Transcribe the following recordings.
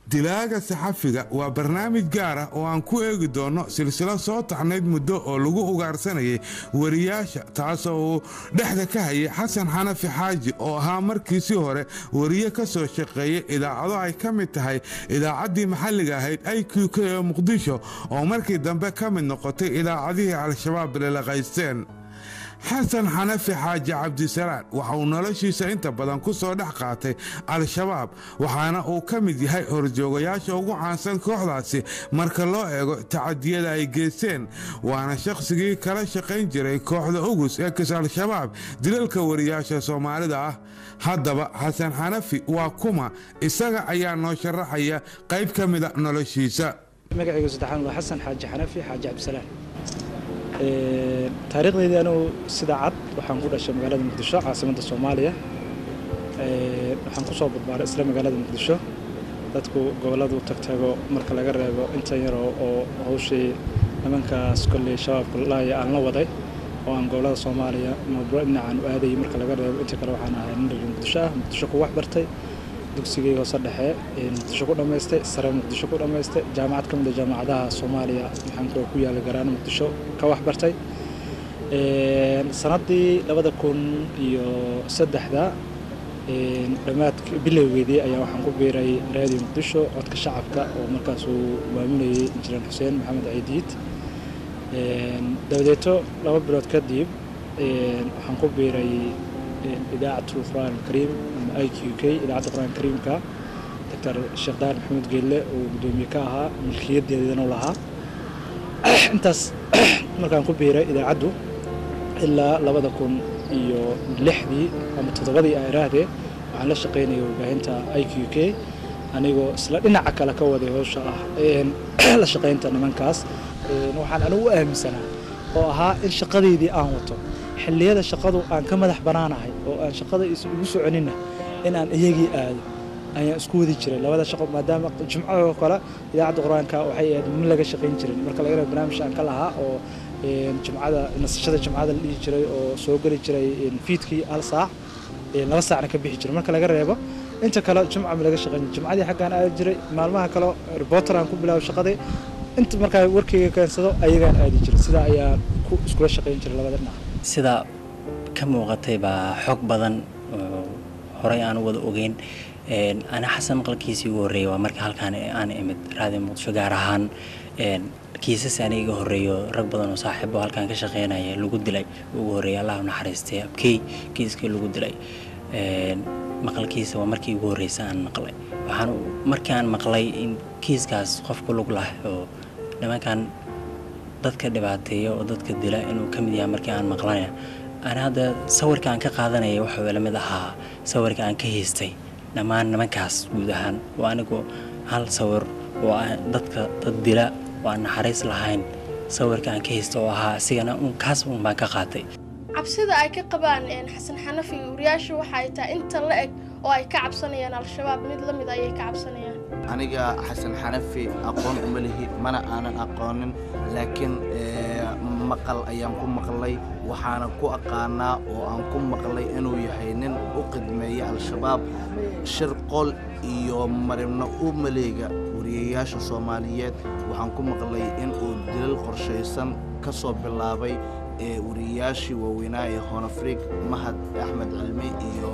dilaaga saxafiga waa barnaamij gaar ah oo aan ku eegi doono silsilo soo taxnayd muddo oo lagu ugaarsanayay wariyaasha taasoo uu dhexda ka hayay xasan xanafi xaaji oo ahaa markiisii hore wariye ka soo shaqeeyay idaacado ay ka mid tahay idaacaddii maxalliga ahayd i q k ee muqdisho oo markii dambe ka mid noqotay idaacadihii al-shabaab lelaqaysteen xasan xanafi xaaji cabdisalaan waxa uu noloshiisa inta badan ku soo dhex qaatay al-shabaab waxaana uu ka mid yahay horjoogayaasha ugu caansan kooxdaasi marka loo eego tacadiyada ay geysteen waana shakhsigii kala shaqayn jiray kooxda ugus ee kis al-shabaab dilalka wariyaasha soomaalida ah haddaba xasan xanafi waa kuma isaga ayaa noo sharaxaya qayb ka mida noloshiisa magacaygu saddexaan waa xasan xaaji xanafi xaaji cabdisalaan taariikhdeydii anugu sida cad waxaan ku dhashay magaalada muqdisho caasimadda soomaaliya waxaan ku soo badbaaray isla magaalada muqdisho dadku gobolladu tagtago marka laga reebo intan yar oo hawshii nimankaas kolley shabaabka laaya aan la waday oo aan gobollada soomaaliya mawduuc dhinacaan u aadayay marka laga reebo inta kale waxaan ahay nin reer muqdisho ah muqdisho ku wax bartay dugsigay hoose dhexe muqdisho ku dhammaystay sare muqdisho ku dhammaystay jaamacad ka mid a jaamacadaha soomaaliya maxaan ku yaala garaano muqdisho ka wax bartay sannaddii labada kun iyo saddexda dhammaadk bilowgeedii ayaa waxaan ku biiray raadiyo muqdisho codka shacabka oo markaas uu maamulayay injineer xuseen maxamed ciidiid dabadeeto laba bilood kadib waxaan ku biiray idaacatu qur'aan alkariim ama i q k idaacadda qur'aan kariimka doctor sheekh daar maxamed geelle oo guddoomiye ka ahaa milkiyadeedana u lahaa intaas markaan ku biiray idaacaddu ilaa labada kun iyo lixdii ama toddobadii a iraahdee waxaan la shaqaynayay warbaahinta i q k anigoo isla dhinaca kale ka waday howsha ah la shaqaynta nimankaas waxaan anigu u aaminsanaa oo ahaa in shaqadeydii aan wato xilliyada shaqadu aan ka madax bannaanahay oo aan shaqada igu soconinna in aan iyagii aado ayaan isku wadi jiray labada shaqo maadaama jumcadoo kale idaacadda qur-aanka waxay ahayd ma laga shaqayn jirin marka laga reebo barnaamij aan ka lahaa oo jumcada nasashada jumcada la dhihi jiray oo soo geli jiray fiidkii hal saac laba saacna ka bixi jiray marka laga reebo inta kale jumca ma laga shaqayn jumcadii xaggaan aadi jiray maalmaha kale reporter aan ku bilaabo shaqadii inta markaa warkayga keensado ayagaan aadi jiray sidaa ayaan iskula shaqayn jiray labada dhinac sida ka muuqatay baa xog badan oo horey aan wada ogeyn ana xasan maqalkiisii ugu horreeyay waa marka halkaan aan imid raadiyo muqdisho gaar ahaan kiisas ani iga horreeyo rag badan oo saaxiibo halkaan ka shaqeynaya lagu dilay ugu horreeyay allah naxariistay abkey kiiskii lagu dilay maqalkiisa waa markii ugu horreysa aan maqlay waxaan markii aan maqlay in kiiskaas qofku lug lah oo nimankan dadka dhibaateeya oo dadka dila inuu ka mid yahay markii aan maqlanaya ana hadda sawirka aan ka qaadanaya waxuu ila mid ahaa sawirka aan ka haystay dhammaan nimankaas guud ahaan oo anigu hal sawir oo dadka dad dila oo aan naxariis lahayn sawirka aan ka haysta oo ahaa isigana kaas un baan ka qaatay cabsida ay ka qabaan xasan xanafi wariyaasha waxa ay tahay inta la eg oo ay ka cabsanayaan al-shabaab mid la mid ayay ka cabsanayaan aniga xasan xanafi aqoon uma lihi mana aanan aqoonin laakiin maqal ayaan ku maqlay waxaana ku aqaanaa oo aan ku maqlay inuu yahay nin u qidmeeya al-shabaab shirqol iyo maribno u maleega wariyayaasha soomaaliyeed waxaan ku maqlay inuu dilal qorshaysan ka soo bilaabay ee wariyayaashii waaweynaa ee honafrig mahad axmed cilmi iyo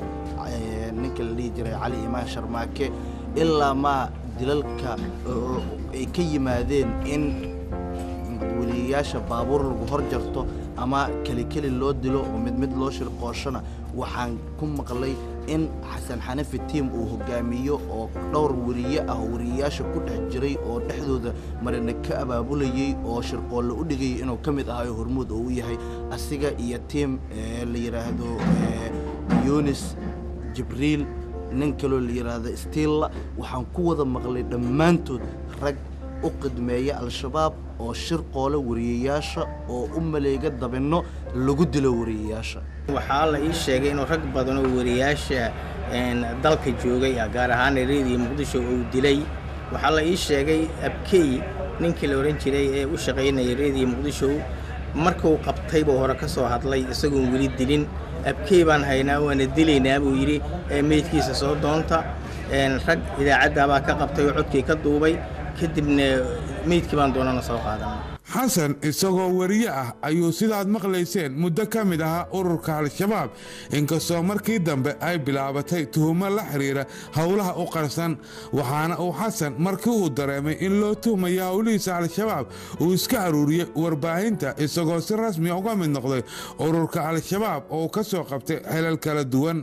ninka la dhihi jiray cali imaan sharmaake ilaa maa dilalka ay ka yimaadeen in weliyayaasha baabuur lagu hor jarto ama kelikeli loo dilo oo mid mid loo shirqooshona waxaan ku maqlay in xasan xanafi tiim uu hogaamiyo oo dhowr weriye ah oo weriyayaasha ku dhex jiray oo dhexdooda marina ka abaabulayey oo shirqoolle u dhigayay inuu ka mid ahayo hormuud oo u yahay asiga iyo tiim la yidhaahdo yunis jibriil nin kaloo la yidhaahdo stiilla waxaan ku wada maqlay dhammaantood rag u qidmeeya al-shabaab oo shirqoole wariyayaasha oo u maleega dabinno lagu dilo wariyayaasha waxaa la ii sheegay inuu rag badan oo wariyayaasha dalka joogay gaar ahaan reediyo muqdisho uu dilay waxaa la ii sheegay abkey ninkii la odhan jiray ee u shaqaynayay reediyo muqdisho markuu qabtay buu hore ka soo hadlay isagoon weli dilin abkey baan haynaa waana dilaynaa buu yidhi meydkiisa soo doonta rag idaacaddaabaa ka qabtay oo codkii ka duubay kadibna meydkii baan doonana soo qaadanay xasan isagoo wariye ah ayuu sidaad maqlayseen muddo ka mid ahaa ururka al-shabaab inkastoo markii dambe ay bilaabatay tuhumo la xiriira howlaha u qarsan waxaana uu xasan markii uu dareemay in loo tuhmaya howlihiisa al-shabaab uu iska aruuriyey warbaahinta isagoo si rasmiya uga mid noqday ururka al-shabaab oo ka soo qabtay xelal kala duwan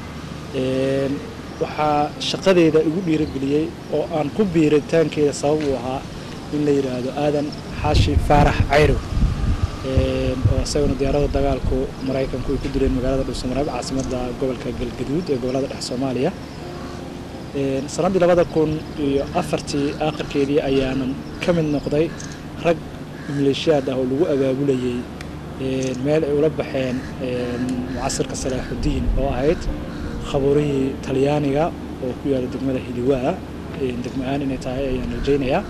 waxaa shaqadeeda igu dhiirageliyey oo aan ku biiritaankeeda sabab uu ahaa in la yidhaahdo aadan xaashi faarax cayrow oo isaguna diyaarada dagaalku maraykanku ay ku dileen magaalada dhuusamareeb caasimadda gobolka galgaduud ee gobolada dhex soomaaliya sannaddii labada kun iyo afartii aakhirkeedii ayaanan ka mid noqday rag maleeshiyaad ah oo lagu abaabulayey meel ay ula baxeen mucasirka salaaxudiin oo ahayd khabuurihii talyaaniga oo ku yaala degmada hiliwaa degmo aan inay tahay ayaan rajaynayaa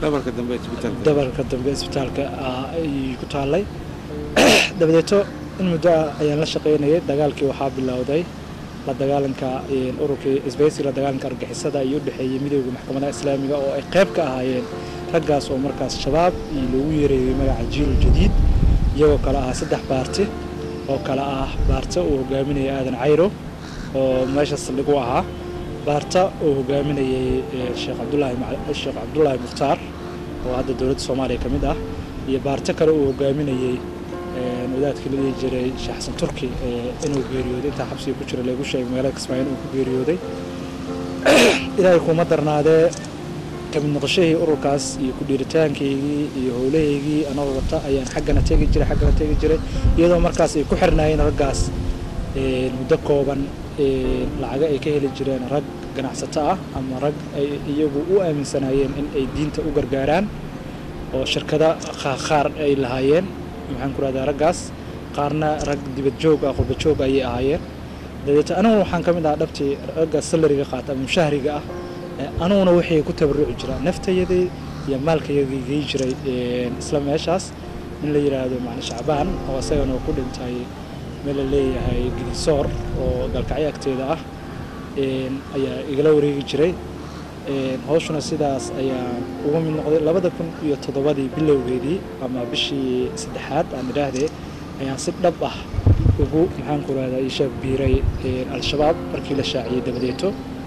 dabarka dambe isbitaalka ayay ku taallay dabadeeto in muddo ah ayaan la shaqaynayay dagaalkii waxaa bilowday la dagaalanka ururkii isbaysiga la dagaalanka argixisada iyo u dhexeeyey midooda maxkamadaha islaamiga oo ay qayb ka ahaayeen raggaas oo markaas shabaab iyo loogu yeereeyey magaca jiil jadiid iyagoo kale ahaa saddex baarti oo kale ah baarta uu hogaaminaya aadan cayro oo meesha saldhig u ahaa baarta uu hogaaminayey sheekh cabdulaahi sheekh cabdulaahi mukhtaar oo hadda dowladda soomaaliya ka mid ah iyo baarto kale uu hogaaminayey wadaadkii la dhihi jiray sheekh xasan turki inuu geeriyooday intaa xabsiga ku jira lagu sheegay magaalada kismaayo inuu ku geeriyooday ilaahay kuma darnaadee kamid noqoshahii ururkaas iyo ku dhiiritaankaygii iyo howlahaygii anagoo wata ayaan xaggana tegi jiray xaggana tegi jiray iyadoo markaas ay ku xirnaayeen raggaas muddo kooban lacago ay ka heli jireen rag ganacsato ah ama rag ay iyagu u aaminsanaayeen in ay diinta u gargaaraan oo shirkada qaar ay lahaayeen maxaan ku rahdaa raggaas qaarna rag dibad joog ah qurba joog ayay ahaayeen dabeeto aniguna waxaan ka mid ahaa dhabtii ragga salariga qaata ama mushahriga ah aniguna waxay ku tabaruci jiraa naftayadii iyo maalkayagii gey jiray isla meeshaas in la yidhaahdo macni shacbaan oo isagana ku dhintay meel la leeyahay gidisoor oo galkacyo agteeda ah ayaa igala wareegi jiray hawshuna sidaas ayaa uga mid noqday labada kun iyo toddobadii bilowgeedii ama bishii saddexaad aan idhaahdee ayaan si dhab ah ugu maxaan ku rahdaa ishaab biiray al-shabaab markii la shaaciyey dabadeeto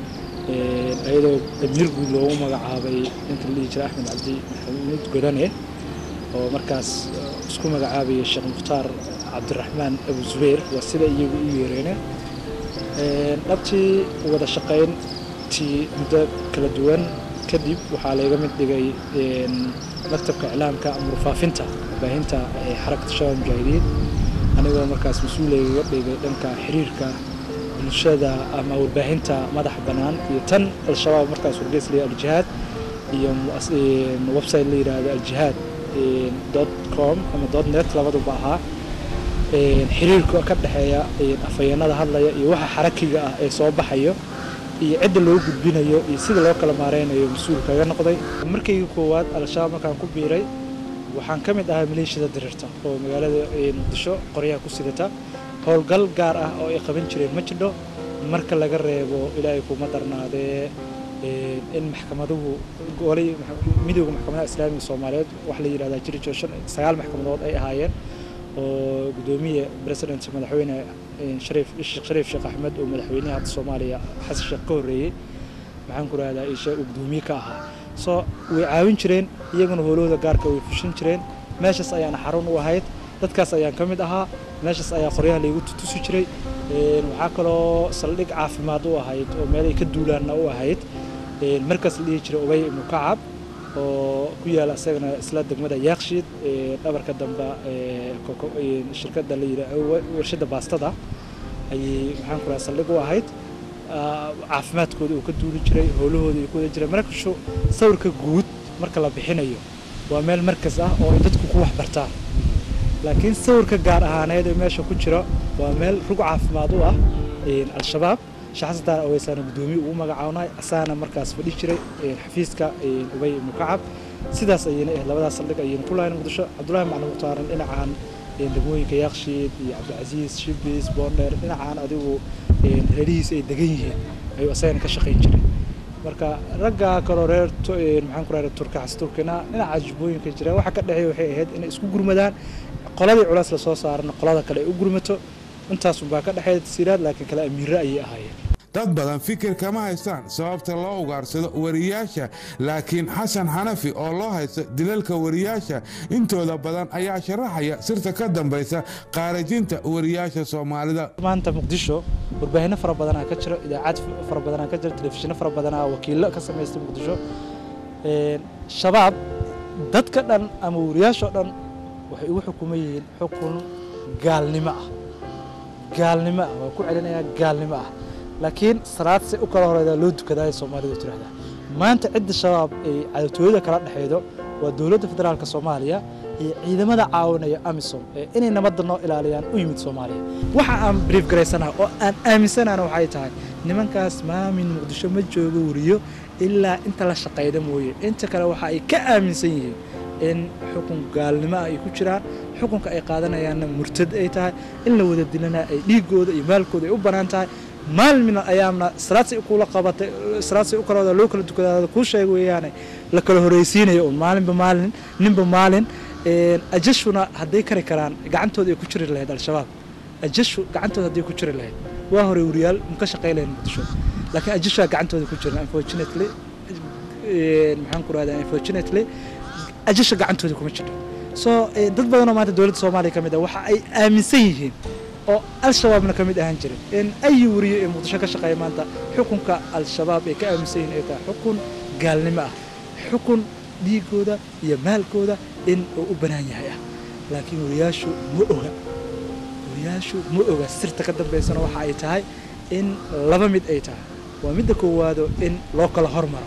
ayadoo damiir guud loogu magacaabay ninka la dhihi jiray axmed cabdi maxamuud godane oo markaas isku magacaabayay sheekh mukhtaar cabdiraxmaan abu zubayr waa sida iyagu u yeereene dhabtii wada shaqayntii muddo kala duwan kadib waxaa layga mid dhigay maktabka iclaamka ama warfaafinta warbaahinta xarakata shabaab mujaahidiin anigoo markaas mas-uulayga dhigay dhanka xiriirka bulshada ama warbaahinta madaxa bannaan iyo tan al-shabaab markaas wargeys la aljihaad iyo website la yidhaahdo aljihaad dot com ama dot net labaduba ahaa xiriirka ka dhexeeya afhayeenada hadlaya iyo waxa xarakiga ah ee soo baxayo iyo cidda loo gudbinayo iyo sida loo kala maareynayo mas-uul kaga noqday markaygii koowaad al-shabaab markaan ku biiray waxaan ka mid ahaa maleeshiyada dirirta oo magaalada muqdisho qoryaha ku sidata howlgal gaar ah oo ay qaban jireen ma jidho marka laga reebo ilaahay kuma darnaadee in maxkamaduhu golay midooda maxkamadaha islaamiga soomaaliyeed wax la yidhahdaa jiri jiro shan sagaal maxkamadood ay ahaayeen oo gudoomiye president madaxweyne shariif sheekh shariif sheekh axmed oo madaxweynaha hadda soomaaliya xasan sheekh ka horreeyey maxaan ku rahdaa isha uu gudoomiye ka ahaa soo way caawin jireen iyaguna howlahooda gaarka way fushin jireen meeshaas ayaana xarun u ahayd dadkaas ayaan ka mid ahaa meeshaas ayaa qoryaha laygu tutusi jiray waxaa kaloo saldhig caafimaad u ahayd oo meelay ka duulaanna u ahayd markaas la dhihi jiray ubay ibnu kacab oo ku yaala isagana isla degmada yaakshiid dhabarka dambe shirkadda la yidhaa warshadda baastada ayay maxaan ku raha saldhig u ahayd caafimaadkooda uu ka duuli jiray howlahooda ay ku wada jireen markashu sawirka guud marka la bixinayo waa meel markas ah oo ay dadku ku waxbartaan laakiin sawirka gaar ahaaneed ee meesha ku jira waa meel rug caafimaad u ah al-shabaab shaxsataan aweysaana guddoomiye ugu magacaabnay asaana markaas fadhi jiray xafiiska ubay ibnu kacab sidaas ayayna ahayd labadaas saldhig ayayna ku lahayn muqdisho cabdullaahi maclin muhtaaran dhinacan degmooyinka yaakshiid iyo cabdicasiis shibis boondheer dhinacaan adigu reerihiisa ay degan yihiin ayuu asagana ka shaqayn jiray marka ragga kaloo reer Tu- een, maxaan ku rahda turka xas turkina dhinaca jubbooyinka jira waxa ka dhexeeya waxay ahayd inay isku gurmadaan qoladii culays lasoo saarana qolada kale ay u gurmato intaasunbaa ka dhexeeya tasiiraad laakiin kale amiiro ayay ahaayeen dad badan fikir kama haystaan sababta loo ugaarsado wariyaasha laakiin xasan xanafi oo loo haysto dilalka wariyaasha intooda badan ayaa sharaxaya sirta ka dambaysa qaarajinta wariyaasha soomaalida maanta muqdisho warbaahinno fara badanaa ka jiro idaacad fara badanaa ka jiro telefishinno fara badanaa wakiillo ka samaysta muqdisho Een, shabaab dadka dhan ama wariyaashoo dhan waxay ugu xukuman yihiin xukun gaalnimo ah gaalnimo ah waa ku celinayaa gaalnimo ah laakiin salaad si u kala horeydaa loo dukadaa ay soomaalidu tiraahdaa maanta cidda shabaab ay cadatooyada kala dhexeydo waa dowladda federaalka soomaaliya iyo ciidamada caawinaya amisom ee inay nabadda noo ilaaliyaan u yimid soomaaliya waxa aan brief garaysanaha oo aan aaminsanaana waxay tahay nimankaas maamin muqdisho ma joogo wariyo ilaa inta la shaqayda mooye inta kale waxa ay ka aaminsan yihiin in xukun gaalnimo ah ay ku jiraan xukunka ay qaadanayaanna murtad ay tahay in la wada dilana ay dhiigooda iyo maalkooda ay u bannaan tahay maalmina ayaamna salaadsay kula qabatay salaadsay u kala wada loo kala dukadaada kuu sheega weeyaane la kala horeysiinayo un maalinba maalin ninba maalin Een, ajashuna hadday kari karaan gacantooda ay ku jiri lahayd al-shabaab ajashu gacantooda hadday ku jiri lahayd waa hore wariyaal maka shaqay lahayn muqdisho laakiin ajashaa gacantooda ku jiran unfortunately een, maxaan ku rahdaa unfortunately ajasha gacantooda kuma jirto so eh, dad badan oo maanta dowladda soomaaliya ka mid ah waxa ay aaminsan yihiin oo al-shabaabna ka mid ahaan jirin in ayi wariyo ee muqdisho ka shaqeeya maanta xukunka al-shabaab ay ka aaminsan yihiin ay tahay xukun gaalnimo ah xukun dhiigooda iyo maalkooda in uu u bannaan yahay ah laakiin wariyaashu ma oga wariyaashu ma oga sirta ka dambaysana waxa ay tahay in laba mid ay tahay waa midda koowaado in loo kala hormaro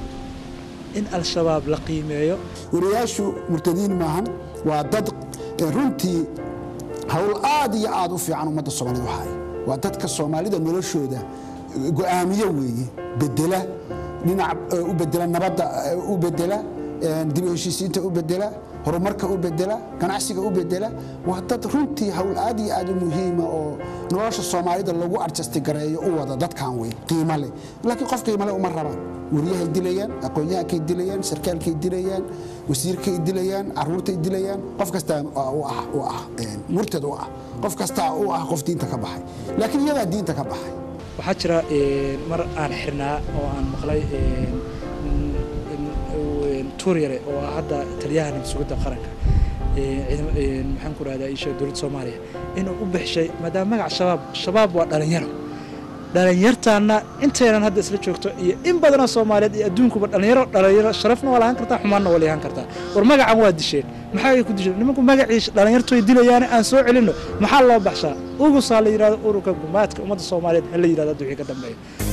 in al-shabaab la qiimeeyo wariyaashu murtadiin maahan waa dad eh, runtii hawl aad iyo aad u fiican ummadda soomaalida waxaay waa dadka soomaalida noloshooda eh, go'aamiye weeye bedela dhinac eh, u bedela nabadda eh, u bedela eh, dib u heshiisiinta u bedela horumarka u bedela ganacsiga u bedela waa dad runtii hawl aad iyo aad u muhiima oo nolosha soomaalida lagu adjasti gareeyo u wada dadkan wey qiimo leh laakiin qof qiimo leh uma rabaan wariyahay dilayaan aqoon-yahankay dilayaan sarkaalkay dilayaan wasiirkay dilayaan caruurtay dilayaan qof kastaa u ah u ah een, murtad u ah qof kastaa u ah qof diinta ka baxay laakiin iyadaa diinta ka baxay waxaa jira een, mar aan xirnaa oo aan maqlay een, in- in- tuur yare oo ah hadda taliyaha nabadsugadda qaranka een, ciidama- een, maxaan ku rahdaa isha dowladda soomaaliya inuu u bixishay maadaama magac shabaab shabaab waa dhalinyaro dhalinyartaana intaynan hadda isla joogto iyo in badanoo soomaaliyeed iyo adduunkuba dhalinyaro dhalinyaro sharafna waa lahaan kartaa xumaanna waa lahaan kartaa war magacan waa disheen maxaa ay ku disheen nimanku magacii dhalinyartoy dilayaane aan soo celinno maxaa loo baxshaa ugusaa la yidhahdo ururka gumaadka ummadda soomaaliyeed ha la yidhahdo hadda wixii ka dambeeya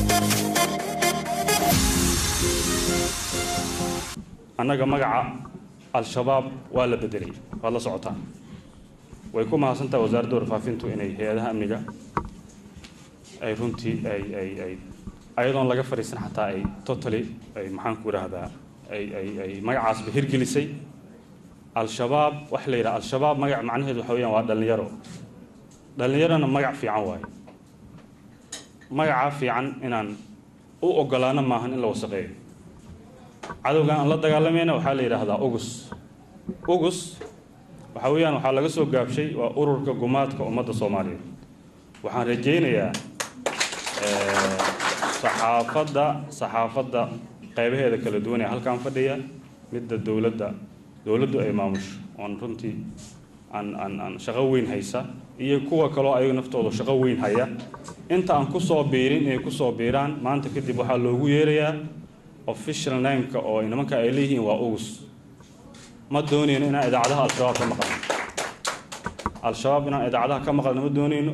annaga magaca al-shabaab waa la bedelay waad la socotaa way ku mahadsantahay wasaaradda warfaafintu inay hay-adaha amniga ay runtii ay ay ay ayadoon laga fadhiisan xataa ay totally ay maxaan ku idhaahdaa ay ay ay magacaasba hirgelisay al-shabaab waxa la yidhaha al-shabaab magac macnaheedu waxa weeyaan waa dhallinyaro dhallinyarona magac fiican waaye magacaa fiican inaan u ogolaano maahan in la wasaqeeyo cadowgan aan la dagaalamayna waxaa la yidhaahdaa ugus ugus waxa weeyaan waxaa laga soo gaabshay waa ururka gumaadka ummadda soomaaliyeed waxaan rajaynayaa eh, saxaafadda saxaafadda qaybaheeda kala duwan ee halkan fadhiya midda dowladda dowladdu ay maamusho oon runtii aan aan aan shaqo weyn haysa iyo kuwa kaloo ayaga naftooda shaqo weyn haya inta aan ku soo biirin inay ku soo biiraan maanta kadib waxaa loogu yeerayaa official nameka oo nimanka ay leeyihiin waa ugus ma doonayno inaan idaacadaha al-shabaab ka maqalno al-shabaab inaan idaacadaha ka maqalno ma doonayno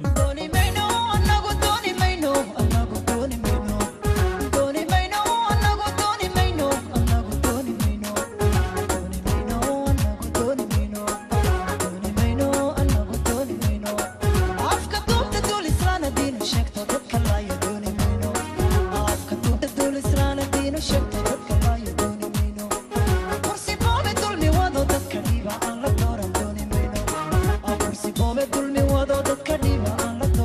Dulmi wado dadka dhiba aan la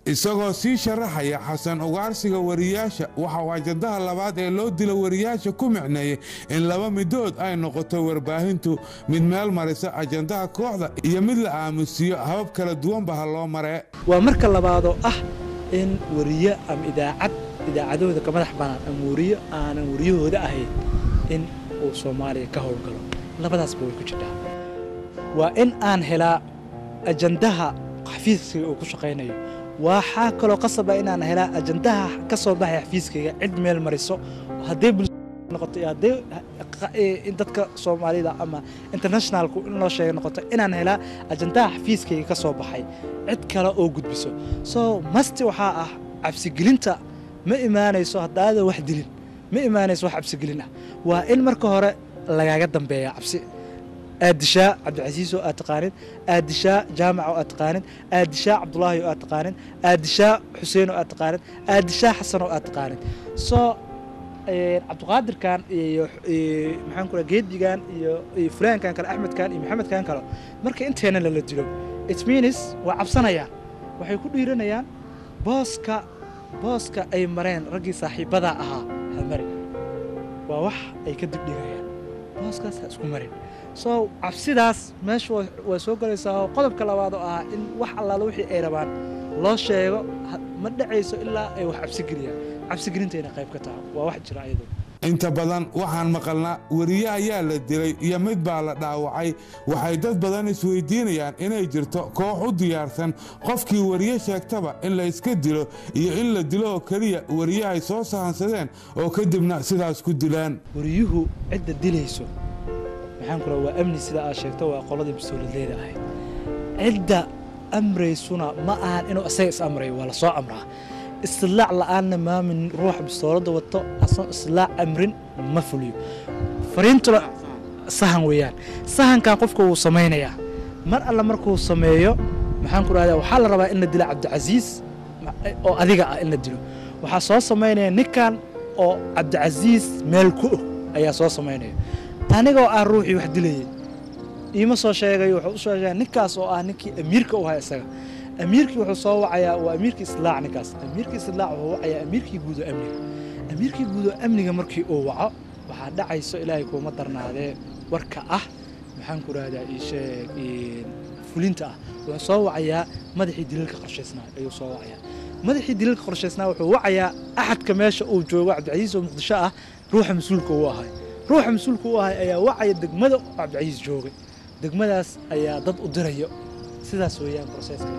isagoo sii sharaxaya xasan ugaarsiga wariyaasha waxa uu ajandaha labaad ee loo dilo wariyaasha ku micneeyey in laba midood ay noqoto warbaahintu mid meel marisa ajandaha kooxda iyo mid la aamusiyo habab kala duwanba ha loo maree waa marka labaadoo ah in wariye ama idaacad idaacadahooda ka madax banaan ama wariyo aanan wariyahooda ahayn in uu soomaaliya ka howlgalo labadaasba way ku jirtaa waa in aan helaa ajandaha xafiiskayga uu ku shaqaynayo waxaa kaloo qasaba inaan helaa ajandaha ka soo baxaya xafiiskayga cid meel mariso hadday noqoto iyo hadday in dadka soomaalida ama internationalku in loo sheega noqoto inaan helaa ajandaha xafiiskayga ka soo baxay cid kale oo gudbiso so masti waxaa ah cabsigelinta ma imaanayso haddaadan wax dilin ma imaanayso wax cabsigelin ah waa in marka hore lagaaga dambeeya cabsi aad dishaa cabdicasiis oo aad taqaanid aad dishaa jaamac oo aad taqaanid aad dishaa cabdulaahi oo aad taqaanid aad dishaa xuseen oo aad taqaanid aad dishaa xasan oo aad taqaanid so cabdiqaadirkan iyo maxaan ku geedigan iyo fulaankan kale axmedkan iyo maxamedkan kale marka inteena lala dilo it means waa cabsanayaan waxay ku dhiiranayaan booska booska ay mareen raggii saaxiibadaa ahaa hamari waa wax ay ka dibdhigayaan booskaas ha isku marin so cabsidaas meesha waa soo galaysaa oo qodobka labaad oo ah in wax allaala wixii ay rabaan loo sheego ma dhacayso ilaa ay wax cabsigeliyaan cabsigelintayna qayb ka taha waa wax jira ayadu inta badan waxaan maqalnaa weriye ayaa la dilay iyo mid baa la dhaawacay waxay dad badan isweydiinayaan inay jirto koox u diyaarsan qofkii weriye sheegtaba in la iska dilo iyo in la dilo oo keliya weriye ay soo sahansadeen oo kadibna sidaas ku dilaan wariyuhu cidda dilayso maxaan ku waa amni sida aad sheegto waa qoladii bistooladleeda ahayd cidda amraysuna ma ahan inuu isaga is amrayo waa la soo amraa istidlaac la'aanna maamin ruuxa bistooladda wato asoon istidlaac amrin ma fuliyo fariintuna sahan weeyaan sahankan qofka wuu samaynayaa mar alla markuu sameeyo maxaan ku dhahdaa waxaa la rabaa in la dilo cabdicasiis oo adiga ah in la dilo waxaa soo samaynaya ninkan oo cabdicasiis meel ku og ayaa soo samaynaya anigoo ah ruuxii wax dilayay iima soo sheegayo wuxuu u sheegaya ninkaas oo ah ninkii amiirka u ahaa isaga amiirkii wuxuu soo wacayaa waa amiirkii islaac ninkaas amiirkii islaac wuxuu wacayaa amiirkii guud oo amniga amiirkii guud oo amniga markii uu waco waxaa dhacayso ilaahay kuuma darnaadee warka ah maxaan ku rahdaa iisheeg fulinta ah wuxuu soo wacayaa madaxii daliilka qorshaysnaa ayuu soo wacayaa madaxii daliilka qorshaysnaa wuxuu wacayaa axadka meesha uu joogo cabdicasiis oo muqdisho ah ruuxa mas-uulka uu ahay ruuxa mas-uulka u ahay ayaa wacaya degmada cabdicasiis joogay degmadaas ayaa dad u dirayo sidaas weeyaan broseska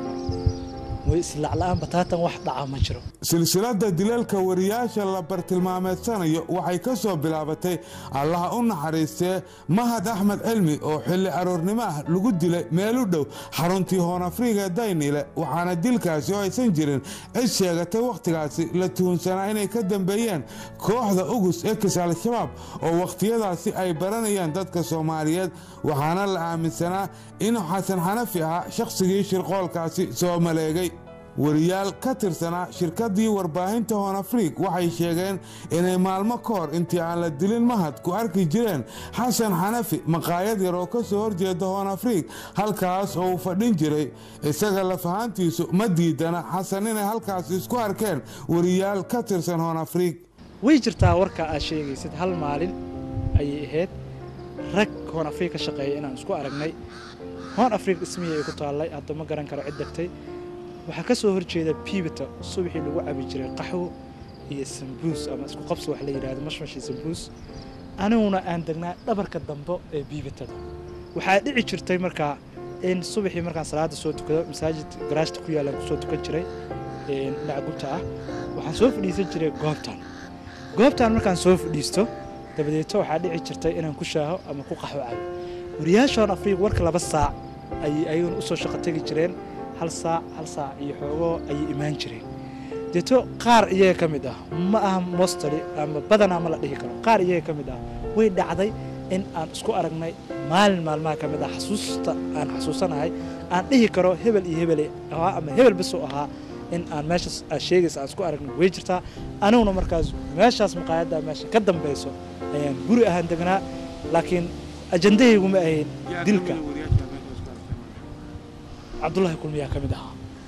way islacla'aan bataatan wax dhaca ma jiro silsiladda dilalka wariyaasha la bartilmaameedsanayo waxay ka soo bilaabatay allaha u naxariistee mahad axmed cilmi oo xilli aroornimo ah lagu dilay meel u dhow xaruntii hoon afriga ee daynile waxaana dilkaasi oo aysan jirin cid sheegatay wakhtigaasi la tuhunsanaa inay ka dambeeyeen kooxda ugus ekis al-shabaab oo wakhtiyadaasi ay baranayaan dadka soomaaliyeed waxaana la aaminsanaa inuu xasan xanafi ahaa shakhsigii shirqoolkaasi soo maleegay wariyaal ka tirsanaa shirkaddii warbaahinta hoon afriig waxay sheegeen inay maalmo ka hor intii aan la dilin mahad ku arki jireen xasan xanafi maqaayad yar oo ka soo horjeeda hoon afriig halkaas oo uu fadhin jiray isaga lafahaantiisu ma diidana xasan inay halkaas isku arkeen wariyaal ka tirsan hoon afriig way jirtaa warka aad sheegaysid hal maalin ayay ahayd rag hoon afriig ka shaqeeya inaan isku aragnay hoon afriig dhismihii ay ku taallay hadda ma garan karo cid degtay waxaa ka soo horjeeda biibita subaxii lagu cabi jiray qaxwo iyo sambuus ama isku qabsi wax la yidhahdo mashmashii sambuus aniguna aan degnaa dhabarka dambe ee biibitada waxaa dhici jirtay markaa in subaxii markaan salaada soo tukado masaajid garaashta ku yaallaan kusoo tukan jiray dhinaca gubta ah waxaan soo fadhiisan jiray goobtan goobtan markaan soo fadhiisto dabadeeto waxaa dhici jirtay inaan ku shaaho ama ku qaxwo cabo wariyaashoon afriiq warka laba saac ayay ayaguna usoo shaqo tegi jireen hal saac hal saac iyo xoogoo ayay imaan jireen deeto qaar iyaga ka mid ah ma aha mostali ama badanaa ma la dhihi karo qaar iyaga ka mid ah way dhacday in aan isku aragnay maalin maalmaha ka mid ah xasuusta aan xasuusanahay aan dhihi karo hebel iyo hebel ahaa ama hebel basoo ahaa in aan meeshaas aad sheegaysa aan isku aragnay way jirtaa aniguna markaas meeshaas maqaayadda meesha ka dambayso ayaan guri ahaan degnaa laakiin ajandahaygu ma ahayn dilka cabdullaahi kulmiyaa ka mid ahaa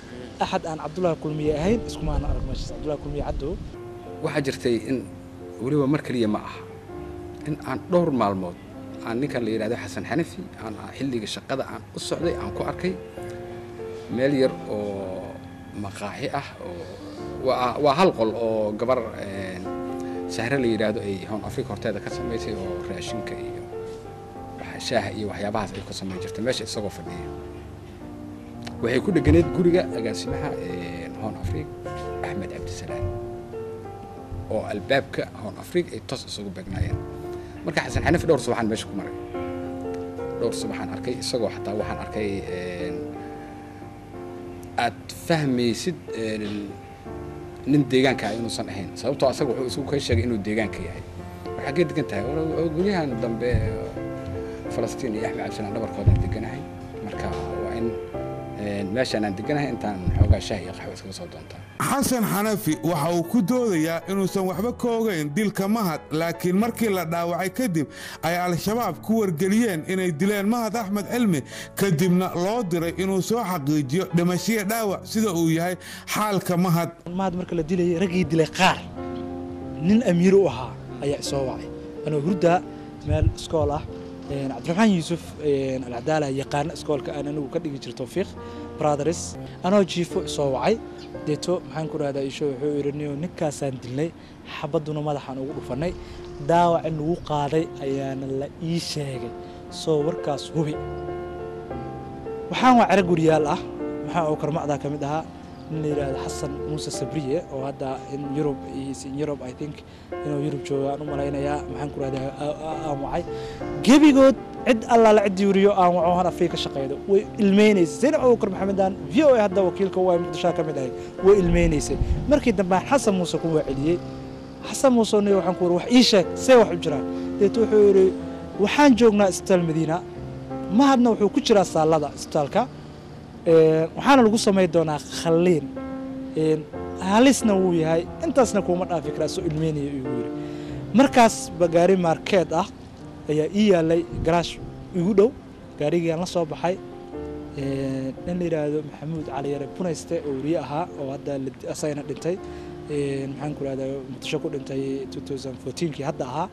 axad aan cabdullaahi kulmiye ahayn iskuma aan arag meeshaas cabdullaahi kulmiye caddow waxaa jirtay in weliba mar keliya ma aha in aan dhowr maalmood aan ninkan la yidhahdo xasan xanafi aan xilliga shaqada aan u socday aan ku arkay meel yar oo maqaaxi ah oo waa waa hal qol oo gabar een, sahre la yidhaahdo ay hown afrika horteeda ka samaysay oo raashinka iyo waxa- shaaha iyo waxyaabahaas ay ku samayn jirtay meesha isagoo fadhiya waxay ku dheganeed guriga agaasimaha een, hown afrika axmed cabdisalaam oo albaabka hown afrika ay toos isugu beegnaayeen marka xasan xanafi dhowr subaxaan meesha ku maray dhowr subaxaan arkay isagoo xataa waxaan arkay een, aad fahmaysid een, nin deegaanka ah inuusan ahayn sababtoo asaga wuxuu isugu ka sheegay inuu deegaanka yahay waxaa gee degan tahay war- war- guryahan dambe falastiin iyo axmed cabdisalaan dhabarkoodaan deganahay marka waa in een, meeshaan aan deganahay intaan xoogaa shaah iyo qaxwo iskaga soo doontaa xasan xanafi waxa uu ku doodayaa inuusan waxba ka ogayn dilka mahad laakiin markii la dhaawacay kadib ay al-shabaab ku wargeliyeen inay dileen mahad axmed cilmi kadibna loo diray inuu soo xaqiijiyo dhimashiyo dhaawac sida uu yahay xaalka mahad mahad marka la dilayay raggii dilay qaar nin amiir u ahaa ayaa isoo wacay anoo hurdaa meel iskool ah een, cabdiraxmaan yuusuf een, alcadaala yaqaana iskoolka aan anigu ka dhigi jir towfiiq brothers anoo jiifo isoo wacay deeto maxaan ku rahdaa isho wuxuu yidhi niyo ninkaasaan dilnay xabadduna madaxaan ugu dhufannay dhaawac in lagu qaaday ayaana la ii sheegay soo warkaas hubi waxaan waa cere guryaal ah maxaa oo karmacdaa ka mid ahaa nin la yidhaahdo xasan muuse sabriye oo hadda in yurub is in yurub i think inuu yurub joogo aan u malaynayaa maxaan ku rahdaa aan wacay gebigood cid allaala ciddii weriyo aan waco han afrika shaqeydo way ilmeynaysay zaynab abubakar maxamedaan v o a hadda wakiilka waa muqdishoa ka mid ahay way ilmeynaysay markii dambe aan xasan muuse ku waaceliyey xasan muuse niyo waxaan ku yidhi wax ii sheeg see wax u jiraan deeto wuxuu yidhi waxaan joognaa isbitaal madiina mahadna wuxuu ku jiraa saallada isbitaalka Een, waxaana lagu samayn doonaa khalliin Een, halisna wuu yahay intaasna kuuma dhaafi karaa soo ilmeynaya igu yidhi markaas ba gaari markeed ah ayaa ii yaalay garaash igu dhow gaarigiiaan la soo baxay Een, nin la yidhaahdo maxamuud cali yare bunayste oo weriye ahaa oo hadda la- asagana dhintay Een, maxaan ku rahdaa muqdisho ku dhintay 2014kii hadda ahaa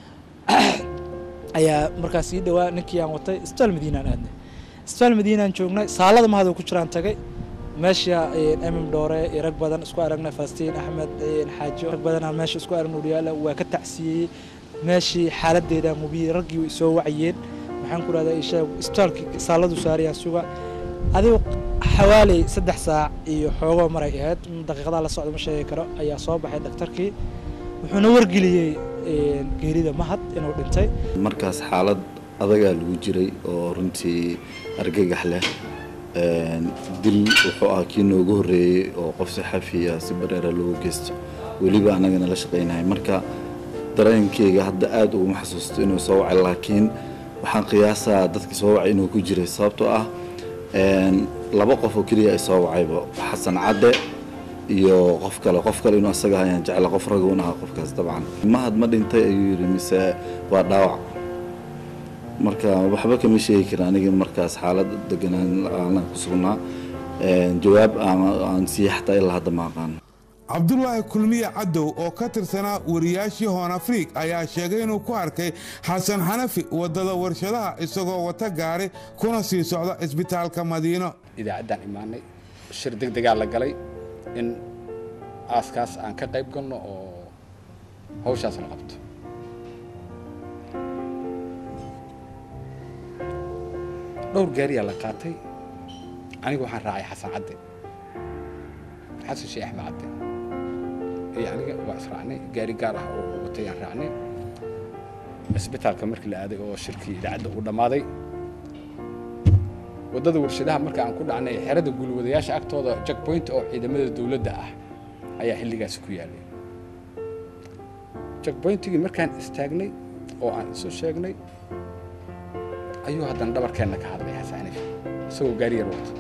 ayaa markaas ii dhowaa ninkii aan watay isbitaal madiinaan aadnay isbitaal madiinaan joognay saalada mahadoo ku jiraan tagay meesha emim dhoore iyo rag badan isku aragnay falastiin axmed xaajo rag badanaa meesha isku aragna udhiyaala waa ka tacsiiyey meeshii xaaladeeda mubiyey raggii way soo wacayeen maxaan ku rahdaa ishaag isbitaalkii saaladu saarayaan suga adigu xawaaley saddex saac iyo xoogoo maray ahayd daqiiqadaa la socda ma sheegi karo ayaa soo baxay dhakhtarkii wuxuuna wargeliyey een, geerida mahad inuu dhintay markaas xaalad adagaa lagu jiray oo runtii argagax leh Een, dil wuxuu ahaa kii noogu horreeyey oo qof saxafiya si bareera loogu geysto weliba annagana la shaqaynahay marka dareenkeyga hadda aad uguma xasuusto inuu soo wacay laakiin waxaan qiyaasaa dadkii soo wacay inuu ku jiray sababtoo ah een, laba qof oo keliya ay soo wacayba xasan cadde iyo qof kale qof kale inuu asaga ayaan jecla qof raguun ahaa qofkaas dabcan mahad ma dhintay ayuu yidhi mise waa dhaawac marka waxba kama sheegi karin aniga markaas xaalad deganaan aanan ku sugnaa Een, jawaab aan aan siiye xataa ilaa hadda ma aqaan cabdulaahi kulmiye cadow oo ka tirsanaa wariyaashii hoon afriik ayaa sheegay inuu ku arkay xasan xanafi waddada warshadaha isagoo wata gaari kuna sii socda isbitaalka madiino idaacaddaan imaanay shir deg degaa la galay in aaskaas aan ka qayb galno oo hawshaas la qabto dhowr gaariyaa la qaatay aniga waxaan raacay xasan cadde xasan sheekh axmed cadde iyo aniga waa israacnay gaari gaar ah oo watay aan raacnay isbitaalka markii la aaday oo shirkii idaacadda uu dhammaaday waddada warshadaha marka aan ku dhacnay xerada gulwadayaasha agtooda jackpoint oo ciidamada dowladda ah ayaa xilligaasi ku yaalay jackpointigii markaan istaagnay oo aan isu sheegnay ayuu haddana dhabarkeenna ka hadlay xasan xaniif isagoo gaari yar wato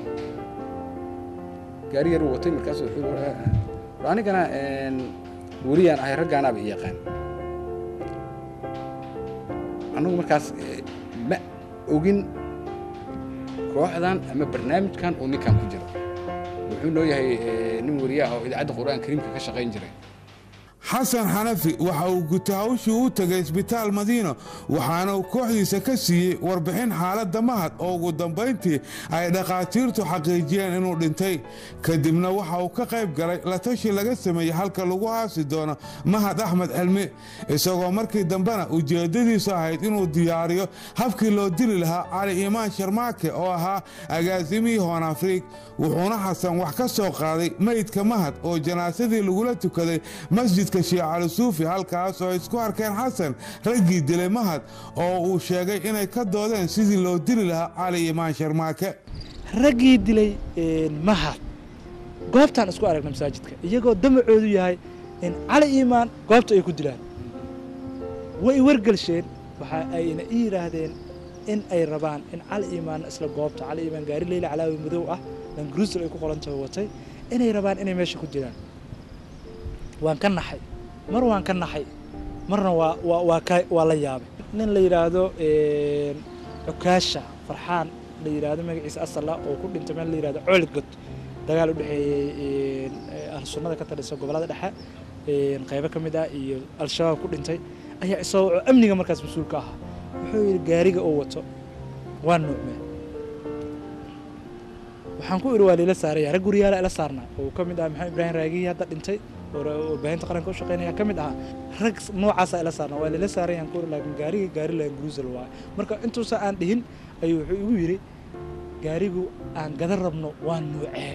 gaari yar uu watay markaasuu wuxuu yidhi, "War anigana een, weliyaan ahay raggaanaaba i yaqaan annagu markaas eh, ma ogin kooxdan ama barnaamijkan uu ninkan ku jiro wuxuu wuxuu noo yahay eh, nin wariyaha oo idaacadda qur-aan kariimka ka shaqayn jiray xasan xanafi waxa uu guta hawshii u tegay isbitaal madiino waxaana uu kooxdiisa ka siiyey warbixin xaaladda mahad oo ugu dambayntii ay dhakhaatiirtu xaqiijiyeen inuu dhintay kadibna waxa uu ka qayb galay la tashi laga sameeyey halka lagu aasi doono mahad axmed cilmi isagoo markii dambena ujeeddadiisu ahayd inuu diyaariyo habkii loo dili lahaa cali iimaan sharmaake oo ahaa agaasimihii hoon afriig wuxuuna xasan wax ka soo qaaday meydka mahad oo janaasadii lagula tukaday masjidka sheekh cali suufi halkaas oo ay isku arkeen xasan raggii dilay mahad oo uu sheegay inay ka doodeen sidii loo dili lahaa cali iimaan sharmaake raggii dilay mahad goobtaan isku aragna masaajidka iyagoo damacoodu yahay in cali iimaan goobta ay ku dilaan way wargelsheen waxa ayna ii yidhaahdeen in ay rabaan in cali iimaan isla goobta cali iimaan gaari leyla calaawi madow ah langruusel ay ku qorantahay watay inay rabaan inay meesha ku dilaan waan ka naxay mar waan ka naxay marna waa waa waa ka waa la yaabay nin la yidhaahdo cukaasha farxaan la yidhaahdo magaciisa asala oo ku dhintay meel la yidhahdo coolidgod dagaal u dhexeeyey ahlu sunnada ka talisa gobollada dhexe qaybo ka mid ah iyo al-shabaab ku dhintay ayaa isagoo amniga markaas mas-uulka ahaa wuxuu yidhi gaariga uu wato waa nuucmee waxaan ku idhi waa liila saaraya rag guriyaala ila saarnaa oo ka mid ah maxamed ibraahim raagihii hadda dhintay oo warbaahinta qaranka u shaqeynaya ka mid ahaa rag noocaasa ila saarnaa waa liila saarayaan ku laakiin gaariga gaari laan gruusel waaye marka intuusa aan dhihin ayuu wuxuu igu yidhi gaarigu aan gadan rabno waa nuucee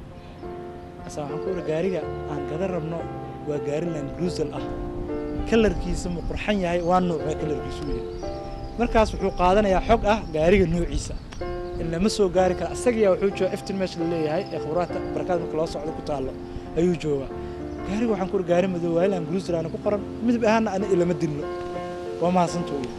asa waxaan ku idhi gaariga aan gadan rabno waa gaari laan gruusel ah kalarkiisa ma qurxan yahay waa nuucee kalarkiisu yahay markaas wuxuu qaadanayaa xog ah gaariga nuuciisa in lama soo gaari kara asagiyaa wuxuu jooga eftin meesha la leeyahay ee khibraadka barakaad marka loo socdo ku taallo ayuu joogaa gaariga waxaan ku gaari madow waayilan gruuselaana ku qoran midab ahaana ana ilama dilno waa mahadsantuu yidhi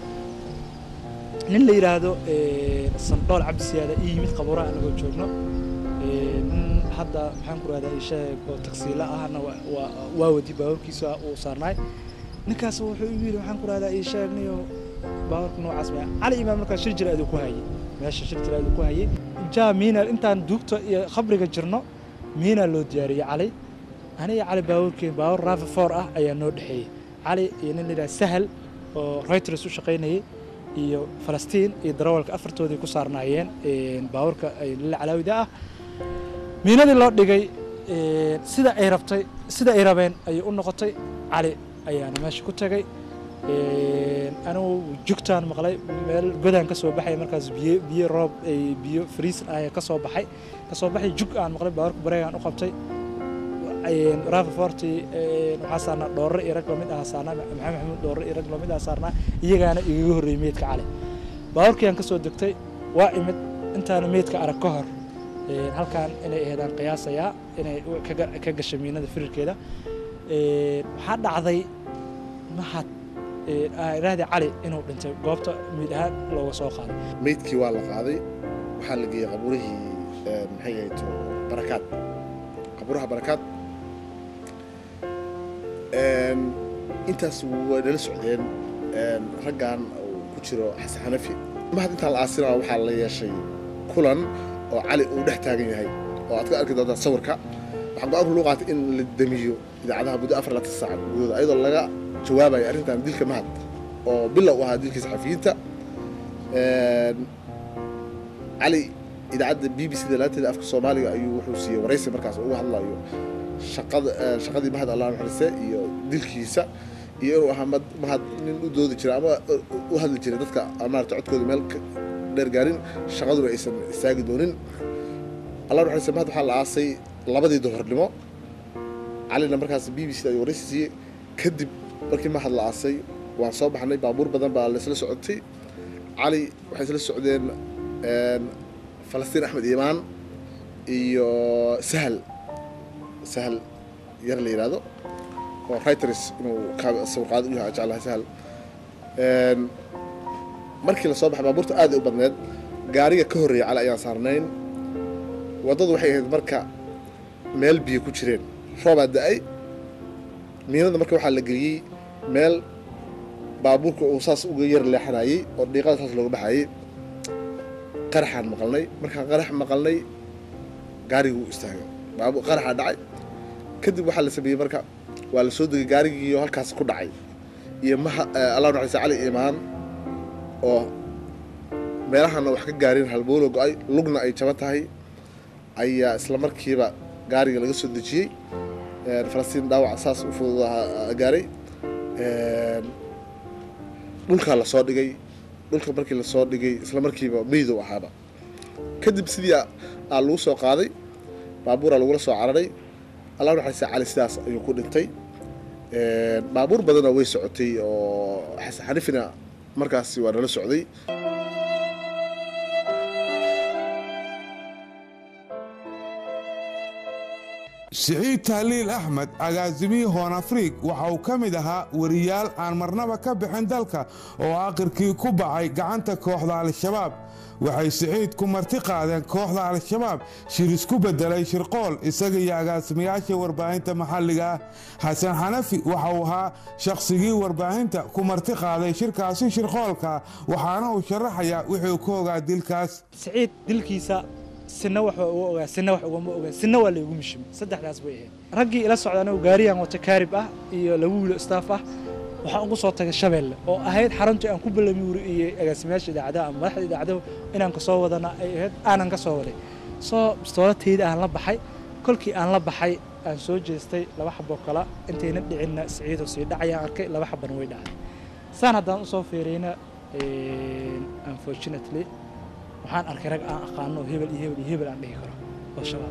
nin la yidhaahdo sandhool cabdi siyaada ii yimid qabuuraha anagoo joogno nin hadda maxaan ku rahdaa isheeg oo tagsiila ahna waa wadi baaburkiisa uu saarnaay ninkaas wuxuu igu yidhi waxaan ku rahdaa isheeg niyo baaburka noocaas ma cali imaam markaas shir jira aduu ku hayay meesha shir jira aduu ku hayay jaa miina intaan duugta iyo khabriga jirno miina loo diyaariyey cali aniga cali baaburkeen baabur raafi foor ah ayaa noo dhexeeyey cali iyo nin la yidhaha sahal oo reuters u shaqaynayay iyo falastiin iyo darawalka afartoodii ku saarnaayeen baaburka lila calaawida ah miinadii loo dhigay sida ay rabtay sida ay rabeen ayay u noqotay cali ayaana meesha ku tagay anigu jugtaan maqlay meel godaan ka soo baxay markaas biyo biyo roob biyo friisin ah ka soo baxay ka soo baxay jug aan maqlay baaburka bareegaan u qabtay raafi forti waxaa saarnaa dhoorre iyo rag lamid ah saarnaa maxamed maxamuud dhoorre iyo rag lamid ah saarnaa iyagaana igaga horreeyey meydka cali baaburkii aan ka soo degtay waa imid intaana meydka arag ka hor halkaan inay aheedaan qiyaasayaa inay ka gashay miinada firirkeeda waxaa dhacday mahad raahdi cali inuu dhintay goobta miid ahaan looga soo qaaday meydkii waa la qaaday waxaa la geeyey qabuurihii maxay ahayd barakaad qabuuraha barakaad intaas way nala socdeen raggan uu ku jiro xasan xanafi mahad intaan la aasinaa waxaa la yeeshay kulan oo cali uu dhex taagan yahay oo aad ka arki doontaa sawirka waxaa go-aanku lagu qaatay in la damiyo idaacadaha muddo afar laatan saaca gudahooda ayadoo laga jawaabayo arrintan dilka mahad oo bilow u ahaa dilkii saxafiyiinta cali idaacadda b b c da laanteeda afka soomaaliga ayuu wuxuu siiyey waraysi markaas uga hadlayo shaqada shaqadii mahad allah naxariiste iyo dilkiisa iyo inuu ahaa mahad nin u doodi jira ama u hadli jiray dadka aan maarata codkooda meel dheer gaarin shaqaduna aysan istaagi doonin allah naxariiste mahad waxaa la aasay labadii duhornimo calina markaas b b c da ayuu waraysi siiyey kadib markii mahad la aasay waan soo baxnay baabuur badan baa laysla socotay cali waxay isla socdeen falastiin axmed iimaan iyo sahal sahal yar la yidhaahdo oo reuters inuu sawirqaado u yahay jeclahay sahal markii lasoo baxay baabuurta aad ay u badneed gaariga ka horreeyay cali ayaan saarnayn waddadu waxay ahayd marka meel biyo ku jireen roobaa da-ay miinada marka waxaa la geliyey meel baabuurka uu saas uga yar leexanayey oo dhiiqada saas looga baxayey qaraxaan maqalnay markaan qarax maqalnay gaariguu istaagay baabuur qaraxa dhacay kadib waxaa la sameeyey marka waa la soo degay gaarigiiyo halkaas ku dhacay iyo maha allah naxariista cali imaan oo meelahana wax ka gaarin halbowlo go-ay lugna ay jaban tahay ayaa isla markiiba gaariga laga soo dejiyey falastiin dhaawac saas u fududaha gaaray dhulkaa lasoo dhigay dhulka markii lasoo dhigay isla markiiba meydow ahaaba kadib sidii aa lagu soo qaaday baabuuraa lagula soo cararay allah naxariista cali sidaas ayuu ku dhintay baabuur badanna way socotay oo xasan xanifina markaasi waa nala socday siciid tahliil axmed agaasimihii hoon afriig waxa uu ka mid ahaa wariyaal aan marnaba ka bixin dalka oo aakhirkii ku bacay gacanta kooxda al-shabaab waxay siciid ku marti qaadeen kooxda al-shabaab shir isku beddelay shirqool isaga iyo agaasimayaasha warbaahinta maxalliga ah xasan xanafi waxa uu ahaa shakhsigii warbaahinta ku marti qaaday shirkaasi shirqoolka waxaana uu sharaxayaa wuxuu ka ogaa dilkaas siciid dilkiisa sina wax waa uga ogaa sina wax ugama ogaa sina waa laygu mishimay saddexdaas bay ahayd raggii ila socda anigu gaariyaan wata kaarib ah iyo laba wiilo staff ah waxaan ugu soo tagay shabeelle oo ahayd xaruntii aan ku ballami wariyey agaasimayaasha idaacadaha ama madaxda idaacadahu inaan ka soo wadana ay ahayd aanan ka soo waday soo bistoolatayda aan la baxay kolkii aan la baxay aan soo jeestay laba xaboo kala intayna dhicinna siciidoo sii dhacayaan arkay laba xabana way dhacday saan haddaan usoo fiiriyna unfortunately waxaan arkay rag aan aqaano hebel iyo hebel iyo hebel aan dhihi karo oo shabaab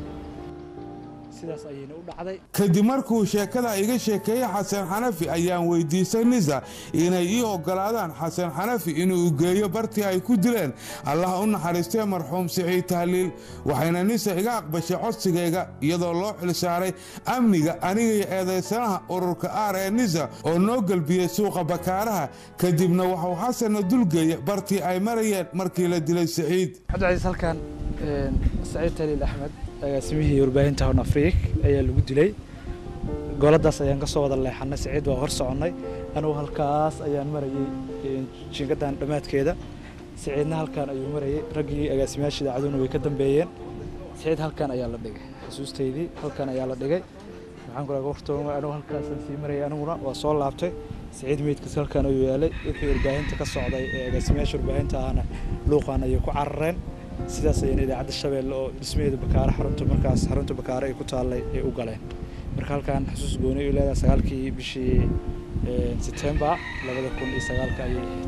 sidaas ayayna u dhacday kadib markuu sheekada iga sheekeeyey xasan xanafi ayaan weydiistay nisa inay ii oggolaadaan xasan xanafi inuu geeyo bartii ay ku dileen allah u naxariistee marxuum siciid tahliil waxayna nisa iga aqbashay codsigayga iyadoo loo xilsaaray amniga aniga iyo eedaysanaha ururka aar ee nisa oo noo gelbiyey suuqa bakaaraha kadibna waxuu xasanna dulgeeya bartii ay marayeen markii la dilay siciid cabdicasiis halkan saciid tahliil axmed agaasimihii warbaahinta hon afriik ayaa lagu dilay gooladaas ayaan ka soo wada leexanay siciid waa hor soconnay anugu halkaas ayaan marayey jingadan dhammaadkeeda siciidna halkan ayuu marayey raggii agaasimayaasha idaacaduna way ka dambeeyeen siciid halkan ayaa la dhigay xusuustaydii halkan ayaa la dhigay maxaan kula hortooma anugu halkaasaan sii marayay aniguna waa soo laabtay siciid meydkiis halkan ayuu yaalay wixii warbaahinta ka socday ee agaasimayaasha warbaahinta ahna luuqan ayay ku carareen sidaas ayayna idaacadda shabeelle oo dhismaheeda bakaare xarunta markaas xarunta bakaare ay ku taallay ay u galeen marka halkan xusuus gooni ay leedahay sagaalkii bishii setembar labada kun iyo sagaalka ayay ahayd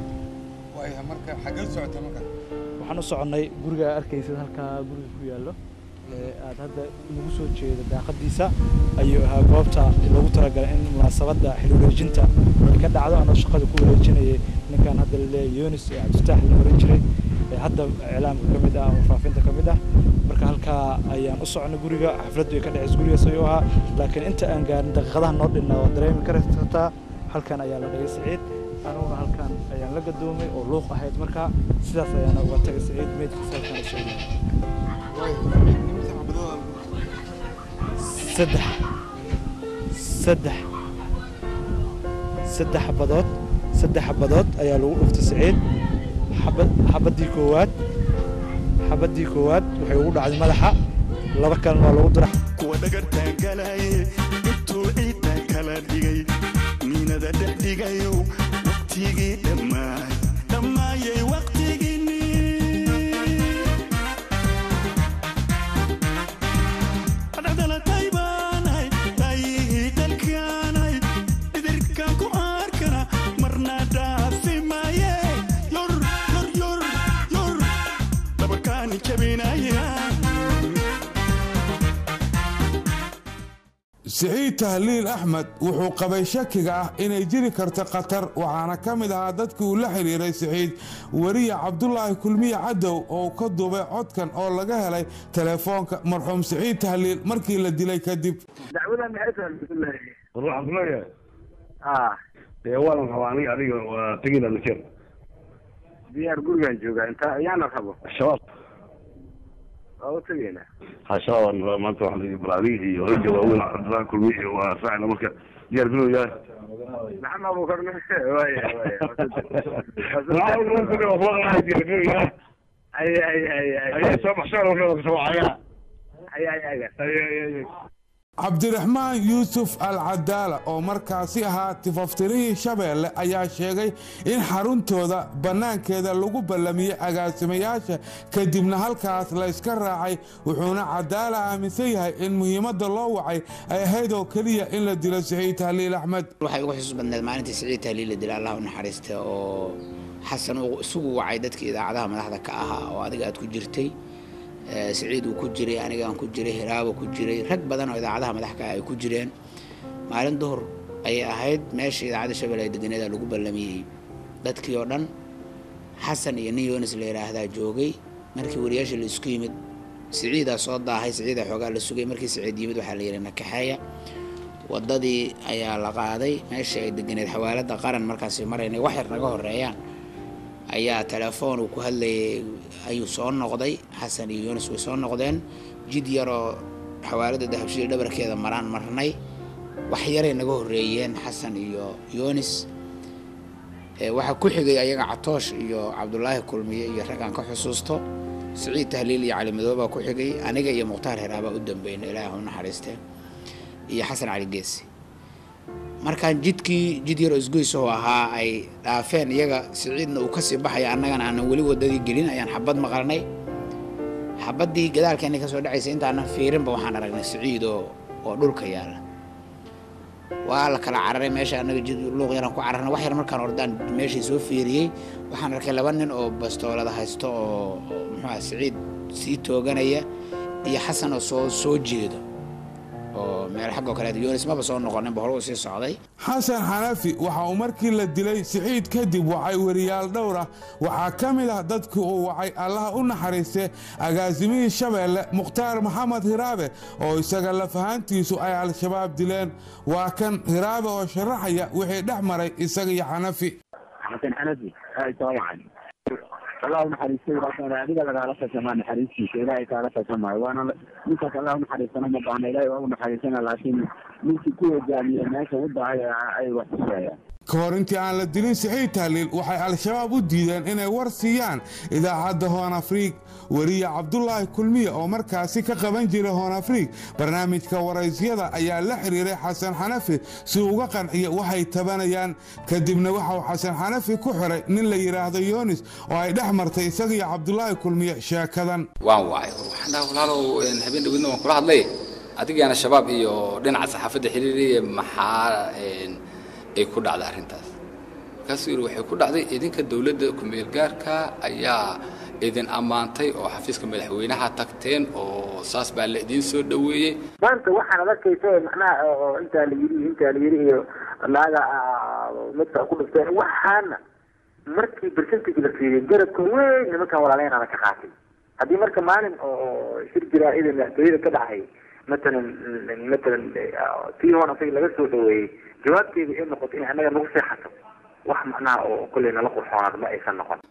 waxaan u soconnay guriga arkaysid halkaa guriga ku yaallo aad hadda nagu soo jeedo daaqadiisa ayuu ahaa goobta loogu talagalay in munaasabadda xil wareejinta ay ka dhacdo anoo shaqada ku wareejinayay ninkan hadda laleeyahay yunis ee cabdifitaax la oran jiray hadda iclaamka ka mid ah ama faafinta ka mid ah marka halkaa ayaan u socnay guriga xafladdu ay ka dhacaysa gurigaas ayuu ahaa laakiin inta aan gaarin daqiiqadaha noo dhinna waa dareemi kartaa halkan ayaa la dhigay siciid aniguna halkan ayaan la gadoomay oo luuq ahayd markaa sidaas ayaana uga tagay siciid meydkiisa halkan u soo saddex saddex saddex xabadood saddex xabadood ayaa lagu dhuftay siciid xabadii koowaad xabadii koowaad waxay ugu dhacday madaxa laba kalena waa lagu dira kuwa dhagartaan galaye intuu ciidan kala dhigay miinada dhex dhigayo waqtigii dhammaay dhammaayay waqtigiinni dhacdalatay baanay taayihii dalkaanay dhidirkan ku arkana marna dhaafi maaye yor yor yor yor dabakaani jabinaya siciid tahliil axmed wuxuu qabay shakiga ah inay jiri karto khatar waxaana ka mid ahaa dadkii uu la xidhiiray siciid weriye cabdulaahi kulmiye cadow oo ka duubay codkan oo laga helay telefoonka marxuum siciid tahliil markii la dilay kadib dacwadan maxay tahay bismillaahi waxaan ku leeyahay ah dee waan rabaa aniga adiga waa tegida nakir diyaar gurigaan joogaa inta ayaana rabo shabaab waa u tegaynaa ha shabaab aan rabaa maanta waxaa layihi bal adiga iyo ragga waaweyn cabdulaahi kulmiye waa raacina marka diyaar garow yahay maxamed abuukar waaya diyaar garow yahay ay ay ay ay ayay soo baxshaan marka kasoo wacaya cabdiraxmaan yuusuf al cadaala oo markaasi ahaa tifaftirihii shabeelle ayaa sheegay in xaruntooda bannaankeeda lagu ballamiyey agaasimayaasha kadibna halkaas la yska raacay wuxuuna cadaala aaminsan yahay in muhiimadda loo wacay ay ahayd oo keliya in la dilo siciid tahliil axmed waxay ugu xusuus badneed maalintii siciid tahliil la dila allah u naxariista oo xasan uu isugu wacay dadkii idaacadaha madaxda ka ahaa oo adiga aad ku jirtay siciid uu ku jiray aniga aan ku jiray hiraabo ku jiray rag badan oo idaacadaha madaxka ay ku jireen maalin duhur ayay ahayd meesha idaacadda shabeelle ee deganeeda lagu ballamiyey dadkii oo dhan xasan iyo nin yonis la yidhaahdaa joogay markii wariyaasha la isku yimid siciidaa soo daahay siciidaa xoogaa la sugay markii siciid yimid waxaa la yidhi nakaxeeya waddadii ayaa la qaaday meesha ay deganeed xawaaladda qaran markaasi maraynay wax yar naga horeeyaan ayaa telefoon uu ku hadlayay ayuu soo noqday xasan iyo yunis way soo noqdeen jid yaroo xawaalada dahabshiil dhabarkeeda maraan marnay wax yaray naga horeeyeen xasan iyo yunis waxaa ku xigay ayaga catoosh iyo cabdulaahi kulmiye iyo raggaan ka xusuusto siciid tahliil iyo cali madoobaa ku xigay aniga iyo mukhtaar heraabaa u dambeyn ilaahi u naxariistee iyo xasan cali geesi markaan jidkii jid yaroo isgoysoo ahaa ay dhaafeen iyaga siciidna uu kasii baxaya annagana aanan weli wadadii gelin ayaan xabad maqalnay xabaddii gadaalkeena kasoo dhacaysa intaanan fiirinba waxaan aragnay siciid oo oo dhulka yaala waa la kala cararay meesha annaga jid luuq yaraan ku cararnay wax yar markaan ordaan meeshii soo fiiriyey waxaan arkay laba nin oo bastoolada haysto oo muxuu siciid sii tooganaya iyo xasan oo soo soo jeedo oo meel xaggoo kaleet yunis maba soo noqoninba hore uu sii socday xasan xanafi waxa uu markii la dilay siciid kadib wacay weriyaal dhowr ah waxaa ka mid ah dadkii uu wacay allaha u naxariiste agaasimihii shabeelle mukhtaar maxamed hiraabe oo isaga lafahaantiisu ay al-shabaab dileen waa kan hiraabe oo sharaxaya wixii dhex maray isaga iyo xanafi xasan xanafi allah unaxariistay laakiin adiga lagaala tashamaa naxariistiisa ilaahay kaala tashamaayo waana ninkaas allah unaxariistana ma baahna ilaahay waa unaxariistana laakiin ninkii ku hogaamiye meesha u dahay ay wax tusayaan ka hor intii aan la dilin siciid tahliil waxay al-shabaab u diideen inay war siiyaan idaacadda hoon afriig weriye cabdulaahi kulmiye oo markaasi ka qaban jiray hoon afriig barnaamijka waraysyada ayaa la xiriiray xasan xanafi si uga qanciya waxay tabanayaan kadibna waxauu xasan xanafi ku xiray nin la yidhaahdo yoonis oo ay dhex martay isagiyo cabdulaahi kulmiye sheekadan waan wacay waxaan dhaha walaalow habeen dhawidna waan kula hadlay adigaana shabaab iyo dhinaca saxaafadda xiriiriya maxaa ay ku dhacday arrintaas markaasuu yidhi waxay ku dhacday idinka dowladda ku-meelgaarka ayaa idin ammaantay oo xafiiska madaxweynaha tagteen oo saas baa la idiin soo dhoweeyey maanta waxaan ad arkaysa macnaha oo intaa la yiri intaa la yiri iyo naaga midka ku dhifteen waxaana markii percentage la fiiriyay garabka weyn nimankan walaaleynaada ka qaatay haddii marka maalin oo shir jiraa idan madaxtooyada ka dhacay matalan matalan tii hoon asaga laga soo dhaweeyey jawaabteeda ay noqoto in annaga nagu seexato wax macnaha oo kolley nala qurxoonaad ma aysan noqon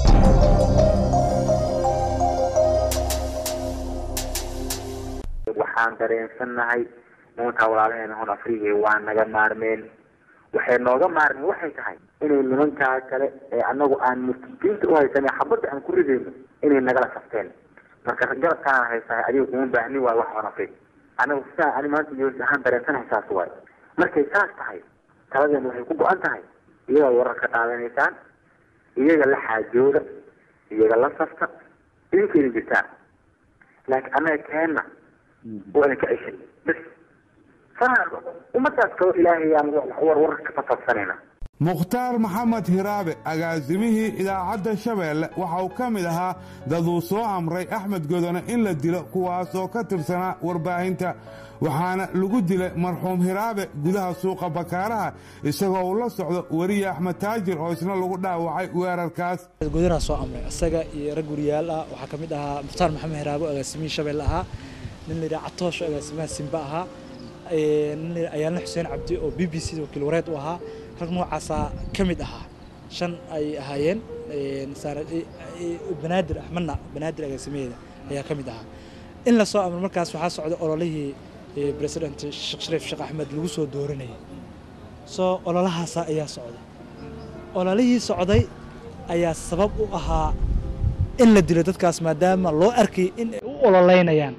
waxaan dareensannahay nimankaa walaalaheena hon afriga waa naga maarmeen waxay nooga maarmeen waxay tahay inay nimankaa kale ee annagu aan murtidiinta u haysanay xabadda aan ku ridayno inay nagala safteen marka garabkaan haysahay adiga kuma baahni waayo wax hon afrig anagu sidaa ani maanta yoos ahaan dareensanahay saas waayo markay saas tahay taladeena waxay ku go-an tahay iyagaa warar ka qaadanaysaan iyaga la xaajooda iyaga la safta idinkeeda jirtaan laakiin annaga keenna waa idin ka ceshay bas saa ummadaas kaloo ilaahay aan war warar ka fasafsanayna mukhtaar maxamed hiraabe agaasimihii idaacadda shabeelle waxa uu ka mid ahaa dad uu soo amray axmed godone in la dilo kuwaas oo ka tirsanaa warbaahinta waxaana lagu dilay marxuum hiraabe gudaha suuqa bakaaraha isagoo uu la socdo weriye axmed taajir oo isna lagu dhaawacay weerarkaas godonaa soo amray isaga iyo rag wariyaal ah waxaa ka mid ahaa mukhtaar maxamed hiraabe oo agaasimihii shabeelle ahaa nin la yidhaha catoosh oo agaasimaha simba ahaa nin la ayaanle xuseen cabdi oo b b c wakiil wareed u ahaa rag noocaasaa ka mid ahaa shan ay ahaayeen banaadir axmedna banaadir agaasimaheeda ayaa ka mid ahaa in la soo amro markaas waxaa socday ololihii president sheekh shariif sheekh axmed lagu soo dooranayay soo ololahaasa ayaa socday ololihii socday ayaa sabab u ahaa in la dilo dadkaas maadaama loo arkay in ay u ololeynayaan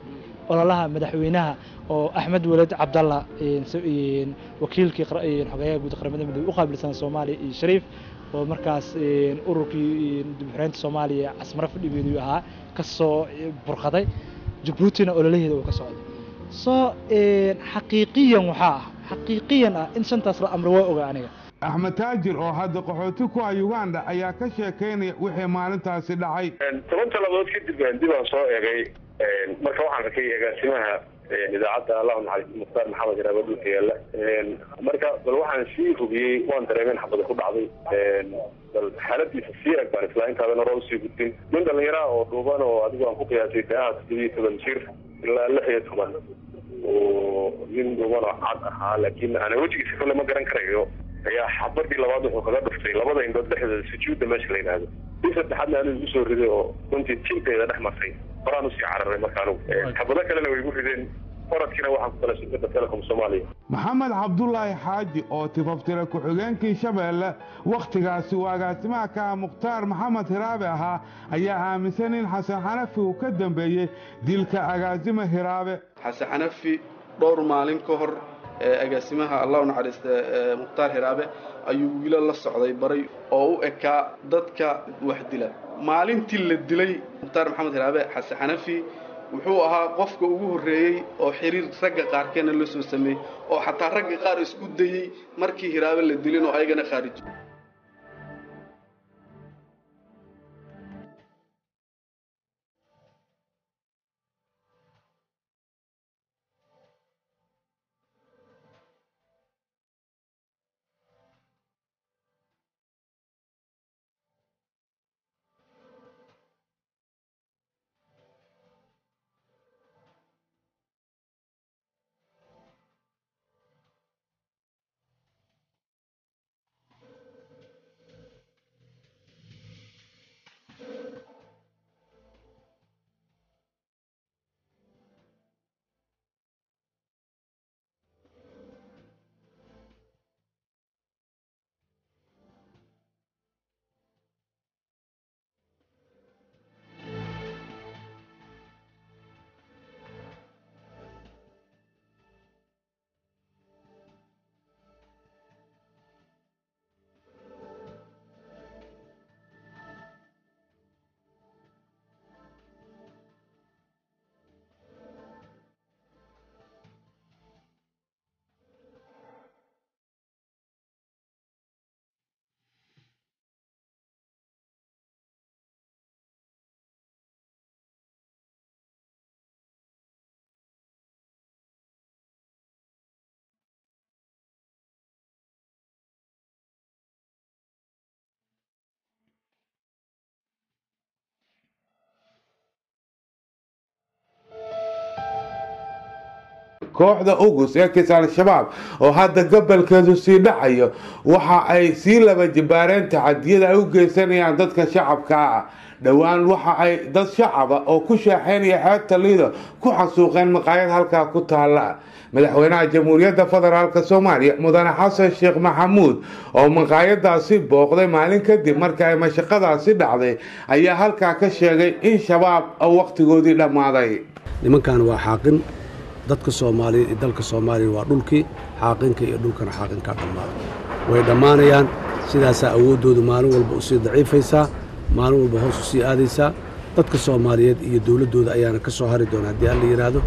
ololaha madaxweynaha oo axmed weled cabdalla wakiilkii xogeeyaha guud qaramada midoobe u qaabilsan soomaaliya iyo shariif oo markaas ururkii dibxureynta soomaaliya casmaro fadhigeedu ahaa ka soo burqaday jabuutina ololaheeda uu ka socday soo xaqiiqiyan waxaa ah xaqiiqiyan ah in shantaas la amro waa oga aniga axmed taajir oo hadda qaxooti ku ah uganda ayaa ka sheekaynaya wixii maalintaasi dhacay toban talabood kadib dib aan soo eegay marka waxaan arkay agaasimaha idaacadda allahu naxariis mukhtaar maxamed iraaba dhulka yaalla marka bal waxaan sii hubiyey waan dareemeen xabada ku dhacday bal xaaladiisa sii eg baan islaa intaadan hore usii gudbin nin dhallinyaraha oo dhuuban oo adigu aan ku qiyaasay daaha toddoba iyo toban jir ilaa lix iyo toban oo nin dhuuban oo cad ahaa laakiin ana wejigiisa kole ma garan karayo ayaa xabadii labaad wuxuu kaga dhuftay labada indhood dhexdooda sujuudda meesha la yidhaahdo bii saddexaadna anigu igu soo riday oo runtii jinteeda dhex martay horaan usii cararay marka anugu xabado kalena way igu rideen oradkiina waxaan ku kala shirkada telecom soomaaliya maxamed cabdulaahi xaaji oo tifaftira ku-xigeenkii shabeelle wakhtigaasi uu agaasimaha ka ah mukhtaar maxamed hiraabe ahaa ayaa aaminsan in xasan xanafi uu ka dambeeyey dilka agaasima hiraabe xasan xanafi dhowr maalin ka hor agaasimaha allah u naxariista mukhtaar hiraabe ayuu wiilo la socday baray oo u ekaa dadka wax dila maalintii la dilay mukhtaar maxamed hiraabe xasan xanafi wuxuu ahaa qofka ugu horreeyey oo xiriir ragga qaarkeena la soo sameeyey oo xataa ragga qaar isku dayey markii hiraabe la dilin oo ayagana khaarijo kooxda ugus ee kis al-shabaab oo hadda gobolkeedu sii dhacayo waxa ay sii laba jibaareen tacadiyada ay u geysanayaan dadka shacabka ah dhowaan waxa ay dad shacaba oo ku shaaxeynaya xeebta liido ku xasuuqeen maqaayad halkaa ku taala madaxweynaha jamhuuriyadda federaalk soomaaliya mudane xasan sheekh maxamuud oo maqaayadaasi booqday maalin kadib marka ay mashaqadaasi dhacday ayaa halkaa ka sheegay in shabaab wakhtigoodii dhammaaday nimankan waa xaaqin dadka soomaaliyeed iyo dalka soomaaliya waa dhulkii xaaqinka iyo dhulkana xaaqinkaa dhammaaday way dhammaanayaan sidaasaa awooddoodu maalin walba u sii daciifaysaa maalin walba hoos u sii aadaysaa dadka soomaaliyeed iyo dowladdooda ayaana ka soo hari doona haddii alla yidhaahdo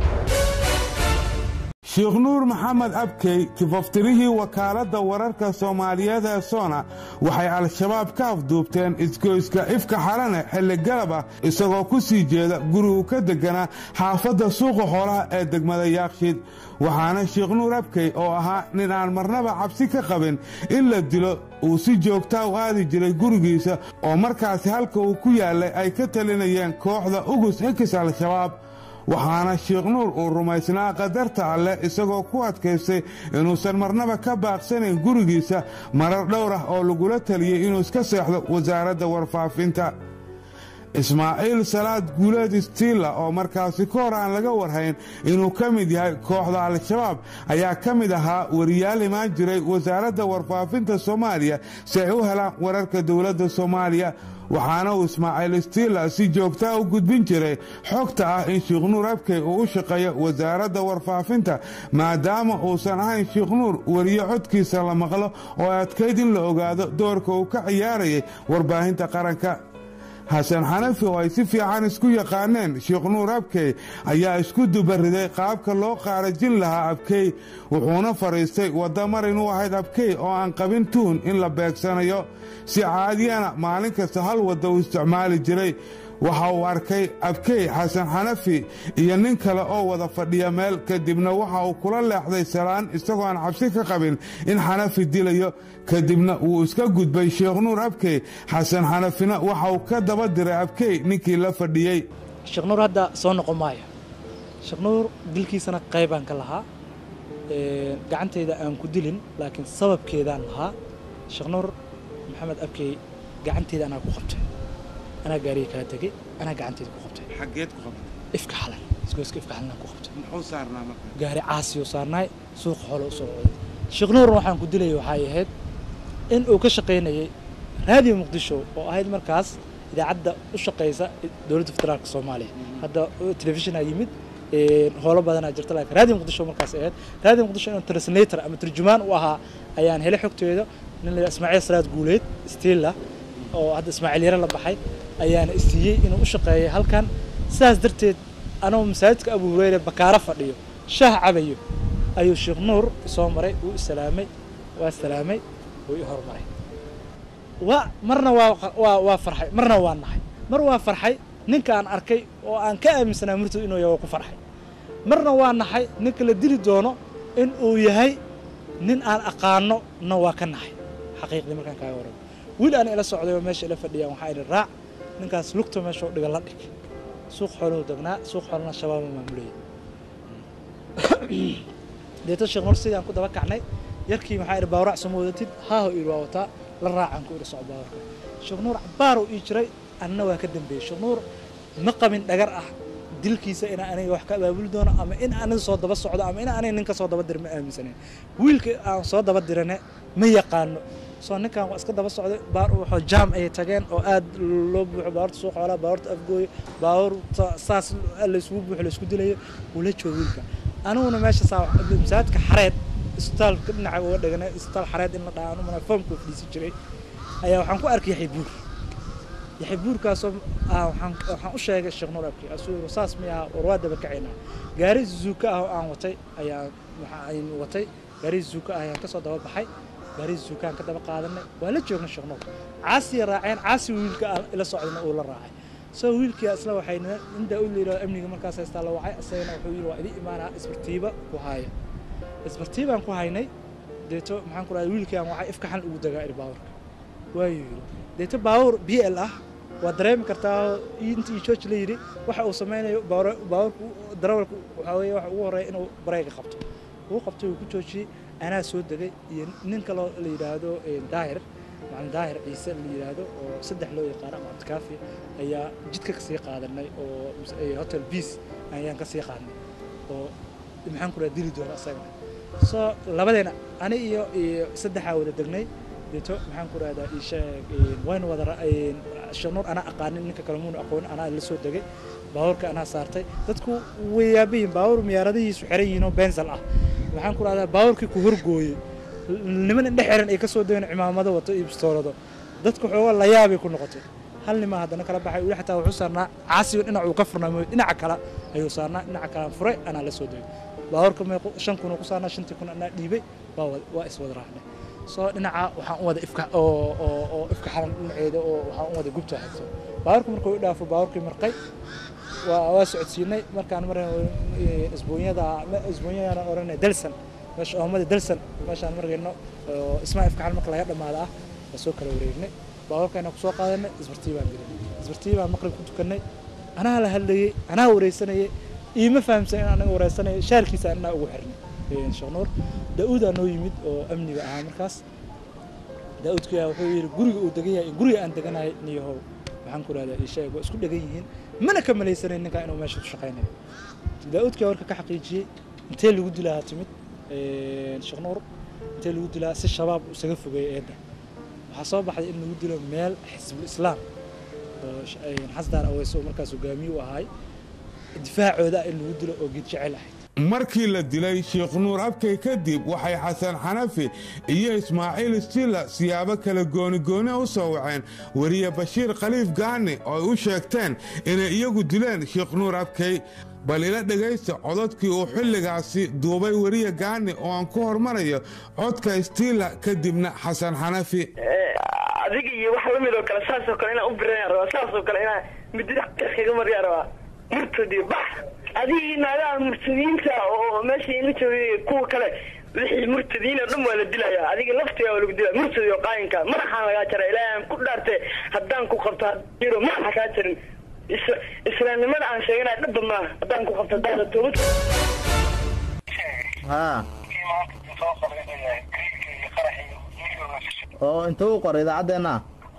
sheekh nuur maxamed abkey kifaftirihii wakaaladda wararka soomaaliyeed ee soona waxay al-shabaab ka afduubteen isgoyska ifka xalane xilli galab ah isagoo ku sii jeeda gurigu ka degganaa xaafadda suuqa xoolaha ee degmada yaaqshid waxaana sheekh nuur abkey oo ahaa nin aan marnaba cabsi ka qabin in la dilo uu si joogtaa u aadi jiray gurigiisa oo markaasi halka uu ku yaallay ay ka talinayeen kooxda ugus xikis al-shabaab waxaana sheekh nuur uu rumaysnaa qadarta alleh isagoo ku adkaystay inuusan marnaba ka baaqsanayn gurigiisa marar dhowr ah oo lagula taliyey inuu iska seexdo wasaaradda warfaafinta ismaaciil salaad guuleed stiila oo markaasi ka hor aan laga warhayn inuu ka mid yahay kooxda al-shabaab ayaa ka mid ahaa wariyaal imaan jiray wasaaradda warfaafinta soomaaliya si ay u helaan wararka dowladda soomaaliya waxaana uu ismaaciil stiila si joogtaa u gudbin jiray xogta ah in sheikh nuur abkey uu u shaqeeyo wasaaradda warfaafinta maadaama uusan ahayn sheikh nuur wariye codkiisa la maqlo oo adkayd in la ogaado doorka uu ka ciyaarayay warbaahinta qaranka xasan xanafi oo ay si fiican isku yaqaaneen sheikh nuur abkey ayaa isku dubariday qaabka loo qaarajin lahaa abkey wuxuuna fadhiistay wadamar inuu ahayd abkey oo aan qabin tuun in la beegsanayo si caadiyana maalin kasta hal wadda uu isticmaali jiray waxa uu arkay abkey xasan xanafi iyo nin kale oo wada fadhiya meel kadibna waxa uu kula leexday salaan isagoo aan cabsi ka qabin in xanafi dilayo kadibna wuu iska gudbay sheekh nuur abkey xasan xanafina waxa uu ka daba diray abkey ninkii la fadhiyey sheekh nuur hadda soo noqon maayo sheekh nuur dilkiisana qaybaan ka lahaa gacantayda aan ku dilin laakiin sababkeedaan lahaa sheekh nuur maxamed abkey gacanteyda anaa ku qabtay anaa gaariga kala tegey anaa gacanteyda ku qabtay xageed ku qabtay ifka xalan isgoyska ifka xalan ku qabtay muxuu saarnaa marka gaari caasiyo saarnaay suuqa xoolo u soo coday sheekh nuur waxaan ku dilayay waxay ahayd in uu ka shaqaynayay raadiyo muqdisho oo ahayd markaas idaacadda u shaqaysa dowladda federaalka soomaaliya hadda telefishinaa yimid howlo badanaa jirta laakiin raadiyo muqdisho markaas ahayd raadiyo muqdisho inuu translator ama turjumaan u ahaa ayaan helay xogteeda nin la ismaaciil salaad guuleed stiilla oo hadda ismaaciil yare la baxay ayaana isiiyey inuu u shaqeeyay halkan sidaas darteed anoo masaajidka abu hureyre bakaaro fadhiyo shaah cabayo ayuu sheekh nuur soo maray wuu isalaamay waa salaamay wuu i hormaray waa marna waa waa waa farxay marna waa naxay mar waa farxay ninka aan arkay oo aan ka aaminsanaa murtad inuu yahay waa ku farxay marna waa naxay ninka la dili doono in uu yahay nin aan aqaano na waa ka naxay xaqiiqdii markaan kaaga waramo wiil aan ila socday oo meesha ila fadhiyaan waxaa idhi raac ninkaas lugta meesha u dhiga la dhig suuq xooluhu degnaa suuq xoolana shabaaba maamulayay deeto sheekh nur sidaan ku daba kacnay yarkii waxaa idhi baawrac soo wadatid haaho idhi waa wataa la raacaan ku idhi soco baawarka sheekh nuur cabbaaruu ii jiray anna waa ka dambeeyey sheekh nuur ma qabin dhagar ah dilkiisa inaa aniga wax ka abaabuli doono ama in aniga soo daba socdo ama in aniga ninka soo daba dira ma aaminsanen wiilka aan soo daba dirane ma yaqaano soo ninkan waa iska daba socday baar wuxuu jaam ay tageen oo aad loo buuxo baawarta suuq xoolaa baawarta afgooyo baawarta saas layskugu buuxo laysku dilayo wuu la joogo wiilka aniguna meesha saa masaajidka xareed isbitaalka dhinaca uga dhigana isbitaal xareed in la dhaha anu mana foomka fadhiisan jiray ayaa waxaan ku arkay yaxay buur yaxay buurkaasoo waxaan waxaan u sheegay sheekh nuur abki asuu saas mi aha war waa daba kacaynaa gaari zuuka ah oo aan watay ayaa waxaan watay gaari zuuka ah ayaan kasoo daba baxay gaari zuukaan ka daba qaadanay waa la joognay sheekh nuur caasiya raaceen caasi wiilka ila socdayna uu la raacay soo wiilkii isla waxay inta u liiro amniga markaas haystaa la wacay asagana wuxuu yidhi waa idin imaanaa isbartiiba ku haaya isbartiibaan ku haynay deeto maxaan ku dhahay wiilkii aan wacay ifka xal ugu dagaa iri baawarka waayuu yidhi deeto baawur b l ah waa dareemi kartaa intii george la yidhi waxa uu sameynayo baawarku darawalku waxaa weeye waxa ugu horreeya inuu bareega qabto uu qabtay uu ku joojiyey anaa soo degay iyo nin kaloo la yidhaahdo daahir macalin daahir ciise la yidhaahdo oo saddex loo yaqaano ama cabdikaafi ayaa jidka kasii qaadanay oo hotel beace ayaan kasii qaadnay oo maxaan ku dhaha dili doona isagana soo labadeena ani iyo iyo saddexaa wada degnay deeto maxaan ku rahdaa isheeg waynu wada shanuur anaa aqaanin ninka kale muuna aqoonin anaa la soo degay baabuurka anaa saartay dadku way yaabayiin baabuur miyaaradihiisu xiran yihiin oo bensal ah maxaan ku rahdaa baabuurkii ku horgooyey niman indhe xiran ay ka soo degeen cimaamado wato iyo bistoolado dadku xoogaa la yaabay ku noqotay hal nima haddana kala baxay weli xataa wuxuu saarnaa caasiyo dhinac uu ka furnaa mooy dhinaca kale ayuu saarnaa dhinaca kalean furay anaa la soo degay baabuurka meequ shan kun uu ku saarnaa shantii kun anaa dhiibay waa waa iswada raacnay soo dhinaca waxaan u wada ifka oo oo oo ifka xalan dhinaceeda oo waxaan u wada gubta xigto baabuurka markuu i dhaafo baabuurkii marqay waa waa socodsiinay markaan mar isbuunyada isbuunyadaan oranay dalsan meesha oomada dalsan meeshaan markayno oo ismaa ifka xalan marka laga dhamaada ah waa soo kala wareegnay baabuurkayna kusoo qaadanay isbartii baan gelinay isbartii baan maqrib ku tukanay anaa la hadlayey anaa wareysanayay iima fahamsan in anaga wareysanayo shaarkiisa anaa ugu xirnay sheekh nuur daa-uudaa noo yimid oo amniga ahaa markaas daa-uudka wuxuu yidhi guriga uu degan yahay guriga aan deganahay niyahow maxaan ku rahdaa isheeg waa isku dhegan yihiin mana ka malaysanayn ninkaa inuu meesha ku shaqaynayo daa-uudkii warka ka xaqiijiyey intee lagu dilaa timid sheekh nuur intee lagu dilaa si shabaab isaga fogeeyay eedda waxaa soo baxday in lagu dilo meel xisbul islaam oo xasdaan aweyso oo markaas hogaamiye u ahay difaacooda in lagu dilo oo geed jecel ahayd markii la dilay sheekh nuur abkay kadib waxay xasan xanafi iyo ismaaciil stilla siyaabo kale goonigooni u soo waceen weriye bashiir khaliif gaani oo ay u sheegteen inay iyagu dileen sheekh nuur abkay bal ila dhegaysta cododkii uu xilligaasi duubay weriye gaani oo aan ku hormarayo codka stilla kadibna xasan xanafi adiga iyo wax lamid oo kale saasoo kale inaan u birayaan rabaa saasoo kale inaan midida kaga mariyaan rabaa murtadi bax adigii naagaha murtadiinta oo meesha ila joogay kuwa kale wixii murtadiin oo dhan waa la dilayaa adiga laftiga waa lagu dilaya murtadi oo qaayinka madaxaan lagaa jara ilaahay aan ku dhaarte haddaan ku qabto hadiiro madaxa kaa jarin islaamnimada aan sheeganaya dhabba maaha haddaan ku qabto haddaada toobad ha oo inta u qoray idaacaddeenna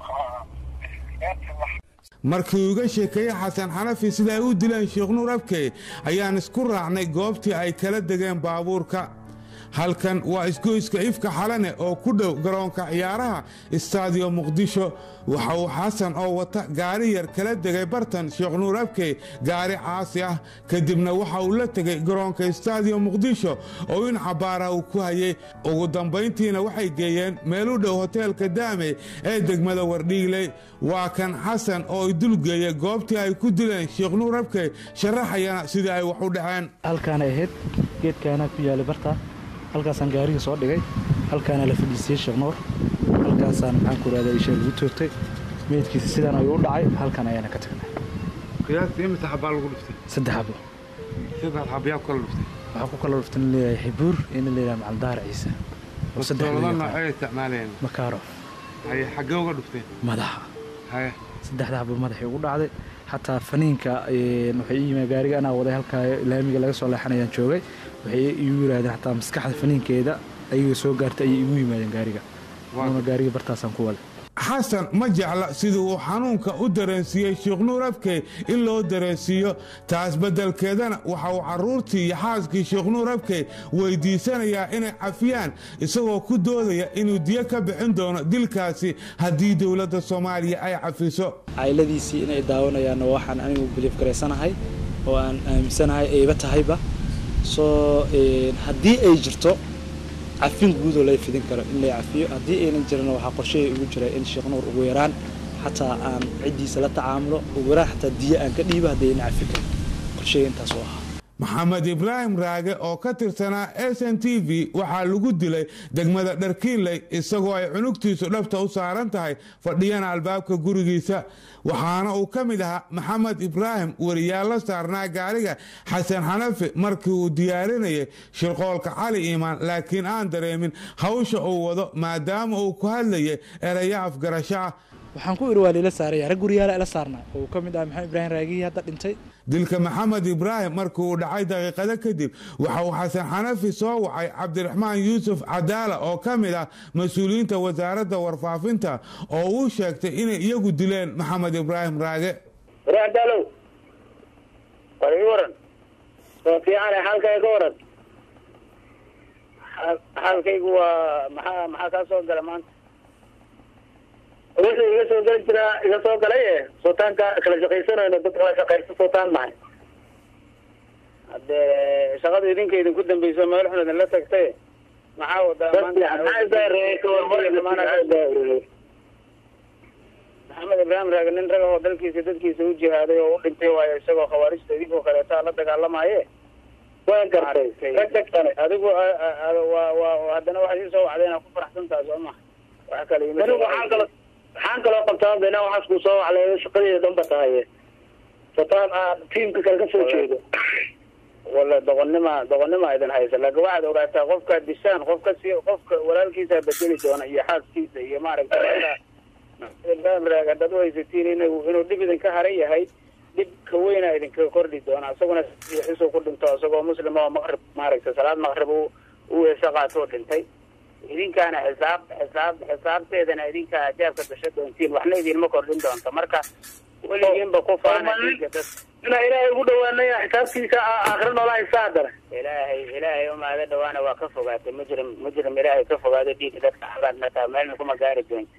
markii uga sheekeeyey xasan xanafi sida ay u dileen sheekh nuur abkey ayaan isku raacnay goobtii ay kala degeen baabuurka halkan waa isgoyska ifka xalane oo ku dhow garoonka ciyaaraha istaadiyo muqdisho waxa uu xasan oo wata gaari yar kala degay bartan sheekh nuur abkey gaari caasi ah kadibna waxa uu la tegey garoonka istaadiyo muqdisho oo in cabaara uu ku hayey ugu dambayntiina waxay geeyeen meel u dhow hoteelka daame ee degmada wardhiigley waa kan xasan oo ay dulgeeyey goobtii ay ku dileen sheekh nuur abkey sharaxayana sidii ay wax u dhaceen halkaanay ahayd geedkaana ku yaalay barta halkaasaan gaariga soo dhigay halkaana la fadhiisiyey sheekh nuur halkaasaan maxaan ku rahdaa isha lagu toogtay meydkiisa sidaan ayuu u dhacay halkan ayaana ka tagnay qiyaastii imisa xabaa lagu dhuftay saddex xabo saddex xabayaa ku kala dhuftay waxaa ku kala dhuftan leeyahay xibuur iyo nin leeyahay macaldaar ciise oo saddex Dowlado loo noocee yaqaan. isticmaalayeen makaarof haye xaggee uga dhufteen madaxa haye saddexda xabo madaxii ugu dhacday xataa faniinka een, waxay ii yimid gaariga anaa waday halkaa laamiga laga soo leexanayaan joogay waxay igu yidhaahdeen xataa maskaxda faniinkeeda ayaga soo gaartay ayay igu yimaadeen gaariga anuna gaariga bartaasaan ku waday xasan ma jecla sidii uu xanuunka u dareensiiyey sheekh nuur abkey in loo dareensiiyo taas beddelkeedana waxa uu carruurtii iyo xaaskii sheekh nuur abkey weydiisanayaa inay cafiyaan isagoo ku doodaya inuu diyo ka bixin doono dilkaasi haddii dowladda soomaaliya ay cafiso cayladiisii inay daawanayaanna waxaan anigu biliif garaysanahay oo aan aaminsanahay ayba tahayba soo een, haddii ay jirto cafin guud oo lay fidin karo in lay cafiyo haddii aynan jirana waxaa qorshehay ugu jira in sheekh nuur ugu yaraan xataa aan ciddiisa la tacaamulo ugu yaraan xataa diyo aan ka dhiibo haddii aynan cafin karin qorshehay intaas u ahaa maxamed ibraahim raage oo ka tirsanaa s n t v waxaa lagu dilay degmada dharkiinley isagoo ay cunugtiisu dhabta u saaran tahay fadhiyana albaabka gurigiisa waxaana uu ka mid ahaa maxamed ibraahim weriyaal la saarnaa gaariga xasan xanafi markii uu diyaarinayay shirqoolka cali iimaan laakiin aan dareemin hawsha uu wado maadaama uu ku hadlayay erayo afgarasho ah waxaan ku iri waa liila saaraya rag guriyaala ila saarnaa oo uu ka mid ah maxamed ibraahim raagihii hadda dhintay dilka maxamed ibraahim markii uu dhacay daqiiqado kadib waxa uu xasan xanafi soo wacay cabdiraxmaan yuusuf cadaala oo ka mid ah mas-uuliyiinta wasaaradda warfaafinta oo uu sheegtay inay iyagu dileen maxamed ibraahim raage raadaalow war ii waran soo fiicane xaalkayga ka waran Xaal- xaalkaygu waa maxaa maxaa kaa soo gala maanta wuxuu iga soo geli jiraa iga soo galay e sultaanka kala shaqaysanayno dad kala shaqaysta sultaan mahay haddee shaqada idinka idinku dambeyso meel xun idinla tagtay maxaa wadaa maxamed ibraahim raage nin rag oo dalkiisa dadkiisa u jihaaday oo u dhintay waayo isagoo khawaarijta idinkoo kaleeta la dagaalamaye waan gartay rag degtane adigu a- a- a- waa waa haddana waxaad ii soo wacday inaad ku faraxsan tahay soo maha wax kale ima Anigu waxaan kaloo waxaan kaloo qabtaa bena waxaas ku soo waclay shaqadeeda dhanba tahay sataan aan tiimka kale ka soo jeedo wala doqonnima doqonnima idin haysa laakiin waxaad ogaataa qofka dishaan qofka si qofka walaalkiisa bedeli doona iyo xaaskiisa iyo maaragtay ibraahim raag haddaad u haysatiin inuu inuu dhib idinka haran yahay dhib ka weyna idinka kordhi doona isaguna xisuu ku dhinto isagoo muslim oo maqrib maaragtay salaad maqrib u u weese qaatoo dhintay idinkaana xisaab xisaab xisaabteedana idinkaa jaabka gasho doontiin waxna idinma kordhin doonto marka weligiinba ku faana dhiigga dadka inaa ilaahay ugu dhawaanaya xisaabtiisa aakhira noola haysaa haddana ilaahay ilaahay umaada dhawaana waa ka fogaatay mujrim mujrim ilaahay ka fogaado dhiigga dadka xabaad mataa meelna kuma gaari doonto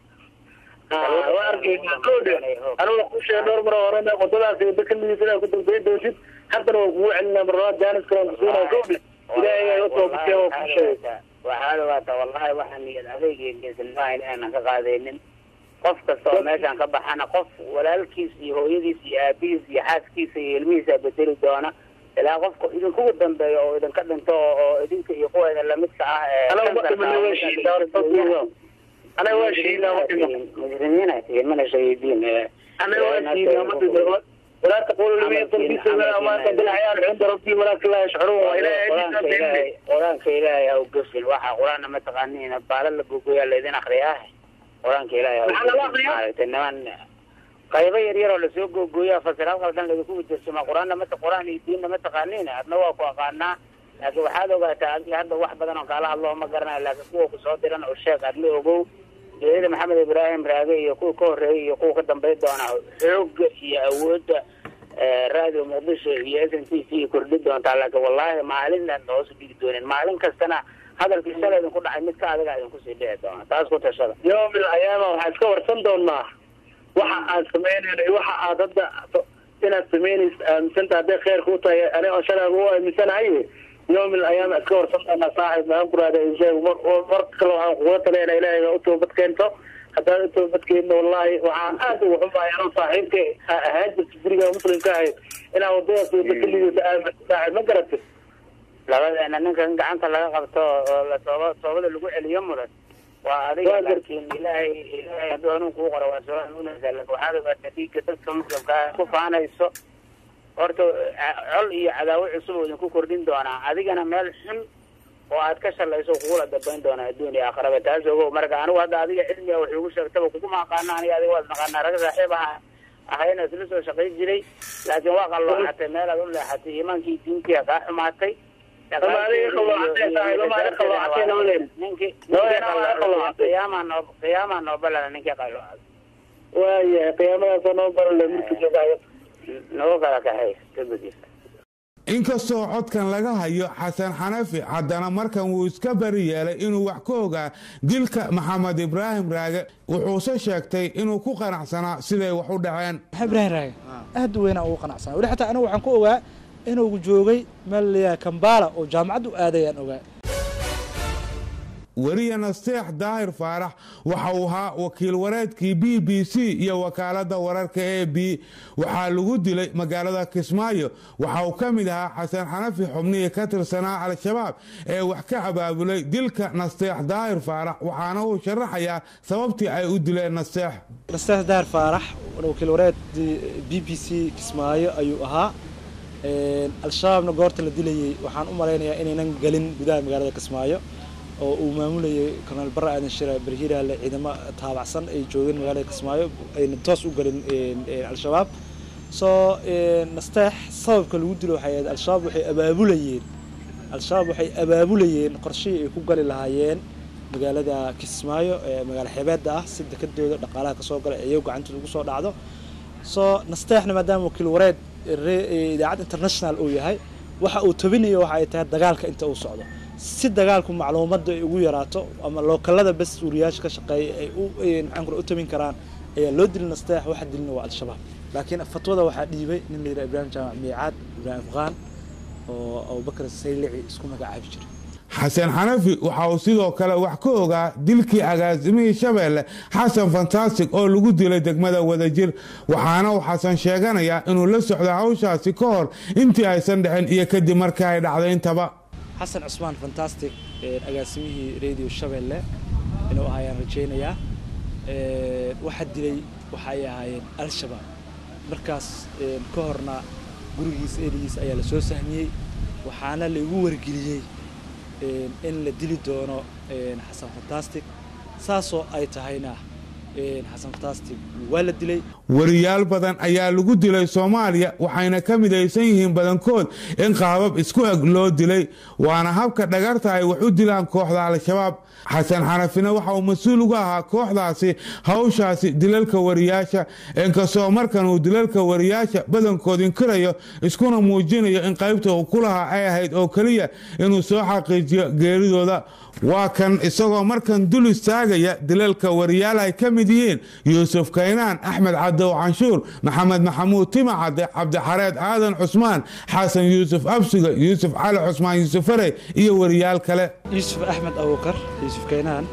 waa arkaysaa kowdhe aniga ku sheegay dhowr mar hore wadadaas dakamidiisa inaad ku dambeyn doontid haddana waa kugu celinaa marlabaad jaanis kale kusiinaa kowdhe ilaahay aa toobakee waa ku sheegay waxaad ogaataa wallahi waxaan niyad adayg iyo geesinimaaha inaanan ka qaadaynin qof kasta oo meeshaan ka baxana qof walaalkiis iyo hooyadiis iyo aabihiis iyo xaaskiisa iyo ilmihiisa bedeli doona ilaa qofka idinkugu dambeeyo oo idinka dhinto oo oo idinka iyo kuwa idin lamidka ah ee Anaga ma kansarka dhimanay, waa shiidaa, anaga waa shiidaa, ma dhiman. mujrimiin ay tihiin mana shahiidiin ee anaga waa shiidaa, ma dhiman. ولا تقولوا لمن يقتل في سبيل الله ما قتل احيانا عند ربي ولكن لا يشعرون والى qur-aanka ilaahay qur-aanka ilaahay ha u gefin waxa qur-aanna ma taqaaniin baala la gogoyaa laydin akriyaa qur-aanka ilaahay ha u Maxaa lala gefin. akriyaa? maaragtay niman qaybo yar yar oo lasoo googooyaa fasiraad qaldan laydinku wajarsama qur-aanna ma qur-aan iyo diinna ma taqaaniin adna waa ku aqaanaa laakiin waxaad ogaataa adiga hadda wax badan oo kaala hadlo ma garanayo laakiin kuwa kusoo diran oo sheeg adna ogow geerida maxamed ibraahim raage iyo kuwa ka horreeyay iyo kuwa ka dambeyn doona xooga iyo awoodda eh, radio muqdisho iyo s n t c kordhi doontaa laakiin wallahi maalin aan hoos u dhigi doonin maalin kastana hadalkii shalay idinku dhacay midka adiga idinku sii dhici doona taas ku tashada يوم من الايام waxaa iska warsan doonaa waxa aad samaynayno iyo waxa aad hadda inaad samaynayso aaminsanta hadday khayr kuu tahay aniga oo shalay ugu aaminsanahay يوم من الايام iska warsan doonaa saaxib maxaan ku rahda insheeg mar mar kale waxaan kugula taliyana ilaahay u toobad keento haddaad u toobad keento wallahi waxaan aad ugu xumahay anoo saaxiibka ahaan jirta guriga muslimka ahayd inaa wadadaas wada keligiisa aamin saaxib ma garatid labadeena ninkan gacanta laga qabto oo la tooba toobada lagu celiyo mudan waa adiga laakiin ilaahay ilaahay hadduu hanuun kuu qoro waa soo hanuunaysaa laakiin waxaad ogaataa dhiigga dadka muslimka ah ku faanayso horta ca- col iyo cadaawo cusub oo idinku kordhin doonaa adigana meel xun oo aad ka shalayso kugula dambayn doonaa adduun iyo aakhiraba taas ogow marka anigu hadda adiga cilmiga wax iigu sheegtaba kuguma aqaana aniga adiga waad naqaanaa rag saaxiib aha ahayna isla soo shaqayn jiray laakiin waa qalooxatay meel aad u leexatay iimaankii diintii kaa xumaatay Ama adiga qalooxatay tahay, lama adiga qalooxatay lama leeyahay. ninkii Labadeenna waa adiga qalooxatay. qiyaamaa noo qiyaamaa noo balana ninkii qalooxatay waayahay qiyaamadaasoo noo barale midka joogayo nagu kala kaxay ka gudisa inkastoo codkan laga hayo xasan xanafi haddana markan wuu iska bari yeelay inuu wax ka ogaa dilka maxamed ibraahim raage wuxuuse sheegtay inuu ku qanacsanaa siday wax u dhaceen ibraahim raage aad u weynaa ugu qanacsanaa weli xataa anigu waxaan ku ogaa inuu joogay meel layaa kambala oo jaamacad u aadayaan ogaa weriya nasteex daahir faarax waxa uu ahaa wakiil wareedkii b b c iyo wakaaladda wararka a b waxaa lagu dilay magaalada kismaayo waxa uu ka mid ahaa xasan xanafi xubnihii ka tirsanaa al-shabaab ee wax ka abaabulay dilka nasteex daahir faarax waxaana uu sharaxayaa sababtii ay u dileen nasteex nasteex daahir faarax wakiil wareed b b c kismaayo ayuu ahaa al-shabaabna goorta la dilayey waxaan u malaynayaa inaynan gelin gudaha magaalada kismaayo oo uu maamulayay korneel barre aadan shira berhiraale ciidamo taabacsan ay joogeen magaalada kismaayo ayna toos u galin al-shabaab soo nasteex sababka lagu dilo waxay ahayd al-shabaab waxay abaabulayeen al-shabaab waxay abaabulayeen qorshihii ay ku gali lahaayeen magaalada kismaayo ee magaalo xeebeedda ah si dekadooda dhaqaalaha kasoo gala ee iyago gacantooda ugu soo dhacdo soo nasteexna maadaama wakiil wareed idaacad international uu yahay waxa uu tabinayo waxa ay tahay dagaalka inta uu socdo si dagaalku macluumadda ay ugu yaraato ama lookalada bas suuriyaasha ka shaqeeya ay u maxaan kula u tabin karaan ayaa loo dilin nasteex waxa dilina waa al-shabaab laakiin fatwada waxaa dhiibay nin la yidhaha ibraahim jaamac miicaad ibraahim qaan oo abubakar saylici isku magacaabi jiray xasan xanafi waxa uu sidoo kale wax ka ogaa dilkii agaasimihii shabeelle xasan fantastic oo lagu dilay degmada wadajir waxaana uu xasan sheeganayaa inuu la socdo hawshaasi ka hor intii aysan dhicin iyo kadib markii ay dhacday intaba xasan cusmaan fantastic agaasimihii radio shabeelle inuu ahaayaan rajaynayaa waxa dilay waxa ay ahaayeen al-shabaab markaas ka horna gurigiisa erigiisa ayaa lasoo sahmiyey waxaana laigu wargeliyey in la dili doono xasan fantastic saasoo ay tahayna xasan fataasti waa la dilay wariyaal badan ayaa lagu dilay soomaaliya waxayna ka midaysan yihiin badankood in qaabab isku eg loo dilay waana habka dhagarta ay wax u dilaan kooxda al-shabaab xasan xanafina waxa uu mas-uul uga ahaa kooxdaasi hawshaasi dilalka wariyaasha inkastoo markan uu dilalka wariyaasha badankood inkirayo iskuna muujinayo in qaybta uu ku lahaa ay ahayd oo keliya inuu soo xaqiijiyo geeridooda waa kan isagoo markan dul istaagaya dilalka wariyaal ay ka mid yihiin yuusuf kaynaan axmed cadow canshuur maxamed maxamuud timacade cabdixareed aadan cusmaan xasan yuusuf absiga yuusuf cali cusmaan yuusuf farey iyo wariyaal kale yuusuf axmed abukar yuusuf kaynaan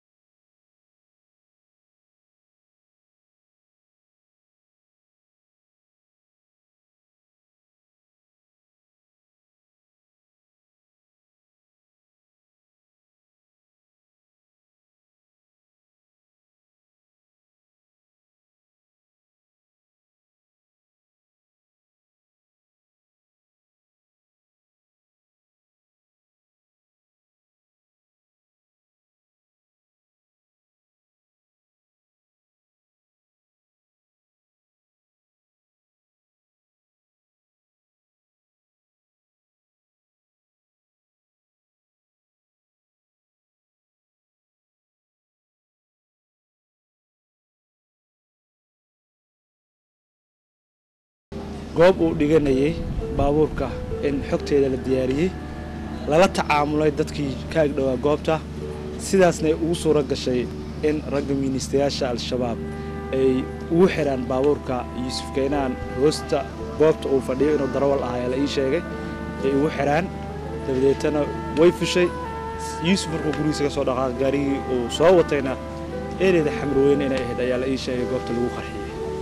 goob uu dhiganayay baabuurka in xogteeda la diyaariyey lala tacaamulay dadkii ka agdhowaa goobta sidaasna ugu suuro gashay in ragga miinistayaasha al-shabaab ay ugu xidhaan baabuurka yuusuf kaynaan hoosta goobta uu fadhiyo inuu darawal ahaa la ii sheegay ay ugu xidhaan dabadeetana way fushay yuusuf markuu gurigiisa ka soo dhaqaaqay gaarigii uu soo watayna ereyda xamrooyne inay ahayd ayaa la ii sheegay goobta lagu qarxiyey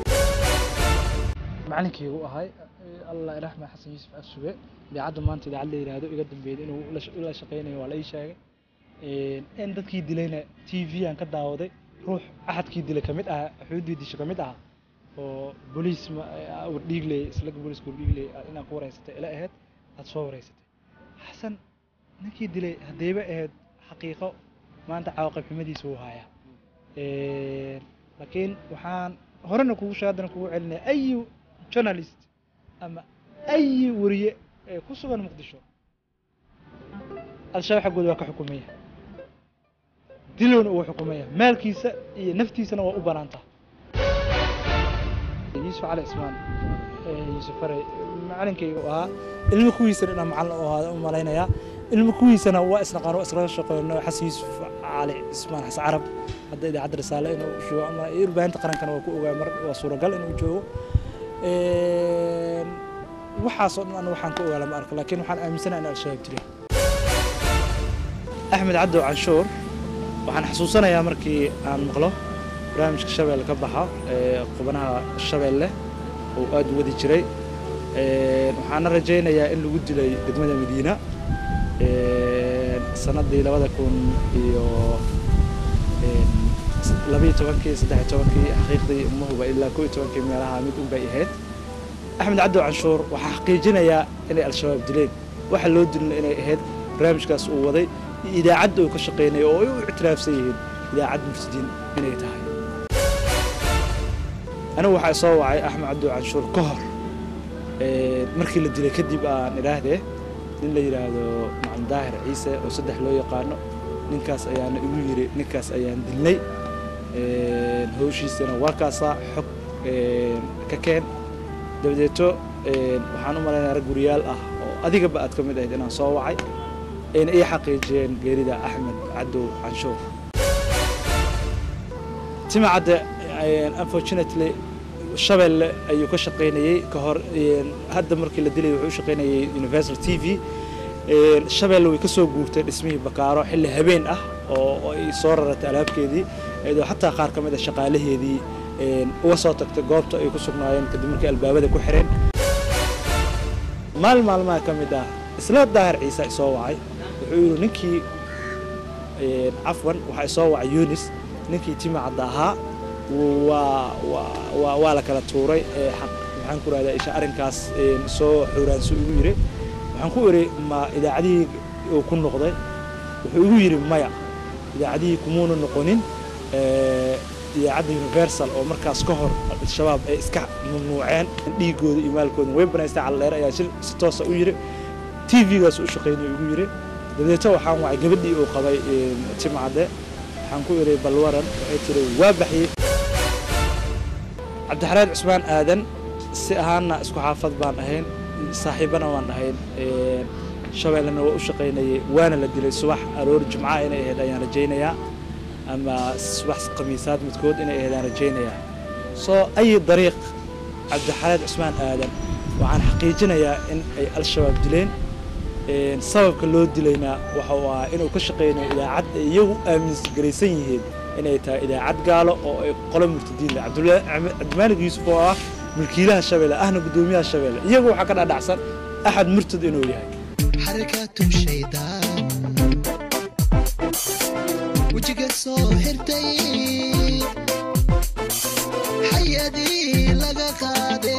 macalinkaygu ahay allah iraxme xasan yuusuf afsuge idaacadda maanta idaacad la yidhaahdo iga dambeeyay inuu la shaqaynayo waa la ii sheegay in dadkii dilayna t v aan ka daawaday ruux axadkii dilay ka mid aha xuduudii disho ka mid aha oo boliis wardhiigley islaga booliiska wardhiigley inaan ku wareysatay ila ahayd aad soo wareysatay xasan ninkii dilay haddayba ahayd xaqiiqo maanta cawaaqib xumadiisa wuu hayaa laakiin waxaan horena kugu sheeg haddana kugu celinaya ayu journalist ama ayi wariye ee ku sugan muqdisho al-shabaab xaggooda waa ka xukumaya dilowna uu xukumaya maalkiisa iyo naftiisana waa u banaantaa yuusuf cali cismaan yuusuf faray macalinkaygu ahaa ilmo kuwiisana inaan macalin u ahaada u malaynayaa ilmo kuwiisana waa isnaqaan waa iskaga shaqeyno xasan yuusuf cali cismaan xasan carab hadda idaacadda risaale inuu joogo ama warbaahinta qarankana waa ku ogaa mar waa suuragal inuu joogo waxaasoo dhan anu waxaan ka ogaa lama arko laakiin waxaan aaminsanaha in al-shabaab jiray axmed cabdow canshuur waxaan xasuusanayaa markii aan maqlo barnaamijka shabeelle ka baxa ee qubanaha shabeelle oo aad u wadi jiray waxaana rajaynayaa in lagu dilay degmada madiina sanadii labada kun iyo labiyo tobankii saddex iyo tobankii xaqiiqdii umahuba ilaa koo iyo tobankii meelaha mid un bay ahayd axmed cabdow canshuur waxaa xaqiijinayaa inay al-shabaab dileen waxa loo dilina inay ahayd barnaamijkaas uu waday iyo idaacadda uu ka shaqaynaya oo ay u ictiraafsan yihiin idaacad mufsidiin inay tahay anigu waxaa soo wacay axmed cabdow canshuur ka hor markii la dilay kadib aan idhaahdee nin la yidhaahdo macalin daahir ciise oo saddex loo yaqaano ninkaas ayaana igu yiri ninkaas ayaan dilnay hawshiisana waa kaasaa xog ka keen dabadeeto waxaan u malaynayaa rag guriyaal ah oo adigaba aad ka mid ahayd inaan soo wacay ayna ii xaqiijiyeen geerida axmed cadow canshuur timacadde unfortunately shabeelle ayuu ka shaqaynayey ka hor hadda markii la dilay wuxuu u shaqaynayay universal t v shabeelle way ka soo guurtay dhismihii bakaaro xilli habeen ah oo ay soo raratay alaabkeedii iyadoo xataa qaar ka mid a shaqaalaheedii uga soo tagtay goobta ay ku sugnaayeen kadib markii albaabada ku xireen maalin maalmaha ka mid ah isla daahir ciise isoo wacay wuxuu yidhi ninkii cafwan waxaa isoo wacay yunis ninkii timacadda ahaa waa waa la kala tuuray maxaan ku rahdaa isha arrinkaas soo xuuraanso igu yiri waxaan ku iri ma idaacadihii uu ku noqday wuxuu igu yidhi maya idaacadihii kumuuna noqonin idaacadda universal oo markaas ka hor al-shabaab ay iska mamnuuceen dhiigooda iyo maalkooda way banaystay calleere ayaa si si toosa u yiri tv-gaas u shaqaynaya ugu yiri dabeeto waxaan wacay gabadhii uu qabay timcadde waxaan ku iray balwaran waxay tiri waa baxiyey cabdixaraad cusmaan aadan si ahaanna isku xaafad baan ahayn saaxiibana waan ahayn shabeellena waa u shaqaynayay waana la dilay subax aroor jimca inay ahayd ayaan rajaynayaa ama subax khamiisaad midkood inay ahayd ayaan rajaynayaa soo ayi dariiq cabdixaraad cusmaan aadan waxaan xaqiijinayaa in ay al-shabaab dileen sababka loo dilayna waxa uu ahaa inuu ka shaqaynayo idaacad ay iyagu aamingaraysan yihiin inay tahay idaacad gaalo oo ay qolo murtadiin leh cabdimaalig yuusuf oo ah mulkiilaha shabeelle ahna guddoomiyaha shabeelle iyagu waxaa ka dhadhacsan axad murtad inuu yahay xarakatu shaydaan wejiga soo xirtay xayadii laga qaade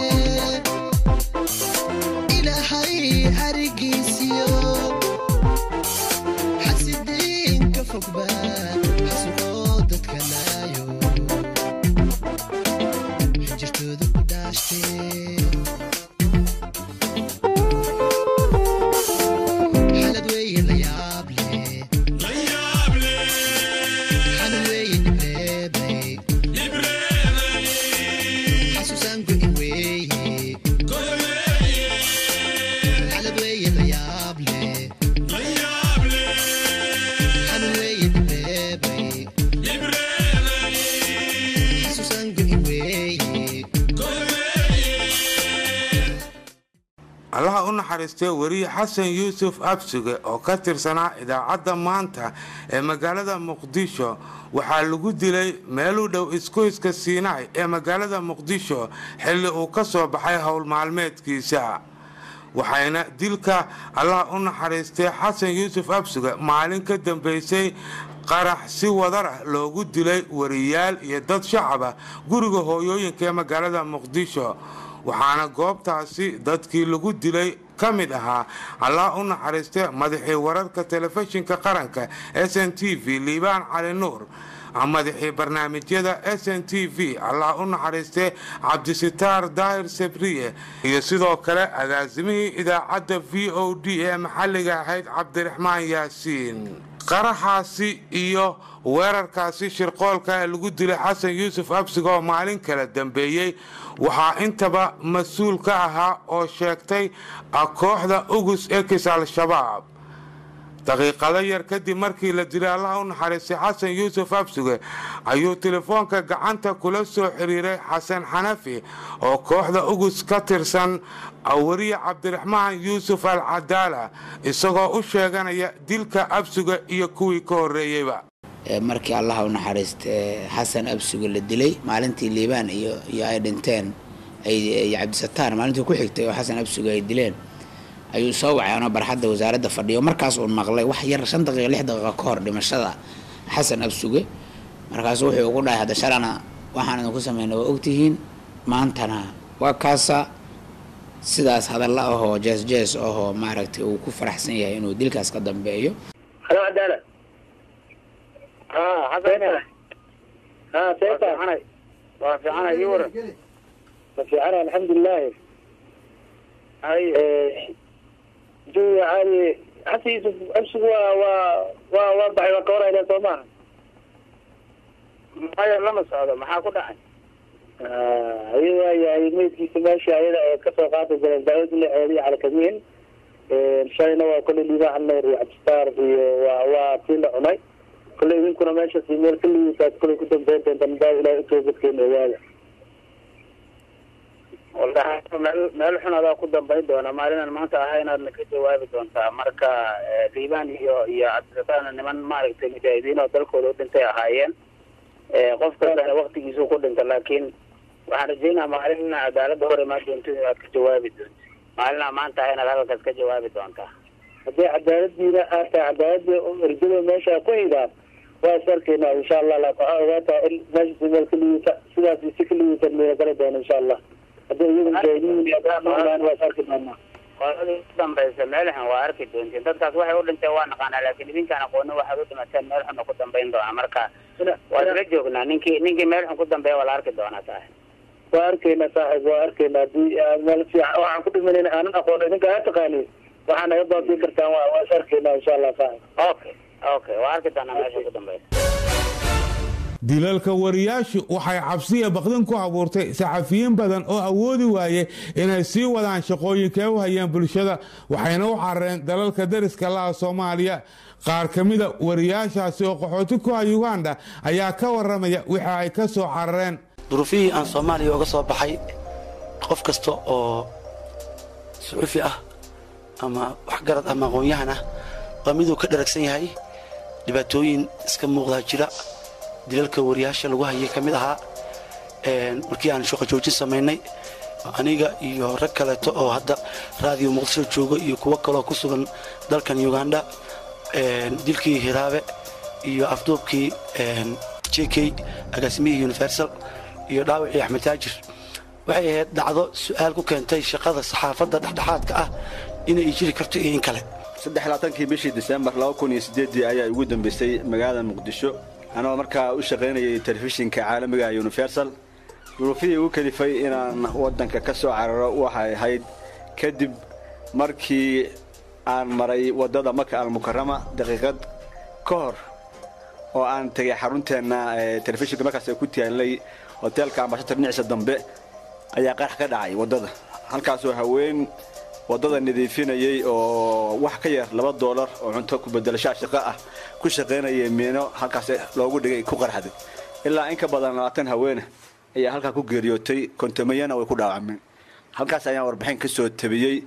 ilaahay xarigiisiyo xasidiin ka fogba xasuqoo dadka laayo xinjirtooda ku dhaashtee xalad weeye la yaab leh xalad weeye nibreebay xasuusaan go'in weeye xalad weeye la yaab leh xalad weeye nibreebay xasuusaan go'in weeye allaha u naxariistay weriye xasan yuusuf absuge oo ka tirsanaa idaacadda maanta ee magaalada muqdisho waxaa lagu dilay meel u dhow isgoyska siinaay ee magaalada muqdisho xilli uu ka soo baxay howl maalmeedkiisa waxayna dilka allaha u naxariistay xasan yuusuf absuge maalin ka dambeysay qarax si wadar ah loogu dilay wariyaal iyo dad shacaba guriga hooyooyinka ee magaalada muqdisho waxaana goobtaasi dadkii lagu dilay ka mid ahaa allah u naxariiste madaxii wararka telefishinka qaranka s n t v liibaan cali nuur madaxii barnaamijyada s n t v allah u naxariiste cabdisitaar daahir sabriye iyo sidoo kale agaasimihii idaacadda v o d ee maxalliga ahayd cabdiraxmaan yaasiin qaraxaasi iyo weerarkaasi shirqoolka ee lagu dilay xasan yuusuf absiga oo maalin kala dambeeyey waxaa intaba mas-uul ka ahaa oo sheegtay kooxda ugus ekis al-shabaab daqiiqado yar kadib markii la dilay allaha u naxariistay xasan yuusuf absuge ayuu telefoonka gacanta kula soo xiriiray xasan xanafi oo kooxda ugus ka tirsan wariye cabdiraxmaan yuusuf al cadaala isagoo u sheeganaya dilka absuge iyo kuwii ka horreeyeyba markii allaha u naxariiste xasan absuge la dilay maalintii liibaan iyo iyo ay dhinteen ay cabdisataar maalintii ku xigtay oo xasan absuge ay dileen ayuu soo wacay anoo barxadda wasaaradda fadhiyo markaas uu maqlay wax yar shan daqiiqa lix daqiiqa ka hor dhimashada xasan absuge markaasu wuxuu ugu dhahay hadda shalana waxaan idinku sameynay waa ogtihiin maantana waa kaasa sidaas hadalla ahoo jees jees ahoo maaragtay uu ku faraxsan yahay inuu dilkaas ka dambeeyo halo cadaala ها حسن ها كيف وافي عنا يورا وافي عنا الحمد لله هاي جو عالي حتى يوسف امسك و و ووضع وكورة الى صومها هاي لما صعد ما حاكو دعي ايوه يا يميت كيس ماشي هاي كسر قاطع بين داود اللي عالي على كمين شاينا وكل اللي راح النور وعبستار وكل عناي kule idinkuna meeshaas meel kaligiisaad kule ku dambeyn doontaan daa ilahay utoobadkeena ogaada wallahi meel meel xun adaa ku dambayn doona maalinaan maanta ahay inaadna ka jawaabi doontaa marka liibaan iyo iyo cabdirasaana niman maaragtay mujaahidiin oo dalkooda u dhintay ahaayeen qof kastana waktigiisu ku dhinta laakiin waxaan rajeynaa maalin ina cadaaladda hor imaan doonto inaad ka jawaabi doonto maalinaa maanta ahay inaad halkaas ka jawaabi doontaa haddii cadaaladiina aad tahay cadaaladii erjada meesha ku hidaan waa is arkaynaa insha allah laakin waxaa ogaataa in meesha meel kaligiisa sidaas si kaligiisa meela gala doona insha allah haddii iyagu mujaahidiin waa is arki doonaa qoladii u dambaysa meel xun waa arki doontiin dadkaas waxay u dhinteen waa naqaanaa laakiin idinkaan aqoonin waxaad u dhimateen meel xunna ku dambayn doonaa marka waa isla joognaa ninkii ninkii meel xun ku dambeeya waa la arki doonaa saaxib waa arkayna saaxiib waa arkayna haddii aan meel fiican waxaan ku dhimanayna aanan aqoon idinka aa taqaaniin waxaa naga baabiin kartaan waa waa is arkayna insha allah saaxiib okay okay waa arki doonaa meesha ku dambaysa dilalka wariyaashu waxay cabsiya baqdin ku abuurtay saxafiyiin badan oo awoodi waaye inay sii wadaan shaqooyinkay u hayeen bulshada waxayna u carareen dalalka dariska laha soomaaliya qaar ka mida wariyaashaasi oo qaxooti ku ah uganda ayaa ka waramaya wixii ay ka soo carareen duruufihii aan soomaaliya uga soo baxay qof kasta oo suxufi ah ama waxgarad ama aqoon-yahan ah waa miduu ka dharagsan yahay dhibaatooyin iska muuqdaa jira dilalka wariyaasha lagu hayay ka mid ahaa markii aan shaqo joojin samaynay aniga iyo rag kaleeto oo hadda raadiyo muqdisho joogo iyo kuwo kaloo ku sugan dalkan uganda dilkii hiraabe iyo afduubkii j k agaasimihii universal iyo dhaawacii axmed taajir waxay ahayd dhacdo su'aal ku keentay shaqada saxaafadda dhexdhexaadka ah inay jiri karto iyo in kale saddexlaatankii bishii disembar laba kun iyo siddeeddii ayaa ugu dambaysay magaalada muqdisho anoo markaa u shaqaynayay telefishinka caalamiga universal duruufihii ugu kalifay inaan waddanka ka soo cararo waxay ahayd kadib markii aan maray waddada maka almukarama daqiiqad ka hor oo aan tegay xarunteenna telefishinka markaas ku taallay hoteelka ambashatar dhinaciisa dambe ayaa qarax ka dhacay waddada halkaasoo haween waddada nadiifinayay oo wax ka yar laba doolar oo cunto ku bedelashaa shaqo ah ku shaqaynayay miino halkaas loogu dhigay ku qarxday ilaa in ka badan labaatan haweene ayaa halkaa ku geeriyootay kontamayana way ku dhaawacmeen halkaas ayaan warbixin ka soo tabiyey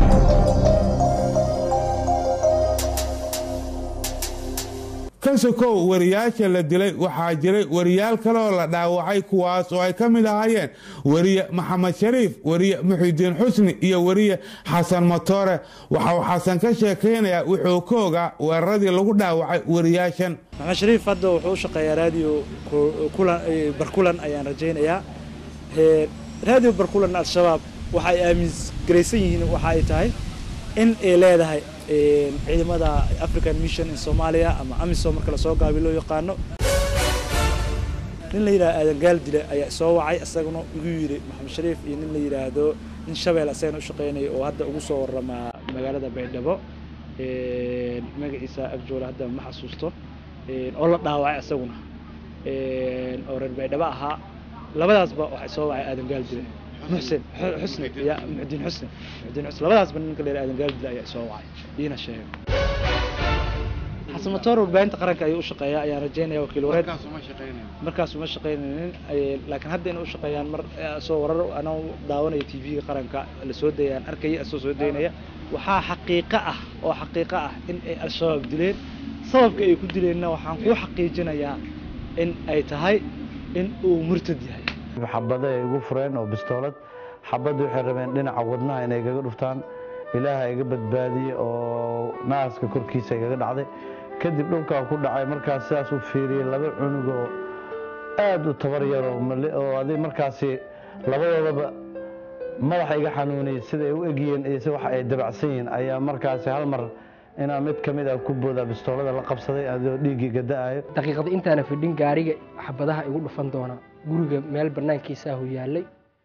ka sokow wariyaasha la dilay waxaa jiray wariyaal kale oo la dhaawacay kuwaas oo ay ka mid ahaayeen weriye maxamed shariif weriye muxidiin xusni iyo weriye xasan matoore waxa uu xasan ka sheekaynayaa wuxuu ka ogaa weeraradii lagu dhaawacay wariyaashan maxamed shariif hadda wuxuu u shaqeeyaa raadiyo barkulan ayaan rajaynayaa raadiyo barkulan al-shabaab waxay aamingaraysan yihiin waxa ay tahay in ay leedahay ciidamada african mission in soomaaliya ama amisom marka lasoo gaabi loo yaqaano nin la yidhahdo aadan gaal dile ayaa soo wacay isaguna igu yidhi maxamed shariif iyo nin la yidhaahdo nin shabeel asagana u shaqaynaya oo hadda ugu soo waramaa magaalada baydhabo magaciisa agjoole hadda ma xasuusto oo la dhaawacay isaguna oo reer baydhabo ahaa labadaasba waxay soo wacay aadan gaal dile محسن حسني يا معدين حسني معدين حسني labadaas ban ninka leeyahay aadan gaaldil ayaa soo wacay iina sheegay xasan matoor warbaahinta qaranka ayuu u shaqeeyaa ayaan rajaynaya wakiil wareed markaas uma shaqaynaynin laakiin hadda inay u shaqeeyaan mar soo warar anaa daawanaya t v-ga qaranka la soo dayaan arkaya soo soo daynaya waxaa xaqiiqo ah oo xaqiiqo ah in ay al-shabaab dileen sababka ay ku dileenna waxaan kuu xaqiijinayaa in ay tahay in uu murtad yahay xabada ay igu fureen oo bistoolad xabadda waxay rabeen dhinaca wadnaha inay igaga dhuftaan ilaaha iga badbaadiyey oo naaska korkiisa igaga dhacday kadib dhulkaa ku dhacay markaas sidaas u fiiriyey laba cunugoo aad u tabar yaroo oo adi markaasi labadoodaba madaxa iga xanuuniyey siday u egyihiin iyo si wax ay dabacsan yihiin ayaa markaasi hal mar inaa mid ka mid ah ku boodaa bistoolada la qabsaday adoo dhiiggii gada'ayo daqiiqada intaana fidhin gaariga xabadaha igu dhufan doona guriga meel banaankiisaahu yaallay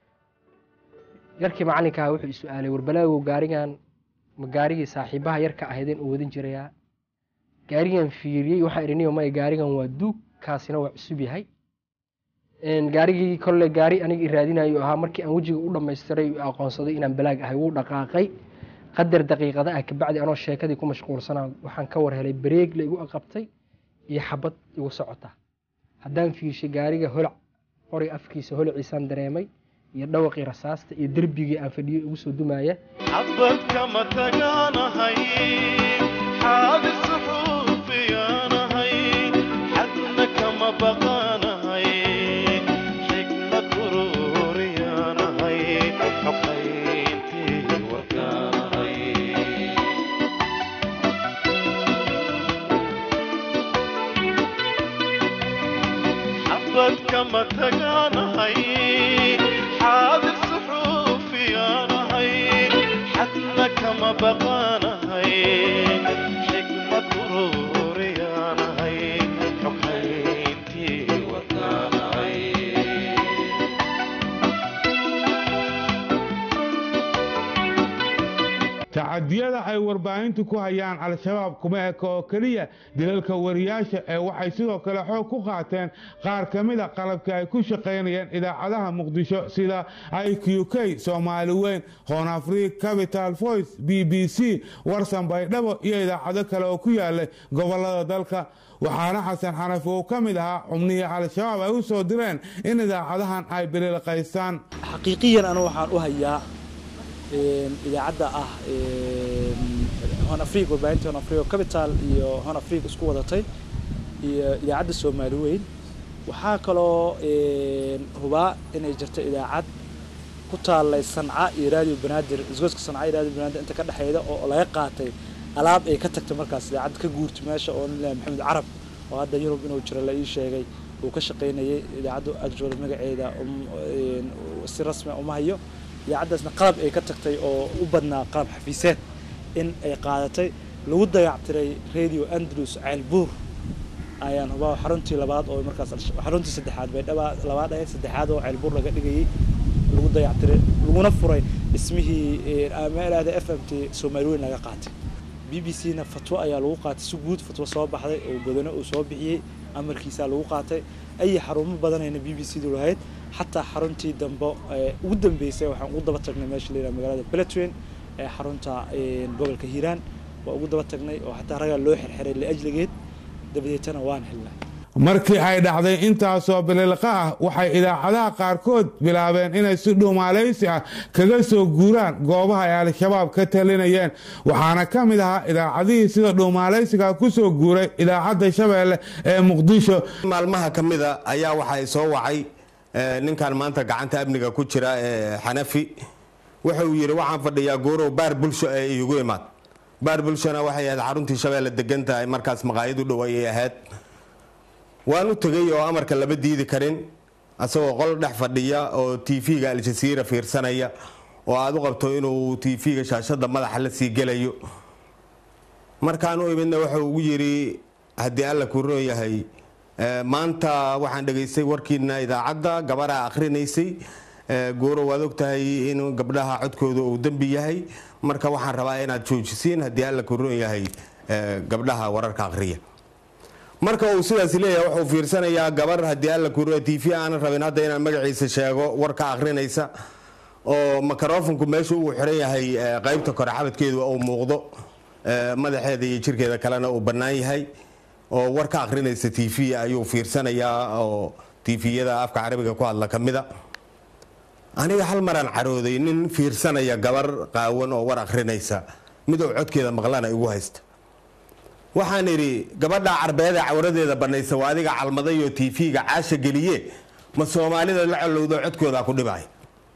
yarkii macallinkaa wuxuu is-aalay warbalaagow gaarigan ma gaarigii saaxiibaha yarka ahaydeen uu wadan jirayaa gaarigan fiiriyey waxaan idhi niyo maya gaarigan waa duug kaasina waa cusub yahay gaarigii kolle gaari aniga i raadinayo ahaa markii aan wejiga u dhammaystiray aqoonsaday inaan balaag ahay wuu dhaqaaqay qadar daqiiqada ah kabacdi anoo sheekadii ku mashquulsanaa waxaan ka war helay bareeg la igu aqabtay iyo xabad igu socota haddaan fiirshay gaariga holac qori afkiisa holaciisaan dareemay iyo dhawaqii rasaasta iyo derbigii aan fadhiyo igu soo dumaaya xabad kama tagaanahay xaadir suxuufiyaanahay xadna kama baqaanahay xikmad ururiyaanahay xoqayntii warkaanahay xabad kama tagaanahay xaadir suxuufiyaanahay xadna xadna kama baqaanahay xikmad ururiyaanahay xoghayntii wadnaanahay tacadiyada ay warbaahintu ku hayaan al-shabaab kuma eka oo keliya dilalka wariyaasha ee waxay sidoo kale xoog ku qaateen qaar ka mida qalabka ay ku shaqaynayeen idaacadaha muqdisho sida i q k soomaali weyn hoon afriik capital voice b b c warsan baydhabo iyo idaacado kale oo ku yaalay gobolada dalka waxaana xasan xanafi uu ka mid ahaa xubnihii al-shabaab ay u soo direen in idaacadahan ay bililqaystaan xaqiiqiyan anu waxaan u hayaa idaacadda ah hon afrique warbaahinta hon afrique capital iyo hon afrique isku wadatay iyo idaacadda soomaali weyn waxaa kaloo hubaa inay jirto idaacad ku taallay sanca iyo radio banaadir isgoyska sanca iyo radio banaadir inta ka dhexeyda oo laga qaatay alaab ay ka tagtay markaas idaacad ka guurtay meesha oo nin lahaa maxamed carab oo hadda yurub inuu jiro la ii sheegay uu ka shaqaynayay idaacaddu agjooda magaceeda si rasmi ah uma hayo idaacaddaasna qalab ay ka tagtay oo u badnaa qalab xafiiseed in ay qaadatay lagu dayactiray radio andalus ceelbuur ayaan hubaa xaruntii labaad oo markaas xaruntii saddexaad baydhaba labaad ahayd saddexaad oo ceelbuur laga dhigayay lagu dayactiray laguna furay dhismihii meelaada f m t soomaali weyn laga qaatay b b c na fatwo ayaa lagu qaatay si guud fatwo soo baxday oo godano uu soo bixiyey amarkiisaa lagu qaatay ay xarumo badanayna b b c du lahayd xataa xaruntii dambe ugu dambeysay waxaan ugu daba tagnay meesha la yidhaha magaalada beletweyn ee xarunta gobolka hiiraan waa ugu daba tagnay oo xataa ragaa loo xirxiray liajligeed dabadeetana waan helnay markii ay dhacday intaasoo bililqa ah waxay idaacadaha qaarkood bilaabeen inay si dhuumaalaysi ah kaga soo guuraan goobaha ay al-shabaab ka talinayeen waxaana ka mid ahaa idaacadihii sida dhuumaalaysiga ku soo guuray idaacadda shabeelle ee muqdisho maalmaha ka mida ayaa waxay soo wacay ninkan maanta gacanta amniga ku jira ee xanafi wuxuu yidhi waxaan fadhiyaa goorow baar bulsho ee iigu imaad baar bulshona waxay ahayd xaruntii shabeelle degan tahay markaas maqaayad u dhow ayay ahayd waan u tegey oo amarka lama diidi karin asagoo qol dhex fadhiya oo tv-ga aljasiira fiirsanaya oo aada u qabto inuu tv-ga shaashada madaxa la sii gelayo markaan u imidna wuxuu ugu yidhi haddii alla kuu roon yahay maanta waxaan dhegaystay warkiina idaacadda gabaraa akhrinaysay gooro waad ogtahay in gabdhaha codkooda uu dembi yahay marka waxaan rabaa inaad joojisiin haddii alla kuu roon yahay gabdhaha wararka akhriya marka uu sidaas leeyahay wuxuu fiirsanayaa gabar haddii alla kuu t v aanan rabin hadda inaan magaciisa sheego warka akhrinaysa oo microfonku meesha uu xiran yahay qaybta kore xabadkeedu uu muuqdo madaxeeda iyo jirkeeda kalena uu bannaan yahay oo war ka akhrinaysa t v ayuu fiirsanayaa oo tviyada afka carabiga ku hadla ka mida aniga hal maraan carooday nin fiirsanaya gabar qaawan oo war akhrinaysa mid uu codkeeda maqlana igu haysta waxaan idhi gabadha carbeed ee cawradeeda banaysa waa adiga calmaday oo t v-ga caasha geliye ma soomaalida la colowdo codkooda ku dhibay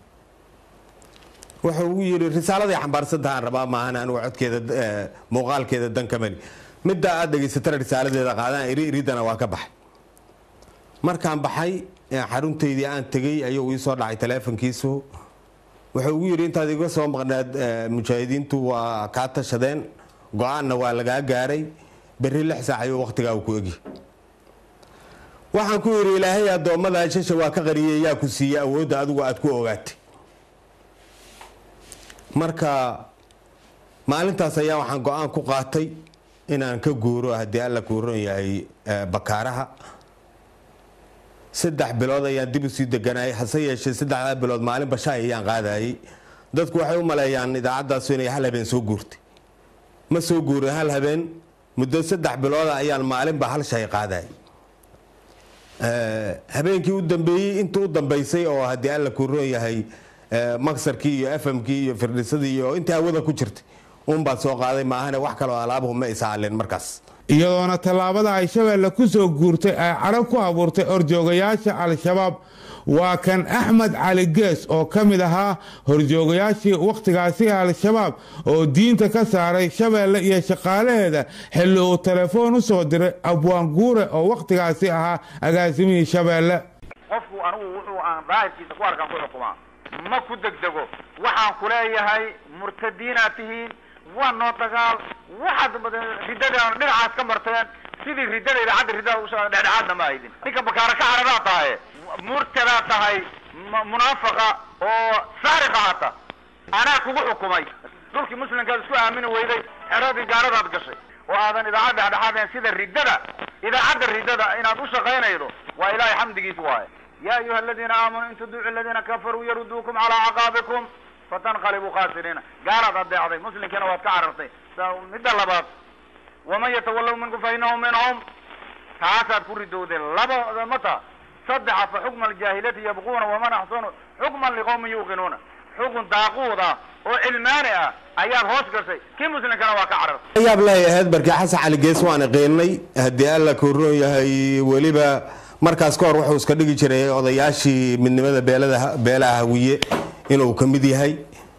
wuxuu ugu yidhi risaaladay xambaarsantahaan rabaa maahan anigu codkeeda muuqaalkeeda danka mali midda aad dhegaysatana risaaladeeda qaadaan iri iridana waa ka baxay markaan baxay xaruntaydii aan tegey ayuu ii soo dhacay taleefonkiisu wuxuu ugu yidhi intaad iga soo maqnaad mujaahidiintu waa kaa tashadeen go-aanna waa lagaa gaaray berri lix saac ayuu wakhtigaa ku egi waxaan ku yidhi ilaahay addoommada shasha waa ka qariyay yaa ku siiyey awoodda adigu aad ku ogaatay marka maalintaas ayaa waxaan go-aan ku qaatay inaan ka guuro haddii alla kuu ron yahay bakaaraha saddex bilood ayaan dib usii deganayay hase yeeshee saddexdaa bilood maalin bashaay ayaan qaadayay dadku waxay u maleeyaan idaacadaasu inay hal habeen soo guurtay ma soo guurin hal habeen muddo saddex bilooda ayaan maalinba hal shay qaaday habeenkii u dambeeyey inta u dambeysay oo haddii alla kuu roon yahay maksarkii iyo fmkii iyo firdhisadii iyo intii hawada ku jirtay uunbaa soo qaaday maahane wax kaloo alaabuhu ma isaalin markaas iyadoona tallaabada ay shabeelle ku soo guurtay ay cadho ku abuurtay horjoogayaasha al-shabaab waa kan axmed cali gees oo ka mid ahaa horjoogayaashii wakhtigaasi al-shabaab oo diinta ka saaray shabeelle iyo shaqaalaheeda xilli uu telefoon u soo diray abwaan guure oo wakhtigaasi ahaa agaasimihii shabeelle qofku anigu wuxuu aan daahirkiisa ku arkaan ku xukumaa ma ku degdego waxaan ku leeyahay murtadiinaad tihiin waa noo dagaal waxaad riddada dhinacaas ka marteen sidii riddada idaacadda riddada usoo dhexdhexaadna ma aydin ninka bakaara ka cararaa tahay murtadaa tahay m- munaafaqa oo saariqa hata anaa kugu xukumay dhulkii muslimkaad isku aamini weyday xeradii gaaradaad gashay oo aadan idaacad dhexdhexaadeen sida riddada idaacadda riddada inaad u shaqaynaydo waa ilaahay xamdigiis waaye ya ayuha aladiina aamanuu in tudiicu aladiina kafaruu yaruduukum calaa caqaabikum fatanqalibuu khasiriina gaaraad adeecday muslimkiina waad ka carartay sa midda labaad waman yatawallow minkum fa inahu minhum taasaad ku ridowdeen laba mata saddexa fa xukma aljaahiliyati yabquuna waman axsanu xukman liqowmin yuuqinuuna xukun daaquud ah oo cilmaani ah ayaad hoos gashay kii muslimkana waa ka carartay yaab lahay ahayd barkii xasan cali gees waan qiinay haddii alla kuroon yahay weliba markaas ka hor wuxuu iska dhigi jiray odayaashii midnimada beelada beelaha hawiye inuu ka mid yahay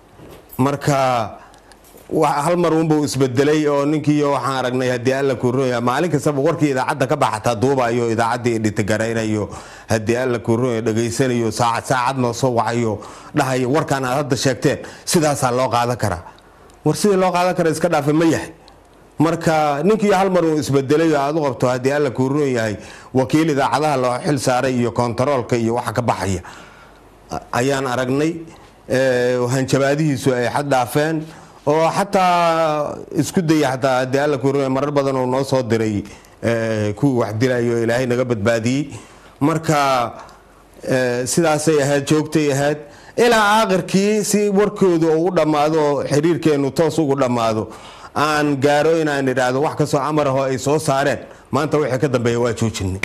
marka wa- hal mar unbuu isbedelay oo ninkii waxaan aragnay haddii alla kuroon yahay maalin kastaba warkii idaacadda ka baxataa duubayo idaacaddii dhitigaraynayo haddii alla kuroon yahay dhegaysanayo saacad saacad noo soo wacayo dhahayo warkaan aad hadda sheegteen sidaasaa loo qaadan karaa war sidii loo qaadan kara iska dhaafe ma yahay marka ninkii hal mar uu isbedelay oo aad u qabto haddii alla kuu roon yahay wakiil idaacadaha loo xil saaray iyo kontaroolka iyo waxa ka baxaya a- ayaan aragnay Eh, hanjabaadihiisu ay xad dhaafeen oo xataa isku daya xataa haddii alla kuu roon yahay marar badan uu noo soo diray eh, kuwii wax dilayo ilaahay naga badbaadiyey marka eh, sidaasay ahayd joogtay ahayd ilaa aakhirkii si warkooda uu u dhammaado oo xiriirkeenu toos ugu dhammaado aan gaaro inaan idhaahdo wax kastoo amar ahoo ay soo saareen maanta wixii ka dambeeya waa joojinay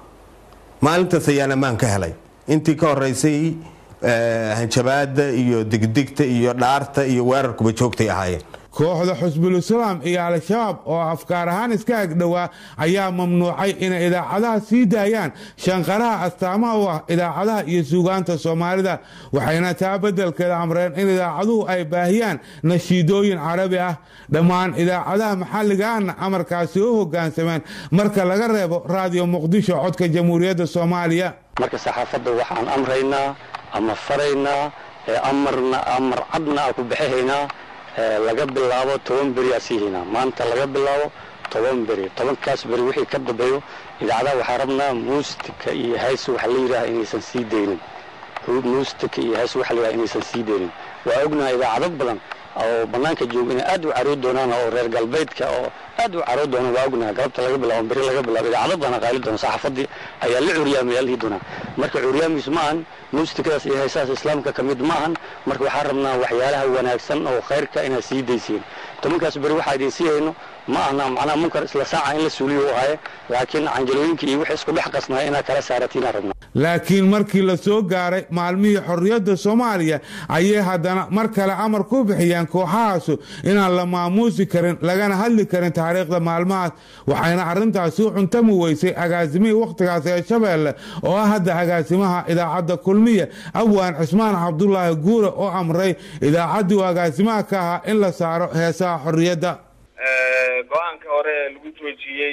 maalintaas ayaan ammaan ka helay intii ka horeysay eh, hanjabaada iyo digdigta iyo dhaarta iyo weerarkuba joogtay ahaayeen kooxda xusbul-islaam iyo al-shabaab oo afkaar ahaan iska agdhowaa ayaa mamnuucay inay idaacadaha sii daayaan shanqaraha astaamaha u ah idaacadaha iyo suugaanta soomaalida waxayna taa beddelkeeda amreen in idaacaduhu ay baahiyaan nashiidooyin carabi ah dhammaan idaacadaha maxalligaana amarkaasi u hoggaansameen marka laga reebo raadiyo muqdisho codka jamhuuriyadda soomaaliya marka saxaafadda waxaan amraynaa ama faraynaa ee amarna amar cadna aan ku bixinaynaa ee laga bilaabo toban beri aa sii haynaa maanta laga bilaabo toban beri tobankaas beri wixii ka dambeeyo idaacadaha waxaa rabnaa muustika iyo hays waxa la yidhaha inaysan sii daynin muustika iyo hays waxa la yidhaha inaysan sii daynin waa ognahay idaacado badan oo bannaanka jooga inay aad u caroo doonaan oo reer galbeedka oo aad u caroo doonaan waa ognahay galabta laga bilaabo beri laga bilaabo idaacado badan qaali doona saxaafadii ayaa la curyaamaya lihi doonaa marka curyaamiis ma ahan muustikadaas iyo heesahaas islaamka ka mid ma ahan marka waxaan rabnaa waxyaalaha wanaagsan oo khayrka inaad sii daysiin tobankaas beri waxaa idin sii hayno ma ahna macnaha munkar isla saaca in la suuliyo u ahaye laakiin canjalooyinka iyo wixii isku dhex qasnaa inaad kala saaratiin rabnaa laakiin markii la soo gaaray maalmihii xorriyadda soomaaliya ayay haddana mar kale amar ku bixiyeen kooxahaasu inaan la maamuusi karin lagana hadli karin taariikhda maalmahaas waxayna arrintaasi u cuntami weysay agaasimihii wakhtigaas ee shabeelle oo ah hadda agaasimaha idaacadda kulmiya abwaan cismaan cabdulaahi guure oo amray idaacaddii uu agaasimaha ka ahaa in la saaro heesaha xorriyadda go-aanka hore ee lagu joojiyey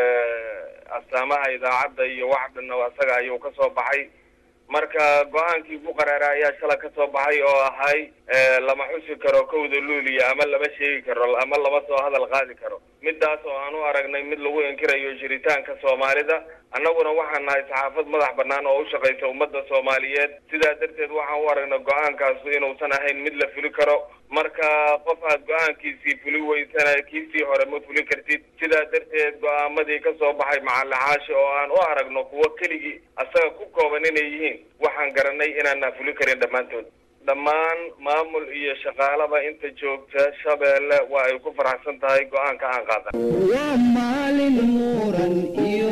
astaamaha idaacadda iyo wax dhanna asaga ayuu ka soo baxay marka go-aankii ku qaraara ayaa shala ka soo baxay oo ahay lama xusi karo kowda luuliya ama lama sheegi karo ama lama soo hadal qaadi karo midaas oo aan u aragnay mid lagu inkirayo jiritaanka soomaalida annaguna waxaan nahay saxaafad madax bannaan oo u shaqaysa ummadda soomaaliyeed sidaa darteed waxaan u aragnay go-aankaasu inuusan ahayn mid la fuli karo marka qof aad go-aankiisii fuli weysana kiisii hore ma fuli kartid sidaa darteed go-aamadii ka soo baxay macalixaashi oo aan u aragno kuwo keligii asaga ku kooban inay yihiin waxaan garanay inaanaan fuli karin dhammaantood dhammaan maamul iyo shaqaalaba inta joogta shabeelle waa ay ku faraxsan tahay go-aanka aan qaadan waa maalin muran iyo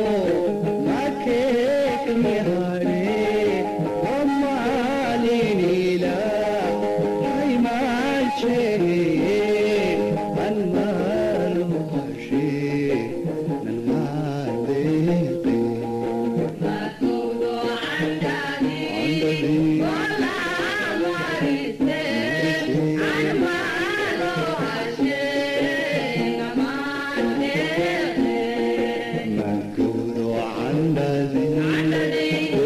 makeekmehane waa maalin ilaahay maashee nalmaalo hashe nalmaaleeqe Malkudo andale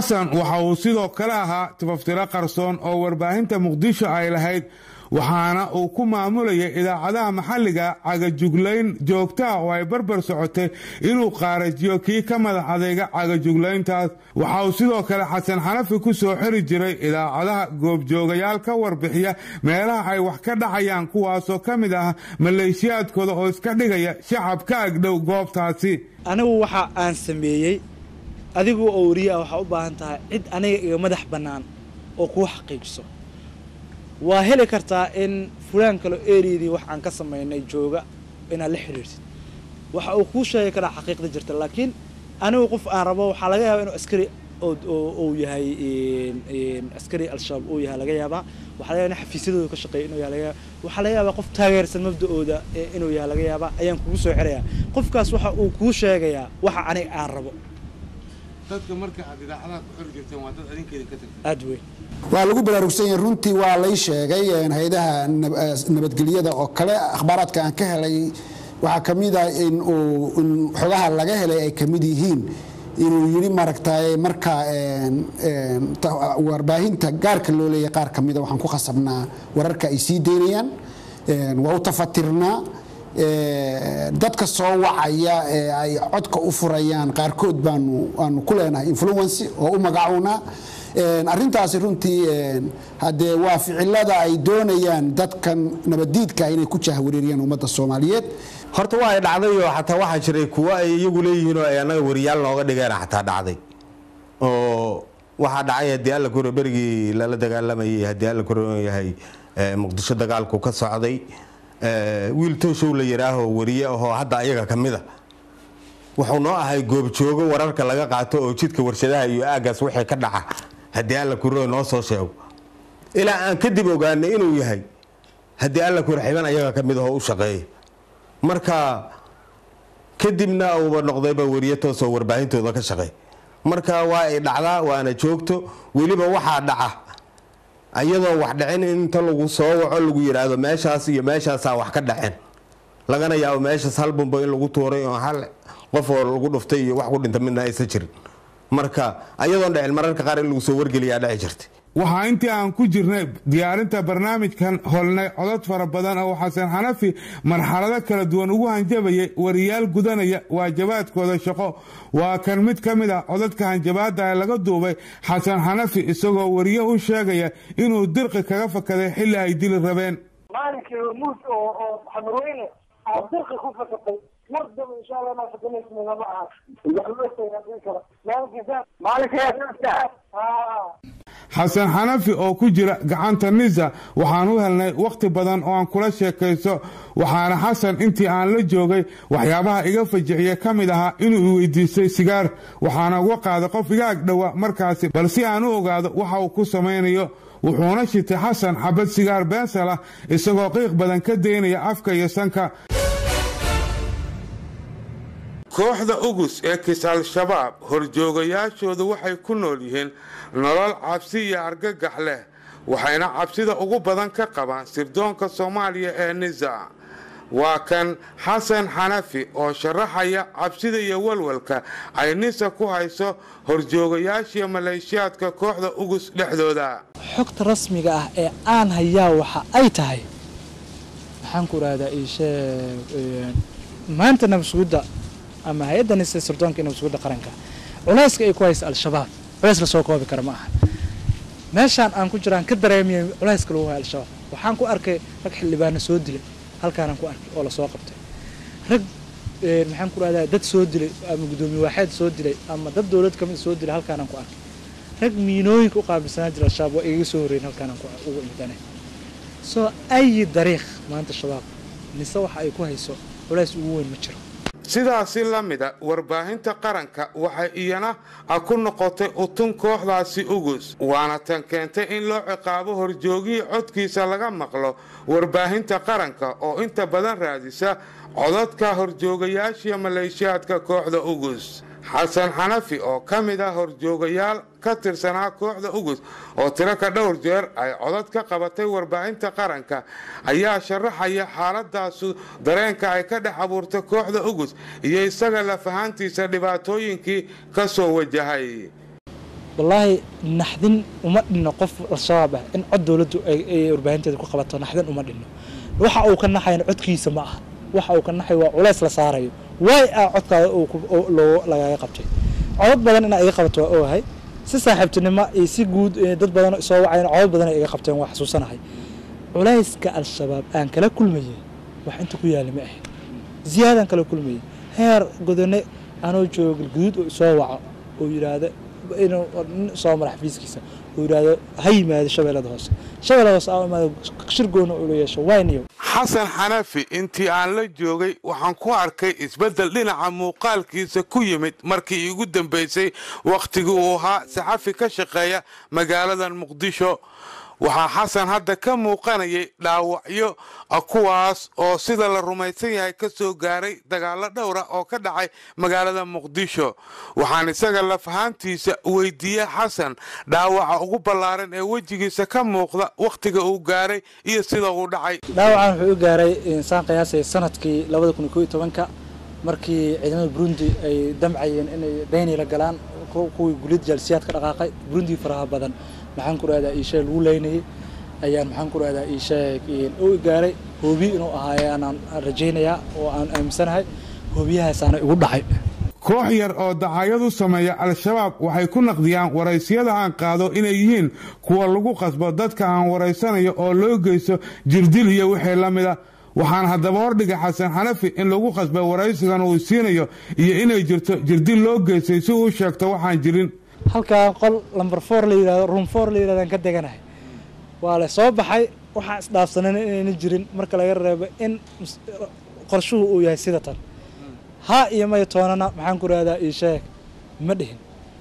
xasan waxa uu sidoo kale ahaa tifaftiro qarsoon oo warbaahinta muqdisho ay lahayd waxaana uu ku maamulayay idaacadaha maxalliga cagajuglayn joogtaa oo ay barbar socotay inuu qaarajiyo kii ka madax adeyga cagajuglayntaas waxa uu sidoo kale xasan xanafi ku soo xiri jiray idaacadaha goobjoogayaal ka warbixiya meelaha ay wax ka dhacayaan kuwaasoo ka mid ah maleeshiyaadkooda oo iska dhigaya shacab ka agdhow goobtaasi anigu waxa aan sameeyey adigu oo wariye ah waxaa u baahan tahay cid aniga iga madax bannaan oo kuu xaqiijiso waa heli kartaa in fulaan kalo eriyadii wax aan ka samaynay jooga inaad la xiriirtid waxa uu kuu sheegi karaa xaqiiqda jirta laakiin anigu qof aan rabo waxaa laga yaabaa inuu askari uu yahay askari al-shabaab uu yahay laga yaabaa waxaa laga yaabaa in xafiisyadooda ka shaqeeya inuu yahay laga yaabaa waxaa laga yaabaa qof taageersan mabda-ooda inuu yahay laga yaabaa ayaan kugu soo xirayaa qofkaas waxa uu kuu sheegayaa waxa aniga aan rabo dadka marka aad idaacadaha ku xiri jirteen waa dad adinkeeda ka tagtay aad weyn waa lagu baraarugsan yahay runtii waa lay sheegay hay-adaha nabadgelyada oo kale akhbaaraadka aan ka helay waxaa ka mid ah in uu in xogaha laga helay ay ka mid yihiin inuu yidhi maaragtay marka warbaahinta gaarka loo leeyahay qaar ka mida waxaan ku khasabnaa wararka ay sii daynayaan waa u tafatirnaa dadka soo wacaya ee ay codka u furayaan qaarkood baanu aanu ku leenahay influency oo u magacuunaa arrintaasi runtii haddee waa ficilada ay doonayaan dadkan nabaddiidka inay ku jahwareeriyaan ummadda soomaaliyeed horta waa ay dhacday oo xataa waxaa jiray kuwo ay iyagu leeyihiin oo ay annaga wariyaal nooga dhigeen xataa dhacday oo waxaa dhacay haddii alla kore berigii lala dagaalamayay haddii alla kore yahay muqdisho dagaalku ka socday wiil tooshow la yidhaaho wariye ahoo hadda ayaga ka mid a wuxuu noo ahay goobjoogo wararka laga qaato oo jidka warshadaha iyo aagaas wixii ka dhaca haddii alla kure noo soo sheego ilaa aan kadib ogaanay inuu yahay haddii alla kure xiban ayaga ka mid ahoo u shaqeeya marka kadibna uuba noqdayba wariye toosoo warbaahintooda ka shaqeey marka waa ay dhacdaa waana joogto weliba waxaa dhaca ayadoo wax dhicin inta lagu soo waco lagu yidhaahdo meeshaas iyo meeshaasaa wax ka dhaceen lagana yaabo meeshaas hal bumbo in lagu tuuray oo hal qof oo lagu dhuftay iyo wax ku dhinta midna aysan jirin marka ayadoon dhicin mararka qaar in lagu soo wargeliyaa dhici jirtay waxaa intii aan ku jirnay diyaarinta barnaamijkan holnay codod fara badan oo xasan xanafi marxalado kala duwan ugu hanjabayay wariyaal gudanaya waajabaadkooda shaqo waa kan mid ka mid ah codadka hanjabaada ee laga duubay xasan xanafi isagoo wariye u sheegaya inuu dirqi kaga fakaday xilli ay dili rabeen maalinkii hormuud oo oo xamarweyne aad dirqi ku fakatay mar daba insha allah inaa fakanaysna lama aha xasan xanafi oo ku jira gacanta nisa waxaan u helnay wakhti badan oo aan kula sheekaysto waxaana xasan intii aan la joogay waxyaabaha iga fajiciya ka mid ahaa inuu i weydiistay sigaar waxaana uga qaaday qof iga agdhowa markaasi bal si aan u ogaado waxa uu ku samaynayo wuxuuna shitay xasan xabad sigaar beensal ah isagoo qiiq badan ka daynaya afka iyo sanka kooxda ugus ee kis al-shabaab horjoogayaashoodu waxay ku nool yihiin nolol cabsi iyo argagax leh waxayna cabsida ugu badan ka qabaan sirdoonka soomaaliya ee nisa waa kan xasan xanafi oo sharaxaya cabsida iyo walwalka ay nisa ku hayso horjoogayaashiyo maleeshiyaadka kooxda ugus dhexdooda xogta rasmiga ah ee aan hayaa waxa ay tahay maxaan ku rahdaa iisheeg maanta nabsugidda ama hay-adda nisa sirdoonka iyo nabsugidda qaranka culayska ay ku haysa al-shabaab culays lasoo koobi kara ma aha meeshaan aan ku jiraan ka dareemiyay culayska lagu hayo al-shabaab waxaan ku arkay rag xildhibaano soo dilay halkaanaan ku arkay oo lasoo qabtay rag maxaan ku rahdaa dad soo dilay ama guddoomiye waaxeed soo dilay ama dad dowlad kamid soo dilay halkaanaan ku arkay rag miinooyinka u qaabilsanaa jira al-shabaab waa igaga soo horreyn halkaanaan ugu imidane soo ayi dariiq maanta shabaab nise waxa ay ku hayso culays ugu weyn ma jiro sidaasi la mida warbaahinta qaranka waxay iyana ku noqotay utun kooxdaasi ugus waana tan keentay in loo ciqaabo horjoogihii codkiisa laga maqlo warbaahinta qaranka oo inta badan raadisa codadka horjoogayaashiya maleeshiyaadka kooxda ugus xasan xanafi oo ka mid ah horjoogayaal ka tirsanaa kooxda ugus oo tiro ka dhowr jeer ay codad ka qabatay warbaahinta qaranka ayaa sharaxaya xaaladaasu dareenka ay ka dhex abuurtay kooxda ugus iyo isaga lafahaantiisa dhibaatooyinkii ka soo wajahay wallaahi naxdin uma dhinno qof al-shabaab ah in cod dowladdu ay ay warbaahinteeda ku qabato naxdin uma dhinno waxa uu ka naxayna codkiisa ma aha waxa uu ka naxay waa culays la saarayo waay ah codkaada uu ku- oo loo lagaga qabtay codad badan inaa iga qabato waa ogahay si saaxiibtinimo iyo si guud eh, dad badan oo soo wacayna codad badan ay iga qabteen waa xasuusanahay culayska al-shabaab aan kala kulmayay wax inta ku yaala ma ahayn ziyaadaan kala kulmayay heer godone anoo joogo galguduud oo soo waco oo yidhaahdo inuu nin soo mara xafiiskiisa oo yidhaahdo ha yimaado shabeellada hoose shabeellada hoose aa imaado shir goona ula yeesho wayniyo xasan xanafi intii aan la joogay waxaan ku arkay isbeddel dhinaca muuqaalkiisa ku yimid markii iigu dambaysay wakhtigii uu ahaa saxafi ka shaqeeya magaaladan muqdisho waxaa xasan hadda ka muuqanayay dhaawacyo ah kuwaas oo sida la rumaysan yahay ka soo gaaray dagaallo dhowra oo ka dhacay magaalada muqdisho waxaan isaga lafahaantiisa weydiiyey xasan dhaawaca ugu ballaaran ee wejigiisa ka muuqda wakhtiga uu gaaray iyo sida uu dhacay dhaawacan wuxuu u gaaray insaan qiyaasay sanadkii labada kun iyo kow iyo tobanka markii ciidamada burundi ay damcayeen inay dayni la galaan ku- kuwii gulid jaalsiyaad ka dhaqaaqay burundi faraha badan maxaan ku rahdaa iishee lagu leynayay ayaan maxaan ku rahdaa iishee u gaaray hoobi inuu ahaayaan rajaynayaa oo aan aaminsanahay hoobiyahaasaana igu dhacay koox yar oo dacayad u sameeya al-shabaab waxay ku naqdiyaan waraysiyada aan qaado inay yihiin kuwa lagu qasbo dadka aan waraysanayo oo loo geysto jirdil iyo wixii la mida waxaan haddaba hordhigay xasan xanafi in lagu qasbay waraysigan uu siinayo iyo inay jirto jirdil loo geystay si uu sheegto waxaan jirin halkaa qol lamber four la yidhahdo room four la yidhahdaan ka deganahay waa la soo baxay waxaan isdhaafsanan inayna jirin marka laga reebo in mus- qorshuhu uu yahay sida tan ha iyo maya toonana maxaan ku rahdaa ii sheeg ma dhihin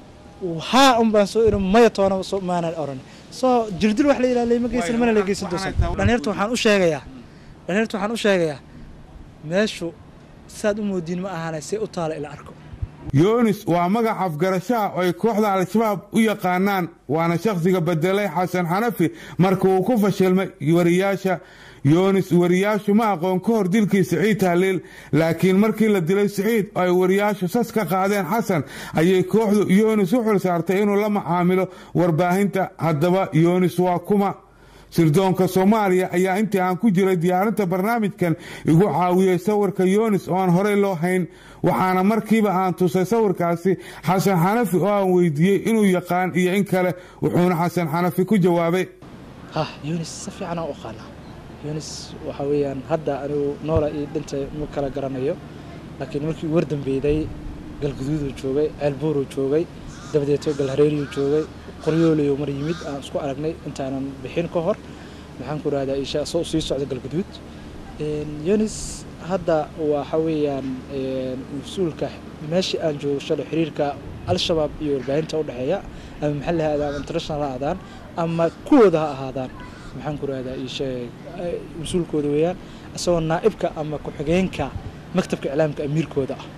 haa un baan soo irin maya toona soo- maanan oran soo jirdil wax la yidhahdo layma geysan mana la geysan doonsan dhalinyarta waxaan u sheegayaa dhalinyarta waxaan u sheegayaa meeshu saad u moodiin ma ahaanay see u taala ila arko yoonis waa magac afgarashaha oo ay kooxda al-shabaab u yaqaanaan waana shakhsiga bedelay xasan xanafi marka uu ku fashilmay wariyaasha yoonis wariyaashu ma aqoon ka hor dilkii siciid tahliil laakiin markii la dilay siciid oo ay wariyaashu sas ka qaadeen xasan ayay kooxdu yoonis u xil saartay inuu la macaamilo warbaahinta haddaba yoonis waa kuma sirdoonka soomaaliya ayaa intii aan ku jiray diyaarinta barnaamijkan igu caawiyey sawirka yoonis oo aan horey loo hayn waxaana markiiba aan tusay sawirkaasi xasan xanafi oo aan weydiiyey inuu yaqaan iyo in kale wuxuuna xasan xanafi ku jawaabay ha yunis si fiican aan u aqaanaa yunis waxa weeyaan hadda anigu noola iyo dhinta ma kala garanayo laakiin markii ugu wardambeyday galguduuduu joogay ceelbuuruu joogay dabadeeto galhareeriyuu joogay qoryooliyo mar yimid aan isku aragnay intaanan bixin ka hor maxaan ku rahdaa isha soo sii socda galguduud yunis hadda waxa weeyaan mas-uulka meeshii aan joogo shalay xiriirka al-shabaab iyo warbaahinta u dhexeeya ama maxalli ha aadaan ama international ha aadaan ama kuwooda ha ahaadaan maxaan ku rahdaa isheeg mas-uulkooda weeyaan isagoo naa'ibka ama ku-xigeenka maktabka iclaamka amiirkooda ah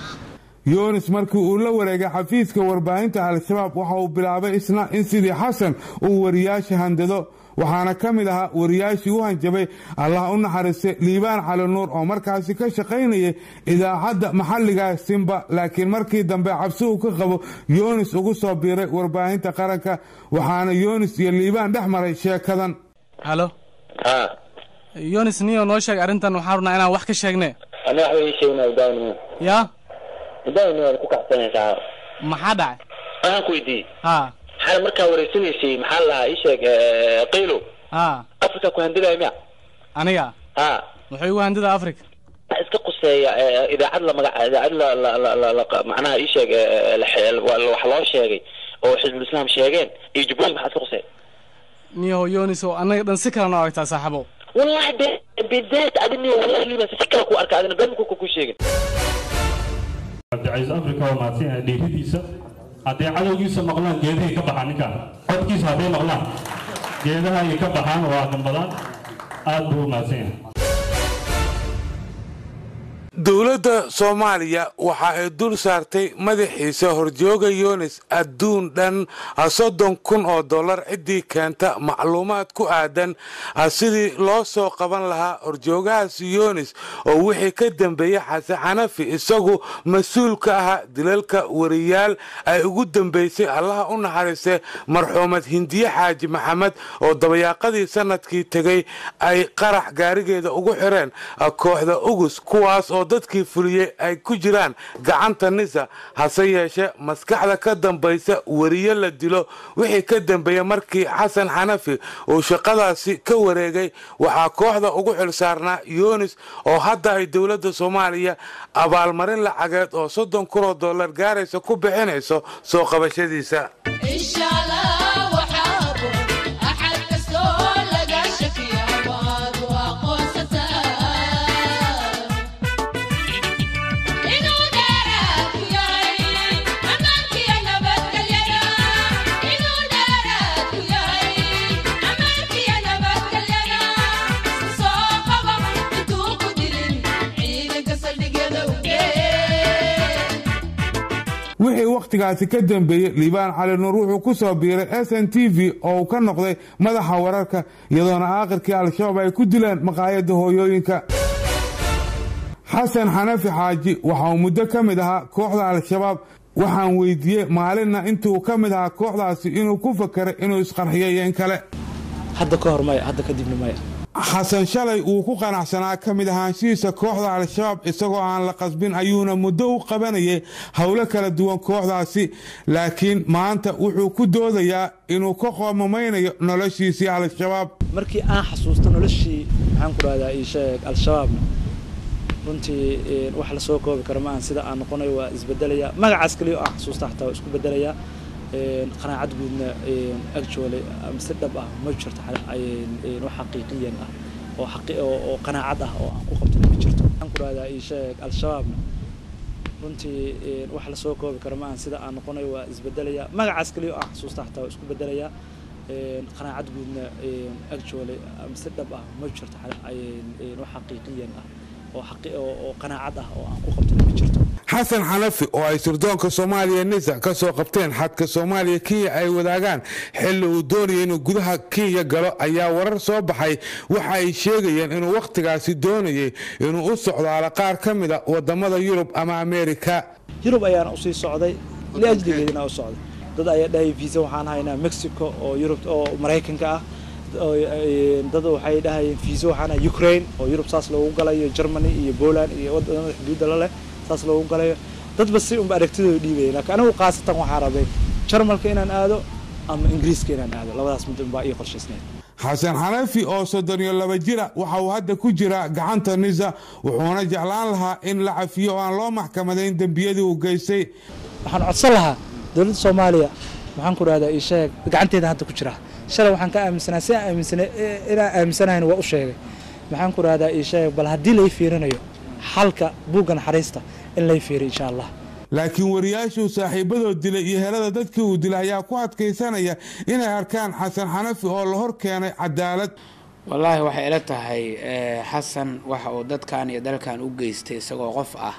yoonis markii uu la wareegay xafiiska warbaahinta al-shabaab waxa uu bilaabay isna in sidii xasan uu wariyaasha handado waxaana ka mid ahaa wariyaashii u hanjabay allah u naxariistay liibaan cali nuur oo markaasi ka shaqaynayay idaacadda maxalliga simba laakiin markii dambe cabsi uu ka qabo yoonis ugu soo biiray warbaahinta qaranka waxaana yoonis iyo liibaan dhex maray sheekadan halo yonis niyo noo sheeg arrintan waxaan rabnaa inaan wax ka sheegne ana waxba ii sheegna daawin yaa daawin waad ku kacsanaysaa maxaa dhacay waxaan ku weydiiyey ha maxaa markaa wareysanaysay maxaa la lahaa ii sheeg eh, qaylo ha afrika ku handilaya miya aniga ha wuxuu igu handida africa waxa iska quseeya eh, idaacad la magac idaacad la la la la la macnaha ii sheeg eh, la xe- wa- wax loo sheegay oo xisbul islaam sheegeen iyo jubbooyin maxaa iska quseeya niyaho yonis oo annaga dhan si kale noo aragtaa saaxiibo wallahi be bidaat adini waliba si kale ku arka adina been ku ku sheegin cabdicaiis africa waa mahadsan yahay dhiiridiisa hadday cadowgiisa maqlaan geedahay ka baxaan ninkaan codkiisa hadday maqlaan geedaha ay ka baxaan waa gambadaan aad buu u mahadsan yahay dowladda soomaaliya waxa ay dul saartay madaxiisa horjooga yunis adduun dhan soddon kun oo dollar ciddii keenta macluumaad ku aadan sidii loo soo qaban lahaa horjoogahaas yunis oo wixii ka dambeeyey xasan xanafi isagu mas-uul ka ahaa dilalka wariyaal ay ugu dambeysay allaha u naxariistay marxuumad hindiye xaaji maxamed oo dabayaaqadii sanadkii tegay ay qarax gaarigeeda ugu xireen kooxda ugus kuwaas oo dadkii fuliyey ay ku jiraan gacanta nisa hase yeeshee maskaxda ka dambaysa weriye la dilo wixii ka dambeeyey markii xasan xanafi uu shaqadaasi ka wareegay waxaa kooxda ugu xilsaarnaa yunis oo hadda ay dowladda soomaaliya abaalmarin lacageed oo soddon kunoo dollar gaaraysa ku bixinayso soo qabashadiisa wixii wakhtigaasi ka dambeeyey liibaan cali nuur wuxuu ku soo biiray s n t v oo uu ka noqday madaxa wararka iyadoona aakhirkii al-shabaab ay ku dileen maqaayadda hooyooyinka xasan xanafi xaaji waxa uu muddo ka mid ahaa kooxda al-shabaab waxaan weydiiyey maalinna intuu ka mid ahaa kooxdaasi inuu ku fakeray inuu isqarxiyo iyo in kale hadda ka hor maya hadda kadibna maya xasan shalay uu ku qanacsanaa ka mid ahaanshihiisa kooxda al-shabaab isagoo aan la qasbin ayuuna muddo u qabanayay howlo kala duwan kooxdaasi laakiin maanta wuxuu ku doodayaa inuu ka qoomamaynayo noloshiisii al-shabaab markii aan xasuusto noloshii maxaan ku rahdaa ii sheeg al-shabaabna runtii wax la soo koobi karo maahan sida aan noqonayo waa isbedelaya magacaas kaliya oo aan xasuusta xataa waa isku bedelayaa qanaacad guudna actually si dhab ah ma jirto wax xaqiiqiyan ah oo oo qanaacad ah oo aan ku qabto ma jirto waxaan ku rahdaa ii sheeg al-shabaabna runtii wax la soo koobi karo maahan sida aan noqonayo waa isbedelaya magacaas kaliya oo aan xasuusta xataa waa isku bedelayaa qanaacad guudna actually si dhab ah ma jirto wax xaqiiqiyan ah oo qanaacad ah oo aan ku qabto ma jirto xasan xanafi oo ay sirdoonka soomaaliya nisa ka soo qabteen xadka soomaaliya kenya ay wadaagaan xilli uu doonaya inuu gudaha kenya galo ayaa warar soo baxay waxa ay sheegayeen inuu wakhtigaasi doonayay inuu u socdaalo qaar ka mida wadamada yurub ama ameerika yurub ayaana usii socday liajligeedina u socday dad ayaa dhahay visa waxaan haynaa mexico oo yurub oo maraykanka ah dad waxay dhahayeen visa waxaan haynaa ukraine oo yurub saas loogu galayo germany iyo poland iyo wadamada xuduudda la leh saas loogu galayo dadba si unba aragtidooda dhiibaya laakiin anigu khaasatan waxaa rabay jarmalka inaan aado ama ingiriiska inaan aado labadaas mid unbaa ii qorshaysneed xasan xanafi oo soddon iyo laba jira waxa uu hadda ku jiraa gacanta nisa wuxuuna jeclaan lahaa in la cafiyo oo aan loo maxkamadayn dembiyadii uu geystay waxaan codsan lahaa dowladda soomaaliya maxaan ku rahdaa ii sheeg gacanteeda hadda ku jira shalay waxaan ka aaminsanaa si aan aaminsana inaan aaminsanahayn waa u sheegay maxaan ku rahdaa ii sheeg bal haddii lay fiirinayo xalka buugga naxariista in lay fiiriyo insha allah laakiin wariyaashuu saaxiibadood dilay iyo helada dadkii uu dilay ayaa ku adkaysanaya inay arkaan xasan xanafi oo la hor keenay cadaalad wallaahi waxay ila tahay xasan waxa uu dadkan iyo dalkan u geystay isagoo qof ah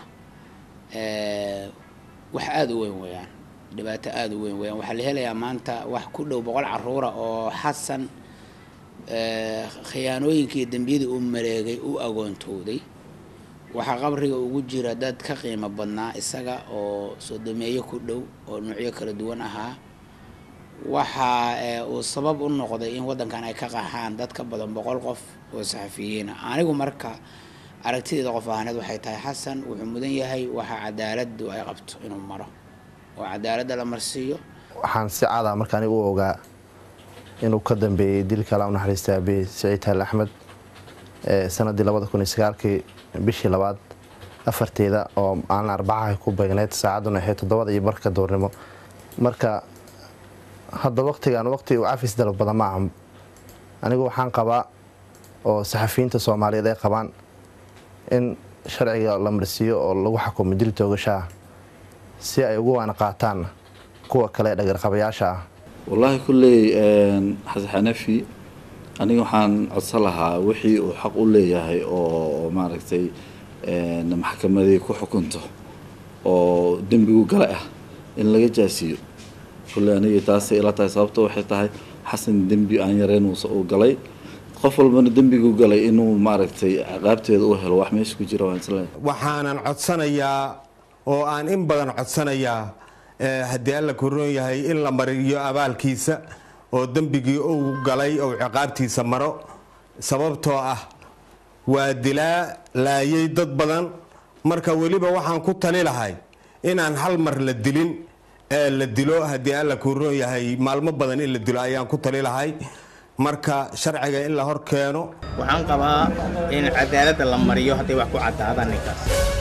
wax aada u weyn weeyaan dhibaato aada u weyn weeyaan waxaa la helayaa maanta wax ku dhow boqol caruura oo xasan khiyaanooyinkii iyo dembiyadii uu mareegay u agoontooday waxaa qabriga ugu jira dad ka qiimo badnaa isaga oo sodomeeyo ku dhow oo nuucyo kala duwan ahaa waxa uu sabab u noqday in waddankan ay ka qaxaan dad ka badan boqol qof oo saxafiyiina anigu marka aragtideeda qof ahaaneed waxay tahay xasan wuxuu mudan yahay waxa cadaaladdu ay qabto inuu maro oo cadaaladda la marsiiyo waxaan si cada marka anigu u ogaa inuu ka dambeeyey dilka la u naxariista abe saciid taal axmed sanadii labada kun iyo sagaalkii bishii labaad afarteeda oo maalin arbacaha ku beegneyd saacadduna ahayd toddobada iyo barka doornimo marka hadda waqtigan waqti uu cafis dalab badan ma aha anigu waxaan qabaa oo saxafiyiinta soomaaliyeed ay qabaan in sharciga la marsiiyo oo lagu xukumo dil toogashaah si ay ugu waana qaataan kuwa kale ee dhagarqabayaasha ah wallaahi kulley xasan xanafi aniga waxaan codsan lahaa wixii uu xaq u leeyahay oo maaragtay een, maxkamadii ku xukunto oo dembigu gala ah in laga jaasiyo kulle aniga taasay ila tahay sababto waxay tahay xasan dembi aan yareen uu uu galay qof walbana dembigu galay inuu maaragtay ciqaabteeda u helo wax meesha ku jira waan isleeyahay waxaanan codsanayaa oo aan in badan codsanayaa eh, haddii alla kuroon yahay in la mariyo abaalkiisa oo dembigii uu galay ou ciqaabtiisa maro sababtoo ah waa dilaa laayay dad badan marka weliba waxaan ku tali lahay inaan hal mar la dilin ee la dilo haddii alla kuroon yahay maalmo badan in la dilo ayaan ku tali lahay marka sharciga in la hor keeno waxaan qabaa in cadaaladda la mariyo hadday wax ku caddaadaan ninkaas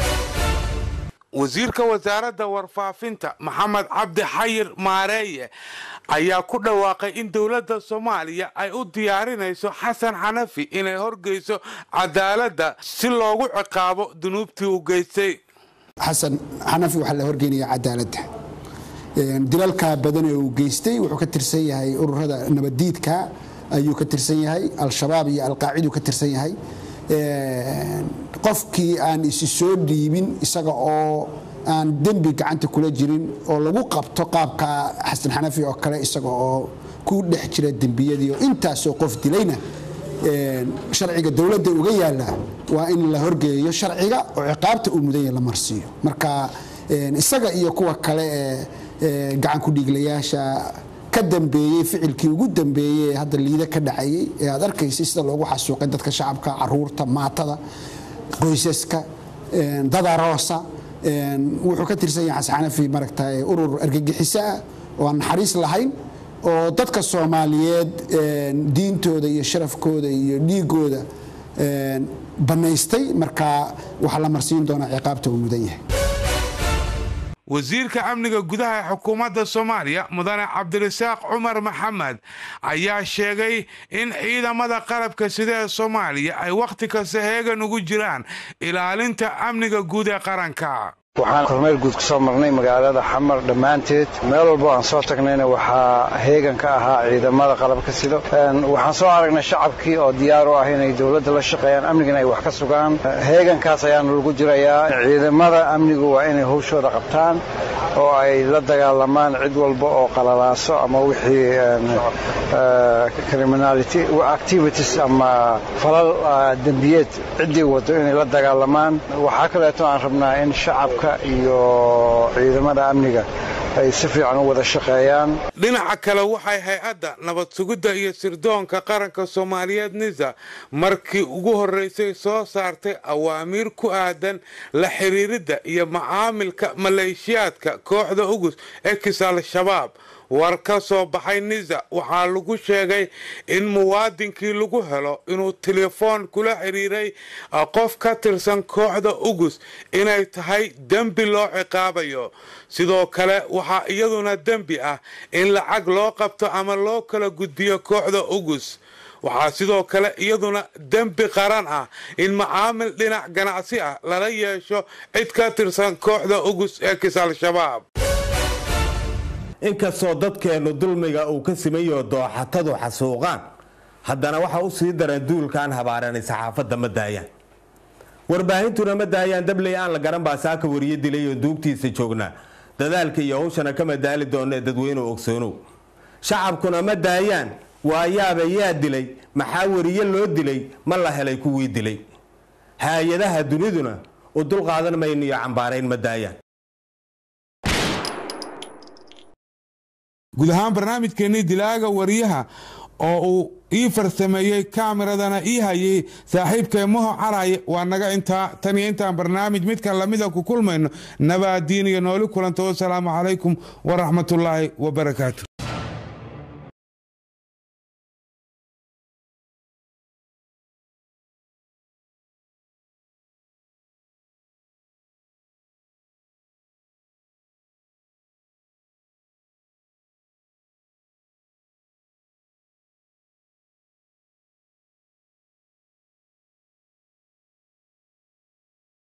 wasiirka wasaaradda warfaafinta maxamed cabdi xayir maareeye ayaa ku dhawaaqay in dowladda soomaaliya ay u diyaarinayso xasan xanafi inay horgeyso cadaaladda si loogu ciqaabo dunuubtii uu geystay xasan xanafi waxaa la horgeynaya cadaaladda Een, dilalka badan ee uu geystay wuxuu ka tirsan yahay ururada nabadiidka ayuu ka tirsan yahay al-shabaab iyo alqaaciduu ka tirsan yahay Een, qofkii aan isi soo dhiibin isaga oo aan dembi gacanta kula jirin oo lagu qabto qaabka xasan xanafi oo kale isaga oo ku dhex jira dembiyadii oo intaasoo qof dilayna een, sharciga dowladda uga yaala waa in la horgeeyo sharciga oo ciqaabta uu mudan yahay la marsiiyo marka een, isaga iyo kuwa kale ee ee gacan ku dhiiglayaasha ka dambeeyey ficilkii ugu dambeeyey ee hadda liida ka dhacayay ee aad arkaysay sida loogu xasuuqay dadka shacabka caruurta maatada qoysaska een, dad aroosa een, wuxuu ka tirsan yahay xasan xanafi maragtay urur argagixiso ah oo aan naxariis lahayn oo dadka soomaaliyeed een, diintooda iyo sharafkooda iyo dhiigooda een, bannaystay marka waxaa la marsiin doonaa ciqaabta uu mudan yahay wasiirka amniga gudaha ee xukuumadda soomaaliya mudane cabdirasaaq cumar maxamed ayaa sheegay in ciidamada qalabka sida ee soomaaliya ay wakhti kasta heegan ugu jiraan ilaalinta amniga guud ee qaranka waxaan kormeel guud ku soo marnay magaalada xamar dhammaanteed meel walbo aan soo tagnayna waxaa heegan ka ahaa ciidamada qalabka sido Een, waxaan soo aragnay shacabkii oo diyaar u ah inay dowladda la shaqeeyaan amnigana ay wax ka sugaan heegankaas ayaanu lagu jirayaa ciidamada amnigu waa inay howshooda qabtaan oo ay la dagaalamaan cid walba oo qalalaaso ama wixii een, eh, criminality activities ama falal ah, dembiyeed ciddii wado inay la dagaalamaan waxaa kaleeto aan rabnaa in shacabka iyo ciidamada amniga ay si fiican u wada shaqeeyaan dhinaca kale waxay hay-adda nabad sugidda iyo sirdoonka qaranka soomaaliyeed nisa markii ugu horreysay soo saartay awaamiir ku aadan la xiriiridda iyo macaamilka maleeshiyaadka kooxda ugus ee kis al-shabaab war ka soo baxay nisa waxaa lagu sheegay in muwaadinkii lagu helo inuu telefoon kula xiriiray ah, qof ka tirsan kooxda ugus inay tahay dembi loo ciqaabayo sidoo kale waxaa iyaduna dembi ah in lacag loo qabto ama loo kala gudbiyo kooxda ugus waxaa sidoo kale iyaduna dembi qaran ah in macaamil dhinac ganacsi ah lala yeesho cid ka tirsan kooxda ugus ee kis al-shabaab inkastoo dadkeennu dulmiga uu ka simayo dooxatadu xasuuqaan haddana waxa u sii daran duulkaan habaaranay saxaafadda ma daayaan warbaahintuna ma daayaan dabley aan la garan baa saaka wariye dilay oo duugtiisa joognaa dadaalka iyo hawshana kama daali doona ee dadweynuhu ogsoonow shacabkuna ma daayaan waayaaba yaa dilay maxaa wariye loo dilay ma la helay kuwii dilay hay-adaha duniduna u dulqaadan mayno iyo cambaarayn ma daayaan guud ahaan barnaamijkeennii dilaaga wariyaha oo uu ii farsameeyey kaamiradana ii hayay saaxiibkay maho caraye waa naga intaa tan iyo intaan barnaamij midkan lamida ku kulmayno nabaadiin iyo nooli kulanta wasalaamu calaykum waraxmatullaahi wabarakaatu